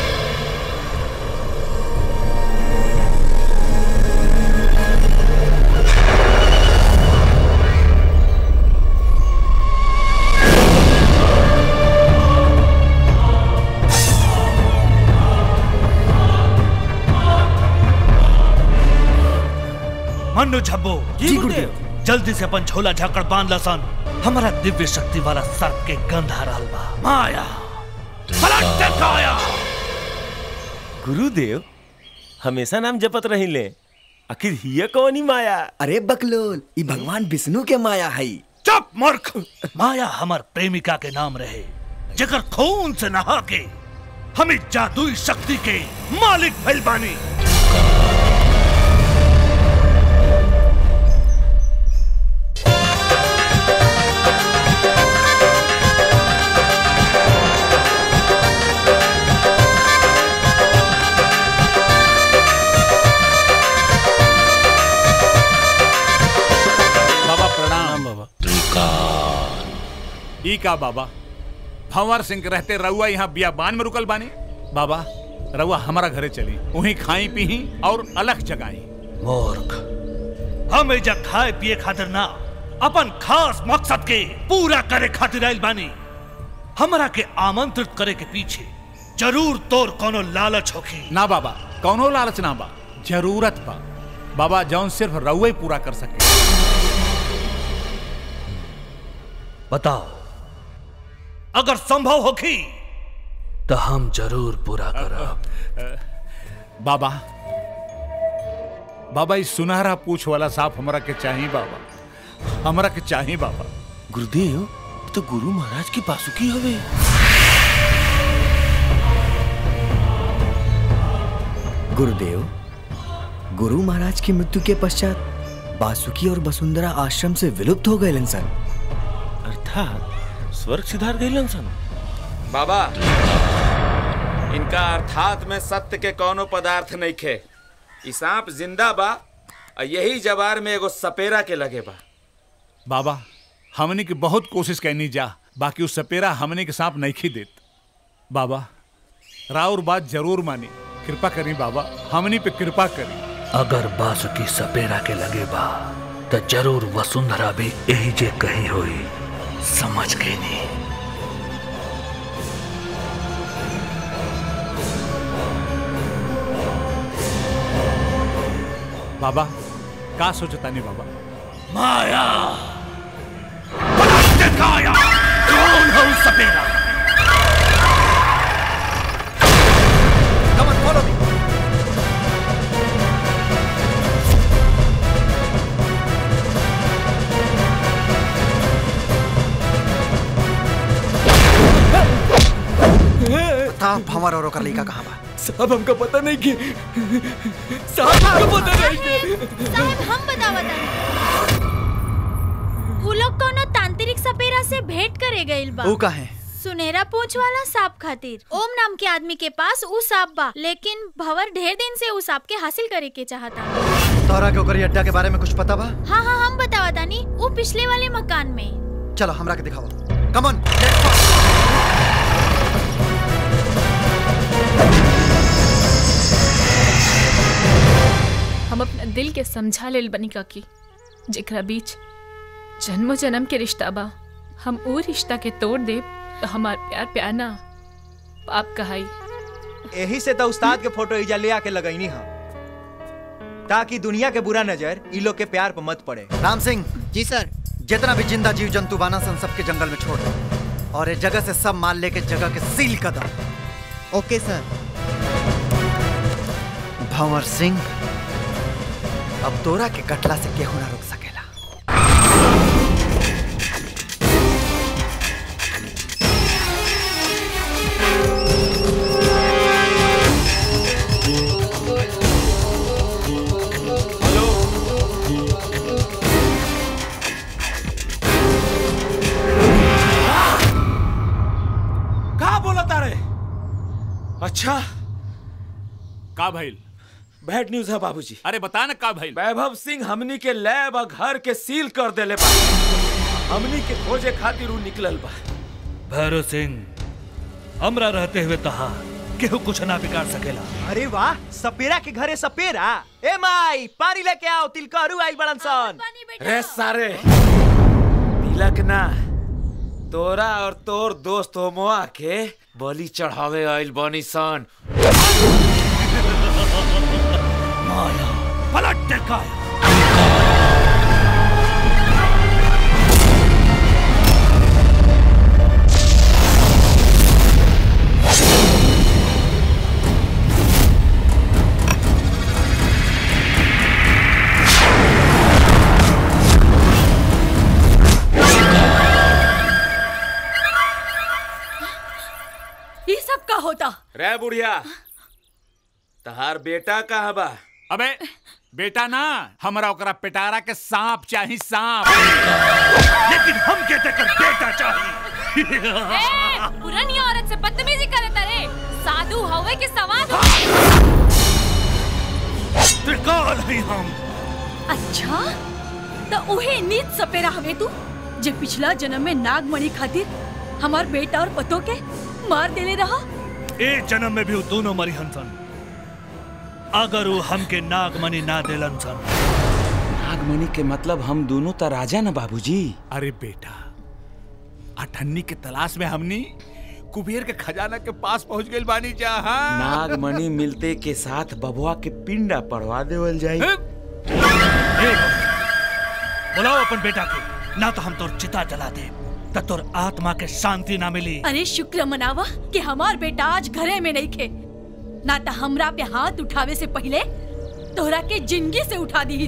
मन्नू झब्बो जी गुरुदेव जल्दी से अपन झोला झाकड़ बांध लसन हमारा दिव्य शक्ति वाला सर्प के गंध आ रहल बा माया पलट काया गुरुदेव हमेशा नाम जपत रहिले आखिर हिय कौनी माया अरे बकलोल ई भगवान विष्णु के माया है चुप मूर्ख माया हमार प्रेमिका के नाम रहे जगर खून से नहा के हमें जादुई शक्ति के मालिक भइल बानी बाबा प्रणाम बाबा ई का बाबा भंवर सिंह के रहते रउआ यहाँ बियाबान में रुकल बानी बाबा रउआ हमारा घरे चली वहीं खाई पी और अलग जगाई मूर्ख हम एजा खाए पिए खातिर ना अपन खास मकसद के पूरा करे खातिर आइल बानी हमरा के आमंत्रित करे के पीछे जरूर तोर कोनो लालच होखी ना बाबा कौनो लालच ना बा जरूरत बा बाबा जौन सिर्फ रउआ ही पूरा कर सके बताओ अगर संभव होखी तो हम जरूर पूरा करब बाबा बाबा इस सुनहरा पूछ वाला सांप हमरा के चाहिए बाबा हमरा के चाहिए बाबा गुरुदेव तो गुरु महाराज की बासुकी हवे गुरुदेव गुरु महाराज की मृत्यु के पश्चात बासुकी और वसुंधरा आश्रम से विलुप्त हो गए सन अर्थात स्वर्ग सिधार गइलन सन बाबा इनका अर्थात में सत्य के कोनो पदार्थ नहीं खे ई सांप जिंदा बा और यही जवार में एगो सपेरा के लगे बा बाबा हमने की बहुत कोशिश करनी जा बाकी उस सपेरा हमने के सांप नहीं खी देत बाबा राउर बात जरूर मानी कृपा करी बाबा हमनी पे कृपा करी अगर बासुकी सपेरा के लगे बा तो जरूर वसुंधरा भी यही जे कही होई समझ गई नहीं बाबा का सोचता नहीं बाबा माया पलट काया कौन है उस सपेरा Come on, follow me. भंवर और ओकर लड़का कहाँ बा साहब हमका पता नहीं कि साहब हमका पता नहीं कि साहब हम बतावत हनी उ लोग कोनो तांत्रिक सपेरा से भेंट करे गइल बा ऊ काहे सुनहरा पूछ वाला सांप खातिर ओम नाम के आदमी के पास उ सांप बा लेकिन भंवर ढेर दिन से उ सांप के हासिल करे के चाहता तोहरा के ओकर अड्डा के बारे में कुछ पता बा हाँ हाँ हम बतावत हनी उ पिछले वाले मकान में चलो हमरा के दिखाओ कम ऑन हम अपना दिल के समझा लेल बनी काकी जेकरा बीच जन्मो जन्म के रिश्ता बा हम वो रिश्ता के तोड़ दे तो हमार प्यार प्यार ना पाप कहाई यही से तो उस्ताद के फोटो इजा ले आके लगैनी हम ताकि दुनिया के बुरा नजर ई लोग के प्यार पर मत पड़े राम सिंह जी सर जितना भी जिंदा जीव जंतु बाना सन सबके जंगल में छोड़ दो और इस जगह से सब माल लेके जगह के सील कर दो ओके सर भंवर सिंह अब तोरा के कटला से केहू ना रोक सकेला का बोला तारे अच्छा का भइल बैड न्यूज है बाबूजी अरे बता ना का भइल वैभव सिंह हमनी के लैब और घर के सील कर देले बा हमनी के खोजे खातिर उ निकलल बा भैरव सिंह हमरा रहते हुए तहा केहू कुछ ना बिगाड़ सकेला अरे वाह सपेरा के घरे सपेरा ए माई पानी लेके आओ तिलकहरू आई बड़न सन रे सारे तिलक ना तोरा और तोर दोस्त होमोआ के बलि चढ़ावे आइल बनी सन माया पलट दिखाया ये सब का होता रे बुढ़िया तहार बेटा कहाँ बा अबे बेटा ना हमरा ओकरा पिटारा के सांप चाही सांप लेकिन हम के तेकर बेटा चाहिए पुरानी औरत से बदतमीजी करे तरे साधु हवे के सवाद त्रिकाल ही हम अच्छा तो उहे नीच सपेरा हवे तू जे पिछला जन्म में नागमणि खातिर हमार बेटा और पतो के मार देले रहा ए जन्म में भी वो दोनों मरी हंसन अगर वो हमके नागमणि ना देलन सन नागमणि के मतलब हम दोनों तो राजा ना बाबूजी अरे बेटा अठन्नी के तलाश में हमनी कुबेर के खजाना के पास पहुंच गइल बानी जहां नागमणि मिलते के साथ बबुआ के पिंडा पड़वा देवल जाई बुलाओ अपन बेटा के ना तो हम तोर चिता जला दे त तोर आत्मा के शांति ना मिली अरे शुक्र मनावा कि हमार बेटा आज घरे में नहीं खे ना तो हमरा पे हाथ उठावे से पहले तोहरा के जिंदगी से उठा दी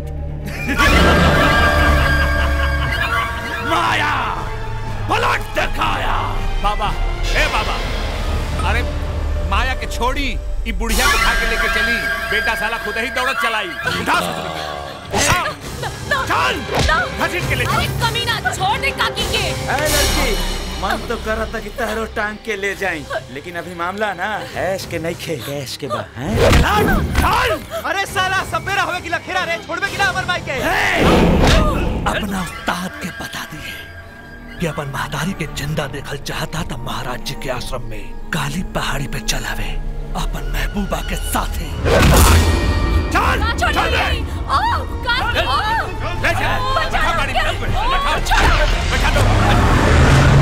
माया पलट दिखाया बाबा ए बाबा अरे माया के छोड़ी ई बुढ़िया को उठा के लेके चली बेटा साला खुद ही दौड़त चलाई उठा चल घसीट के ले अरे कमीना छोड़ दे काकी के ए लड़की मन तो कर था कि तहरो टांग के ले जाई लेकिन अभी मामला ना ऐश के नहीं खे गैस के बा हैं अरे साला सपेरा होवे की लखेरा रे छोड़बे की ना अमर भाई के अपना उस्ताद के बता दिए कि अपन महादारी के जिंदा देखल चाहता था महाराज जी के आश्रम में काली पहाड़ी पे चलावे अपन महबूबा के साथ चल छोड़ चल दे ओ काकी ओ ले जा बैठा गाड़ी में बैठा छोड़ बैठा दो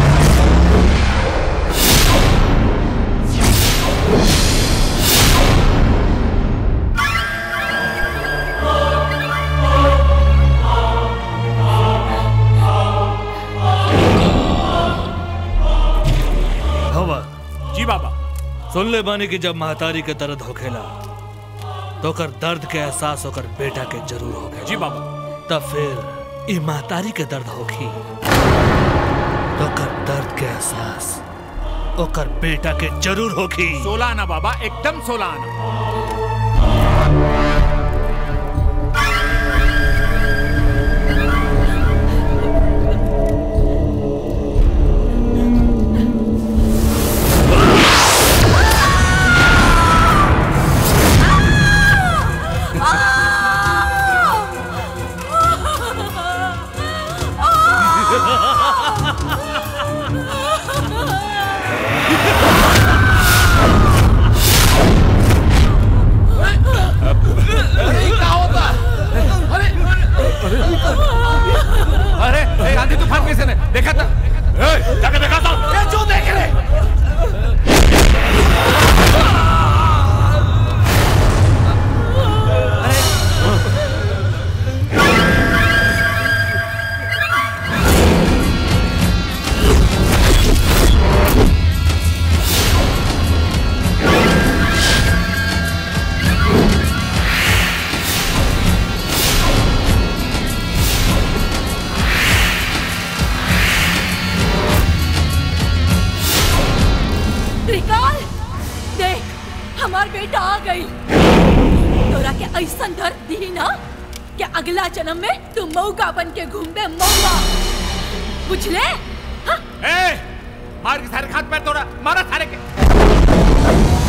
हवा जी बाबा सुन ले बानी कि जब महतारी के दर्द होखेला तो कर दर्द के एहसास होकर बेटा के जरूर होखेला जी बाबा तब फिर ई महतारी के दर्द होखी तो कर दर्द के एहसास ओकर बेटा के जरूर होगी सोलह आना बाबा एकदम सोलह आना अरे क्या होता अरे अरे ए, आंधी तूफान कैसे ने देखा था ए, जाके देखा था ये जो देख रहे त्रिकाल देख हमार बेटा आ गई तोरा के ऐसा दर्द दी ना कि अगला जन्म में तू मौका बन के घूमबे मौका बुझले ए, मार के सारे खात पैर तोड़ा मारा सारे के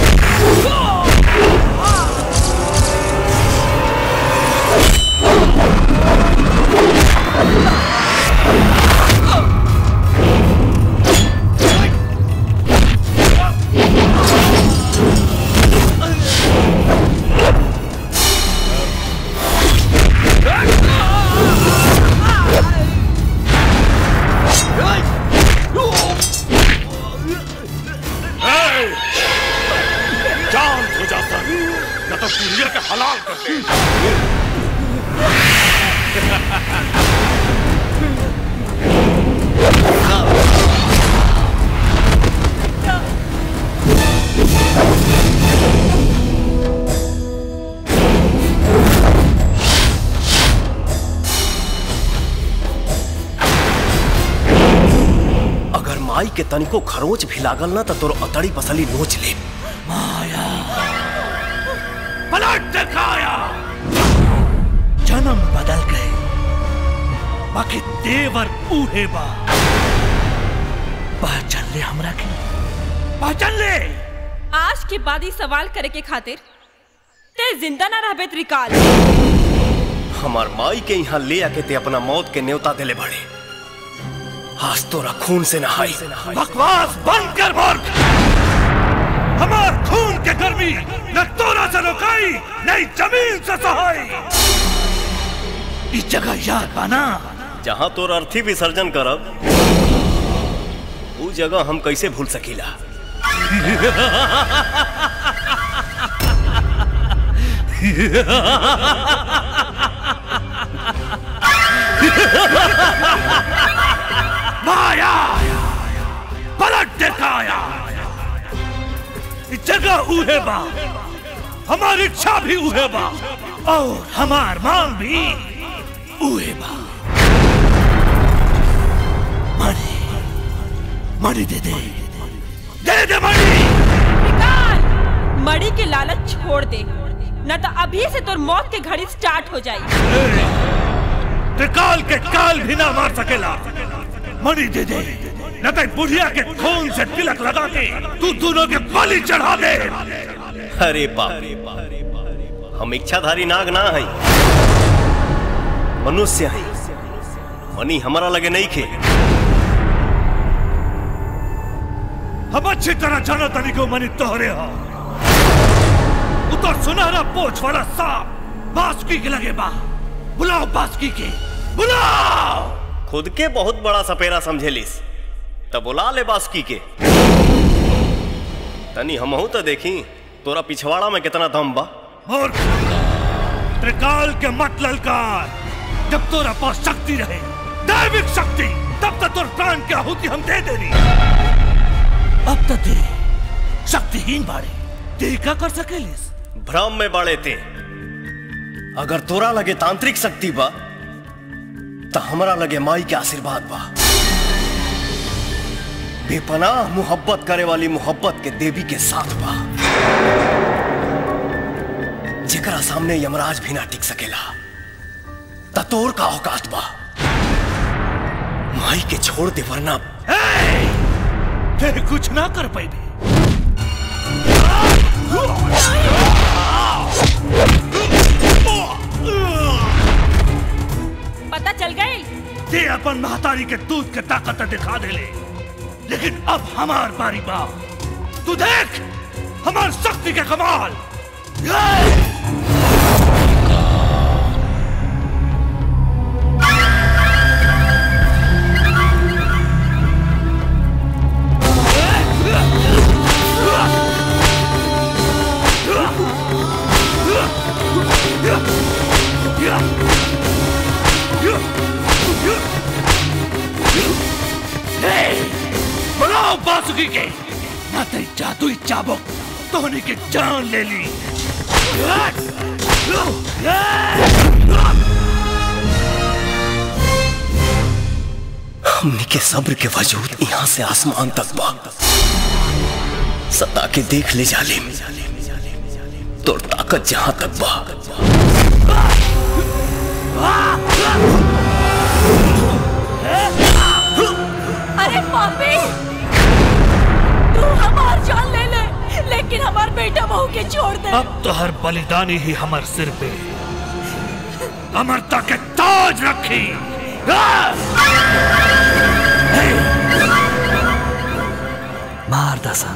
जान हो जाता न तो पुड़िया के हलाल कर दे अगर माई के तनिको खरोच भी लागल ना तो तोर अतड़ी पसली नोच ले पलट दिखाया जन्म बदल गए बाकी देवर बूढ़े बा पहचान ले हमरा के पहचान ले आज के बाद ही सवाल करे के खातिर ते जिंदा ना रहबे त्रिकाल हमार माई के यहाँ ले आके ते अपना मौत के न्योता दिले बड़े आज तोरा खून से नहाई बकवास बंद कर बोल हमार खून के गर्मी न तोरा से रोकाई नहीं जमीन से सहाई इस जगह याद पाना जहाँ तोर अर्थी विसर्जन करब ऊ जगह हम कैसे भूल सकीला माया पलट दिखाया इस जगह उहे बा हमारी इच्छा भी उहे बा और हमार मांग भी उहे बा मणि मणि दे दे दे दे मणि त्रिकाल मड़ी के लालच छोड़ दे न तो अभी से तोर मौत के घड़ी स्टार्ट हो जाई त्रिकाल के काल भी ना मार सकेला मणि दे दे न तो बुढ़िया के खून से तिलक लगा के तू दोनों के बलि चढ़ा दे अरे बाप हम इच्छाधारी नाग ना है मनुष्य है मनी हमारा लगे नहीं खे हम अच्छी तरह जानो तनी को मनी तोहरे हो उतर सुनहरा पोछ वाला सांप बासुकी के लगे बा बुलाओ बासुकी के बुलाओ खुद के बहुत बड़ा सपेरा समझेलिस तब बुला ले बासुकी के तनी हमहू तो देखी तोरा पिछवाड़ा में कितना दम बा और त्रिकाल के मत ललकार जब तोरा पास शक्ति रहे दैविक शक्ति तब तक तोर प्राण की आहुति हम दे देनी अब तक दे शक्तिहीन बाड़े ते का कर सकेलिस भ्रम में बड़े थे अगर तोरा लगे तांत्रिक शक्ति बा तो हमरा लगे माई के आशीर्वाद बा बेपनाह मोहब्बत करे वाली मोहब्बत के देवी के साथ बा जेकरा सामने यमराज भी ना टिक सकेला ततोर का औकात बा माई के छोड़ दे वरना फिर कुछ ना कर पाई पता चल गई ते अपन महतारी के दूध के ताकत दिखा दे ले लेकिन अब हमार बारी बा तू देख हमार शक्ति के कमाल बनाओ बासुकी के ना तेरी जादुई चाबुक तोहनी की जान ले ली हमने के सब्र के वजूद यहाँ से आसमान तक बा सता के देख ले जालिम तोर ताकत जहां तक बा अरे पापी तू हमार जान ले ले लेकिन हमार बेटा बहू के छोड़ दे अब तो हर बलिदानी ही हमार सिर पे अमरता के ताज रखी मार दसा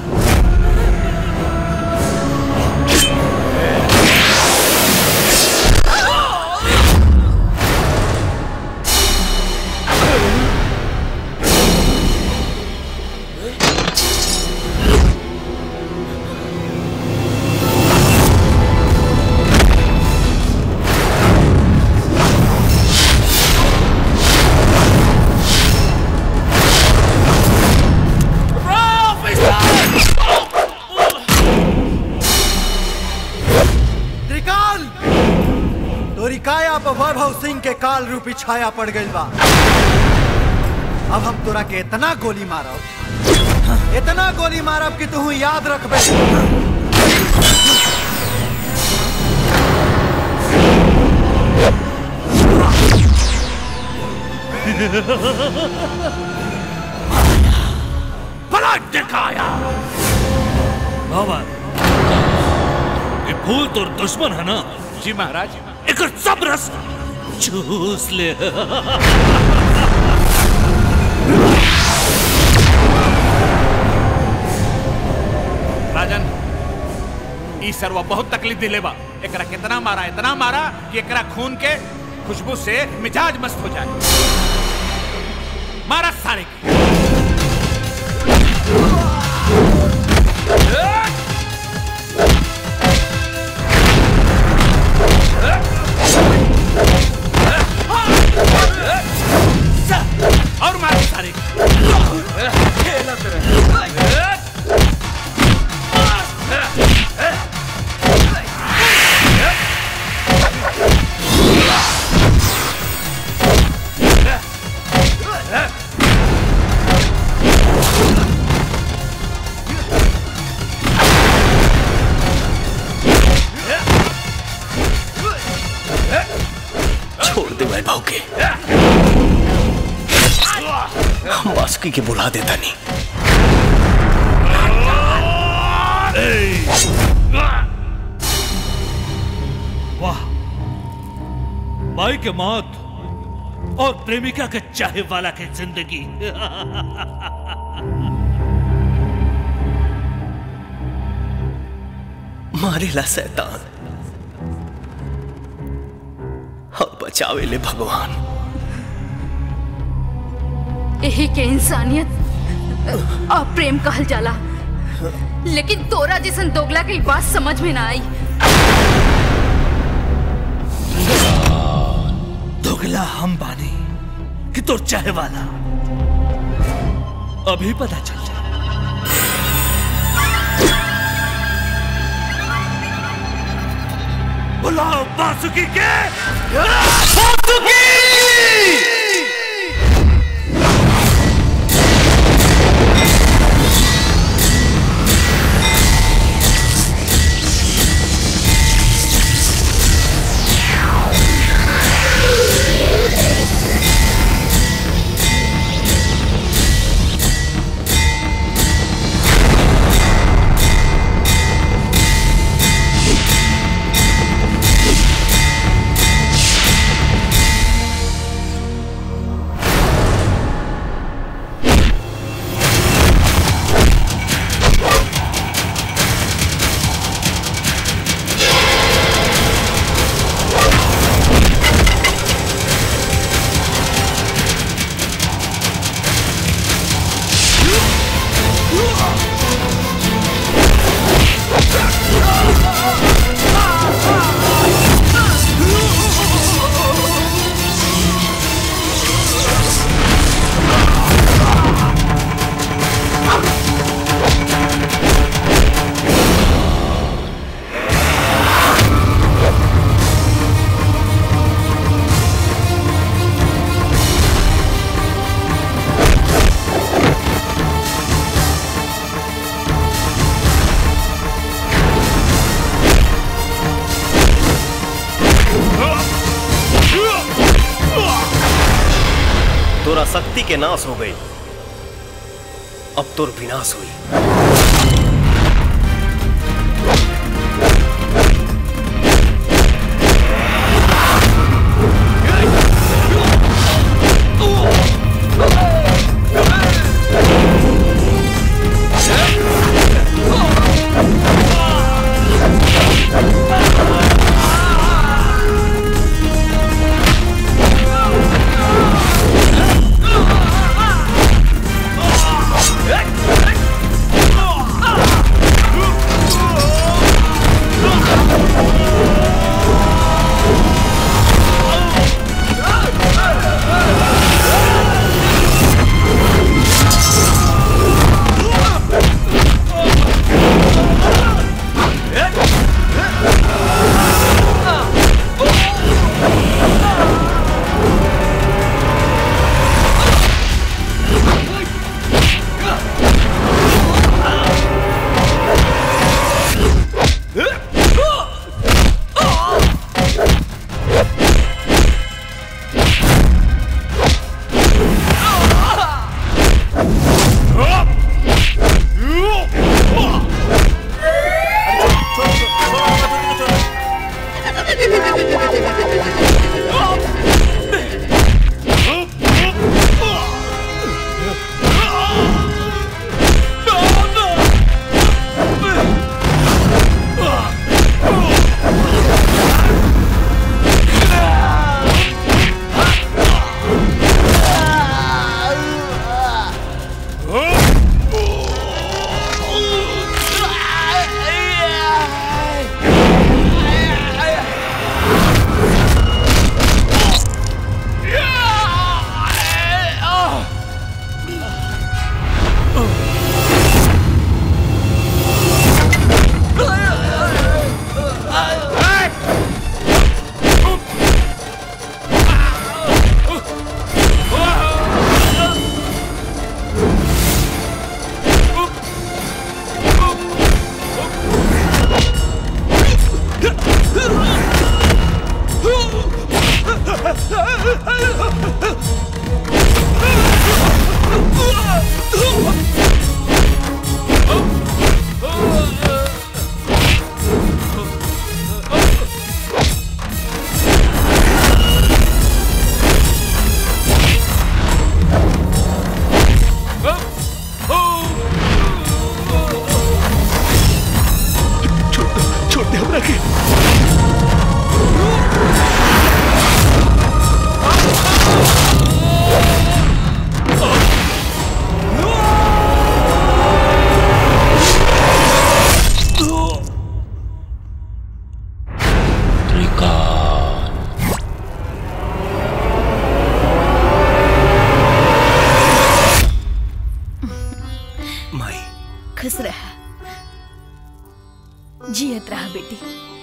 त्रिकाल तोरी काया पर वैभव सिंह के काल रूपी छाया पड़ गई बा अब हम तोरा के इतना गोली मारब इतना गोली मारब कि तू याद रखबे पलट दिखाया बाबा ये फूल तो दुश्मन है ना जी महाराज एक सब रस चूस ले राजन ई सरवा बहुत तकलीफ दिले बा एकरा कितना मारा इतना मारा कि एकरा खून के खुशबू से मिजाज मस्त हो जाए मारा सारे के और मारा सारे छोड़ दे वैभव के हम बासुकी के बुला देता नहीं वाह माई के मौत और प्रेमिका के चाहे वाला की जिंदगी मारेला शैतान और बचावे ले भगवान यही के इंसानियत और प्रेम कहल जाला लेकिन तोरा जैसन दोगला के ई बात समझ में ना आई दोगला हम बानी कि तो चाहे वाला अभी पता चल जाए बुलाओ बासुकी के बासुकी तोरा शक्ति के नाश हो गई अब तोर विनाश हुई छोड़ दे हमरा के माई खुश रह जियत रहा बेटी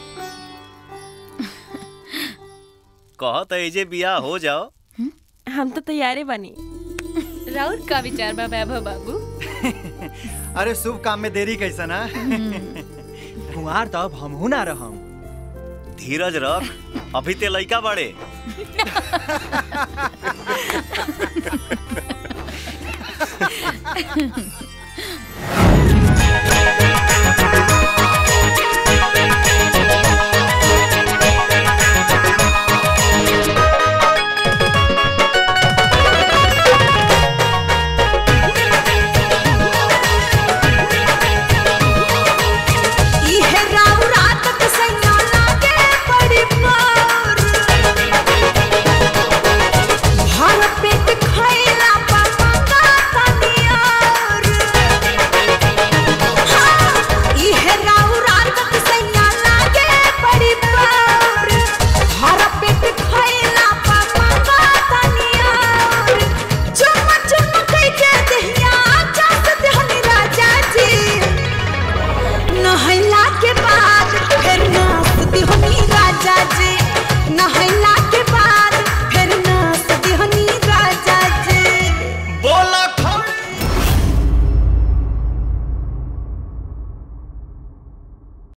कहत एजे बियाह हो जाओ हम तो तैयारे बनी राउर का विचार बा वैभव बाबू अरे शुभ काम में देरी कैसा ना कुंवार तो अब हमहू ना रहम धीरज रख अभी ते लइका बड़े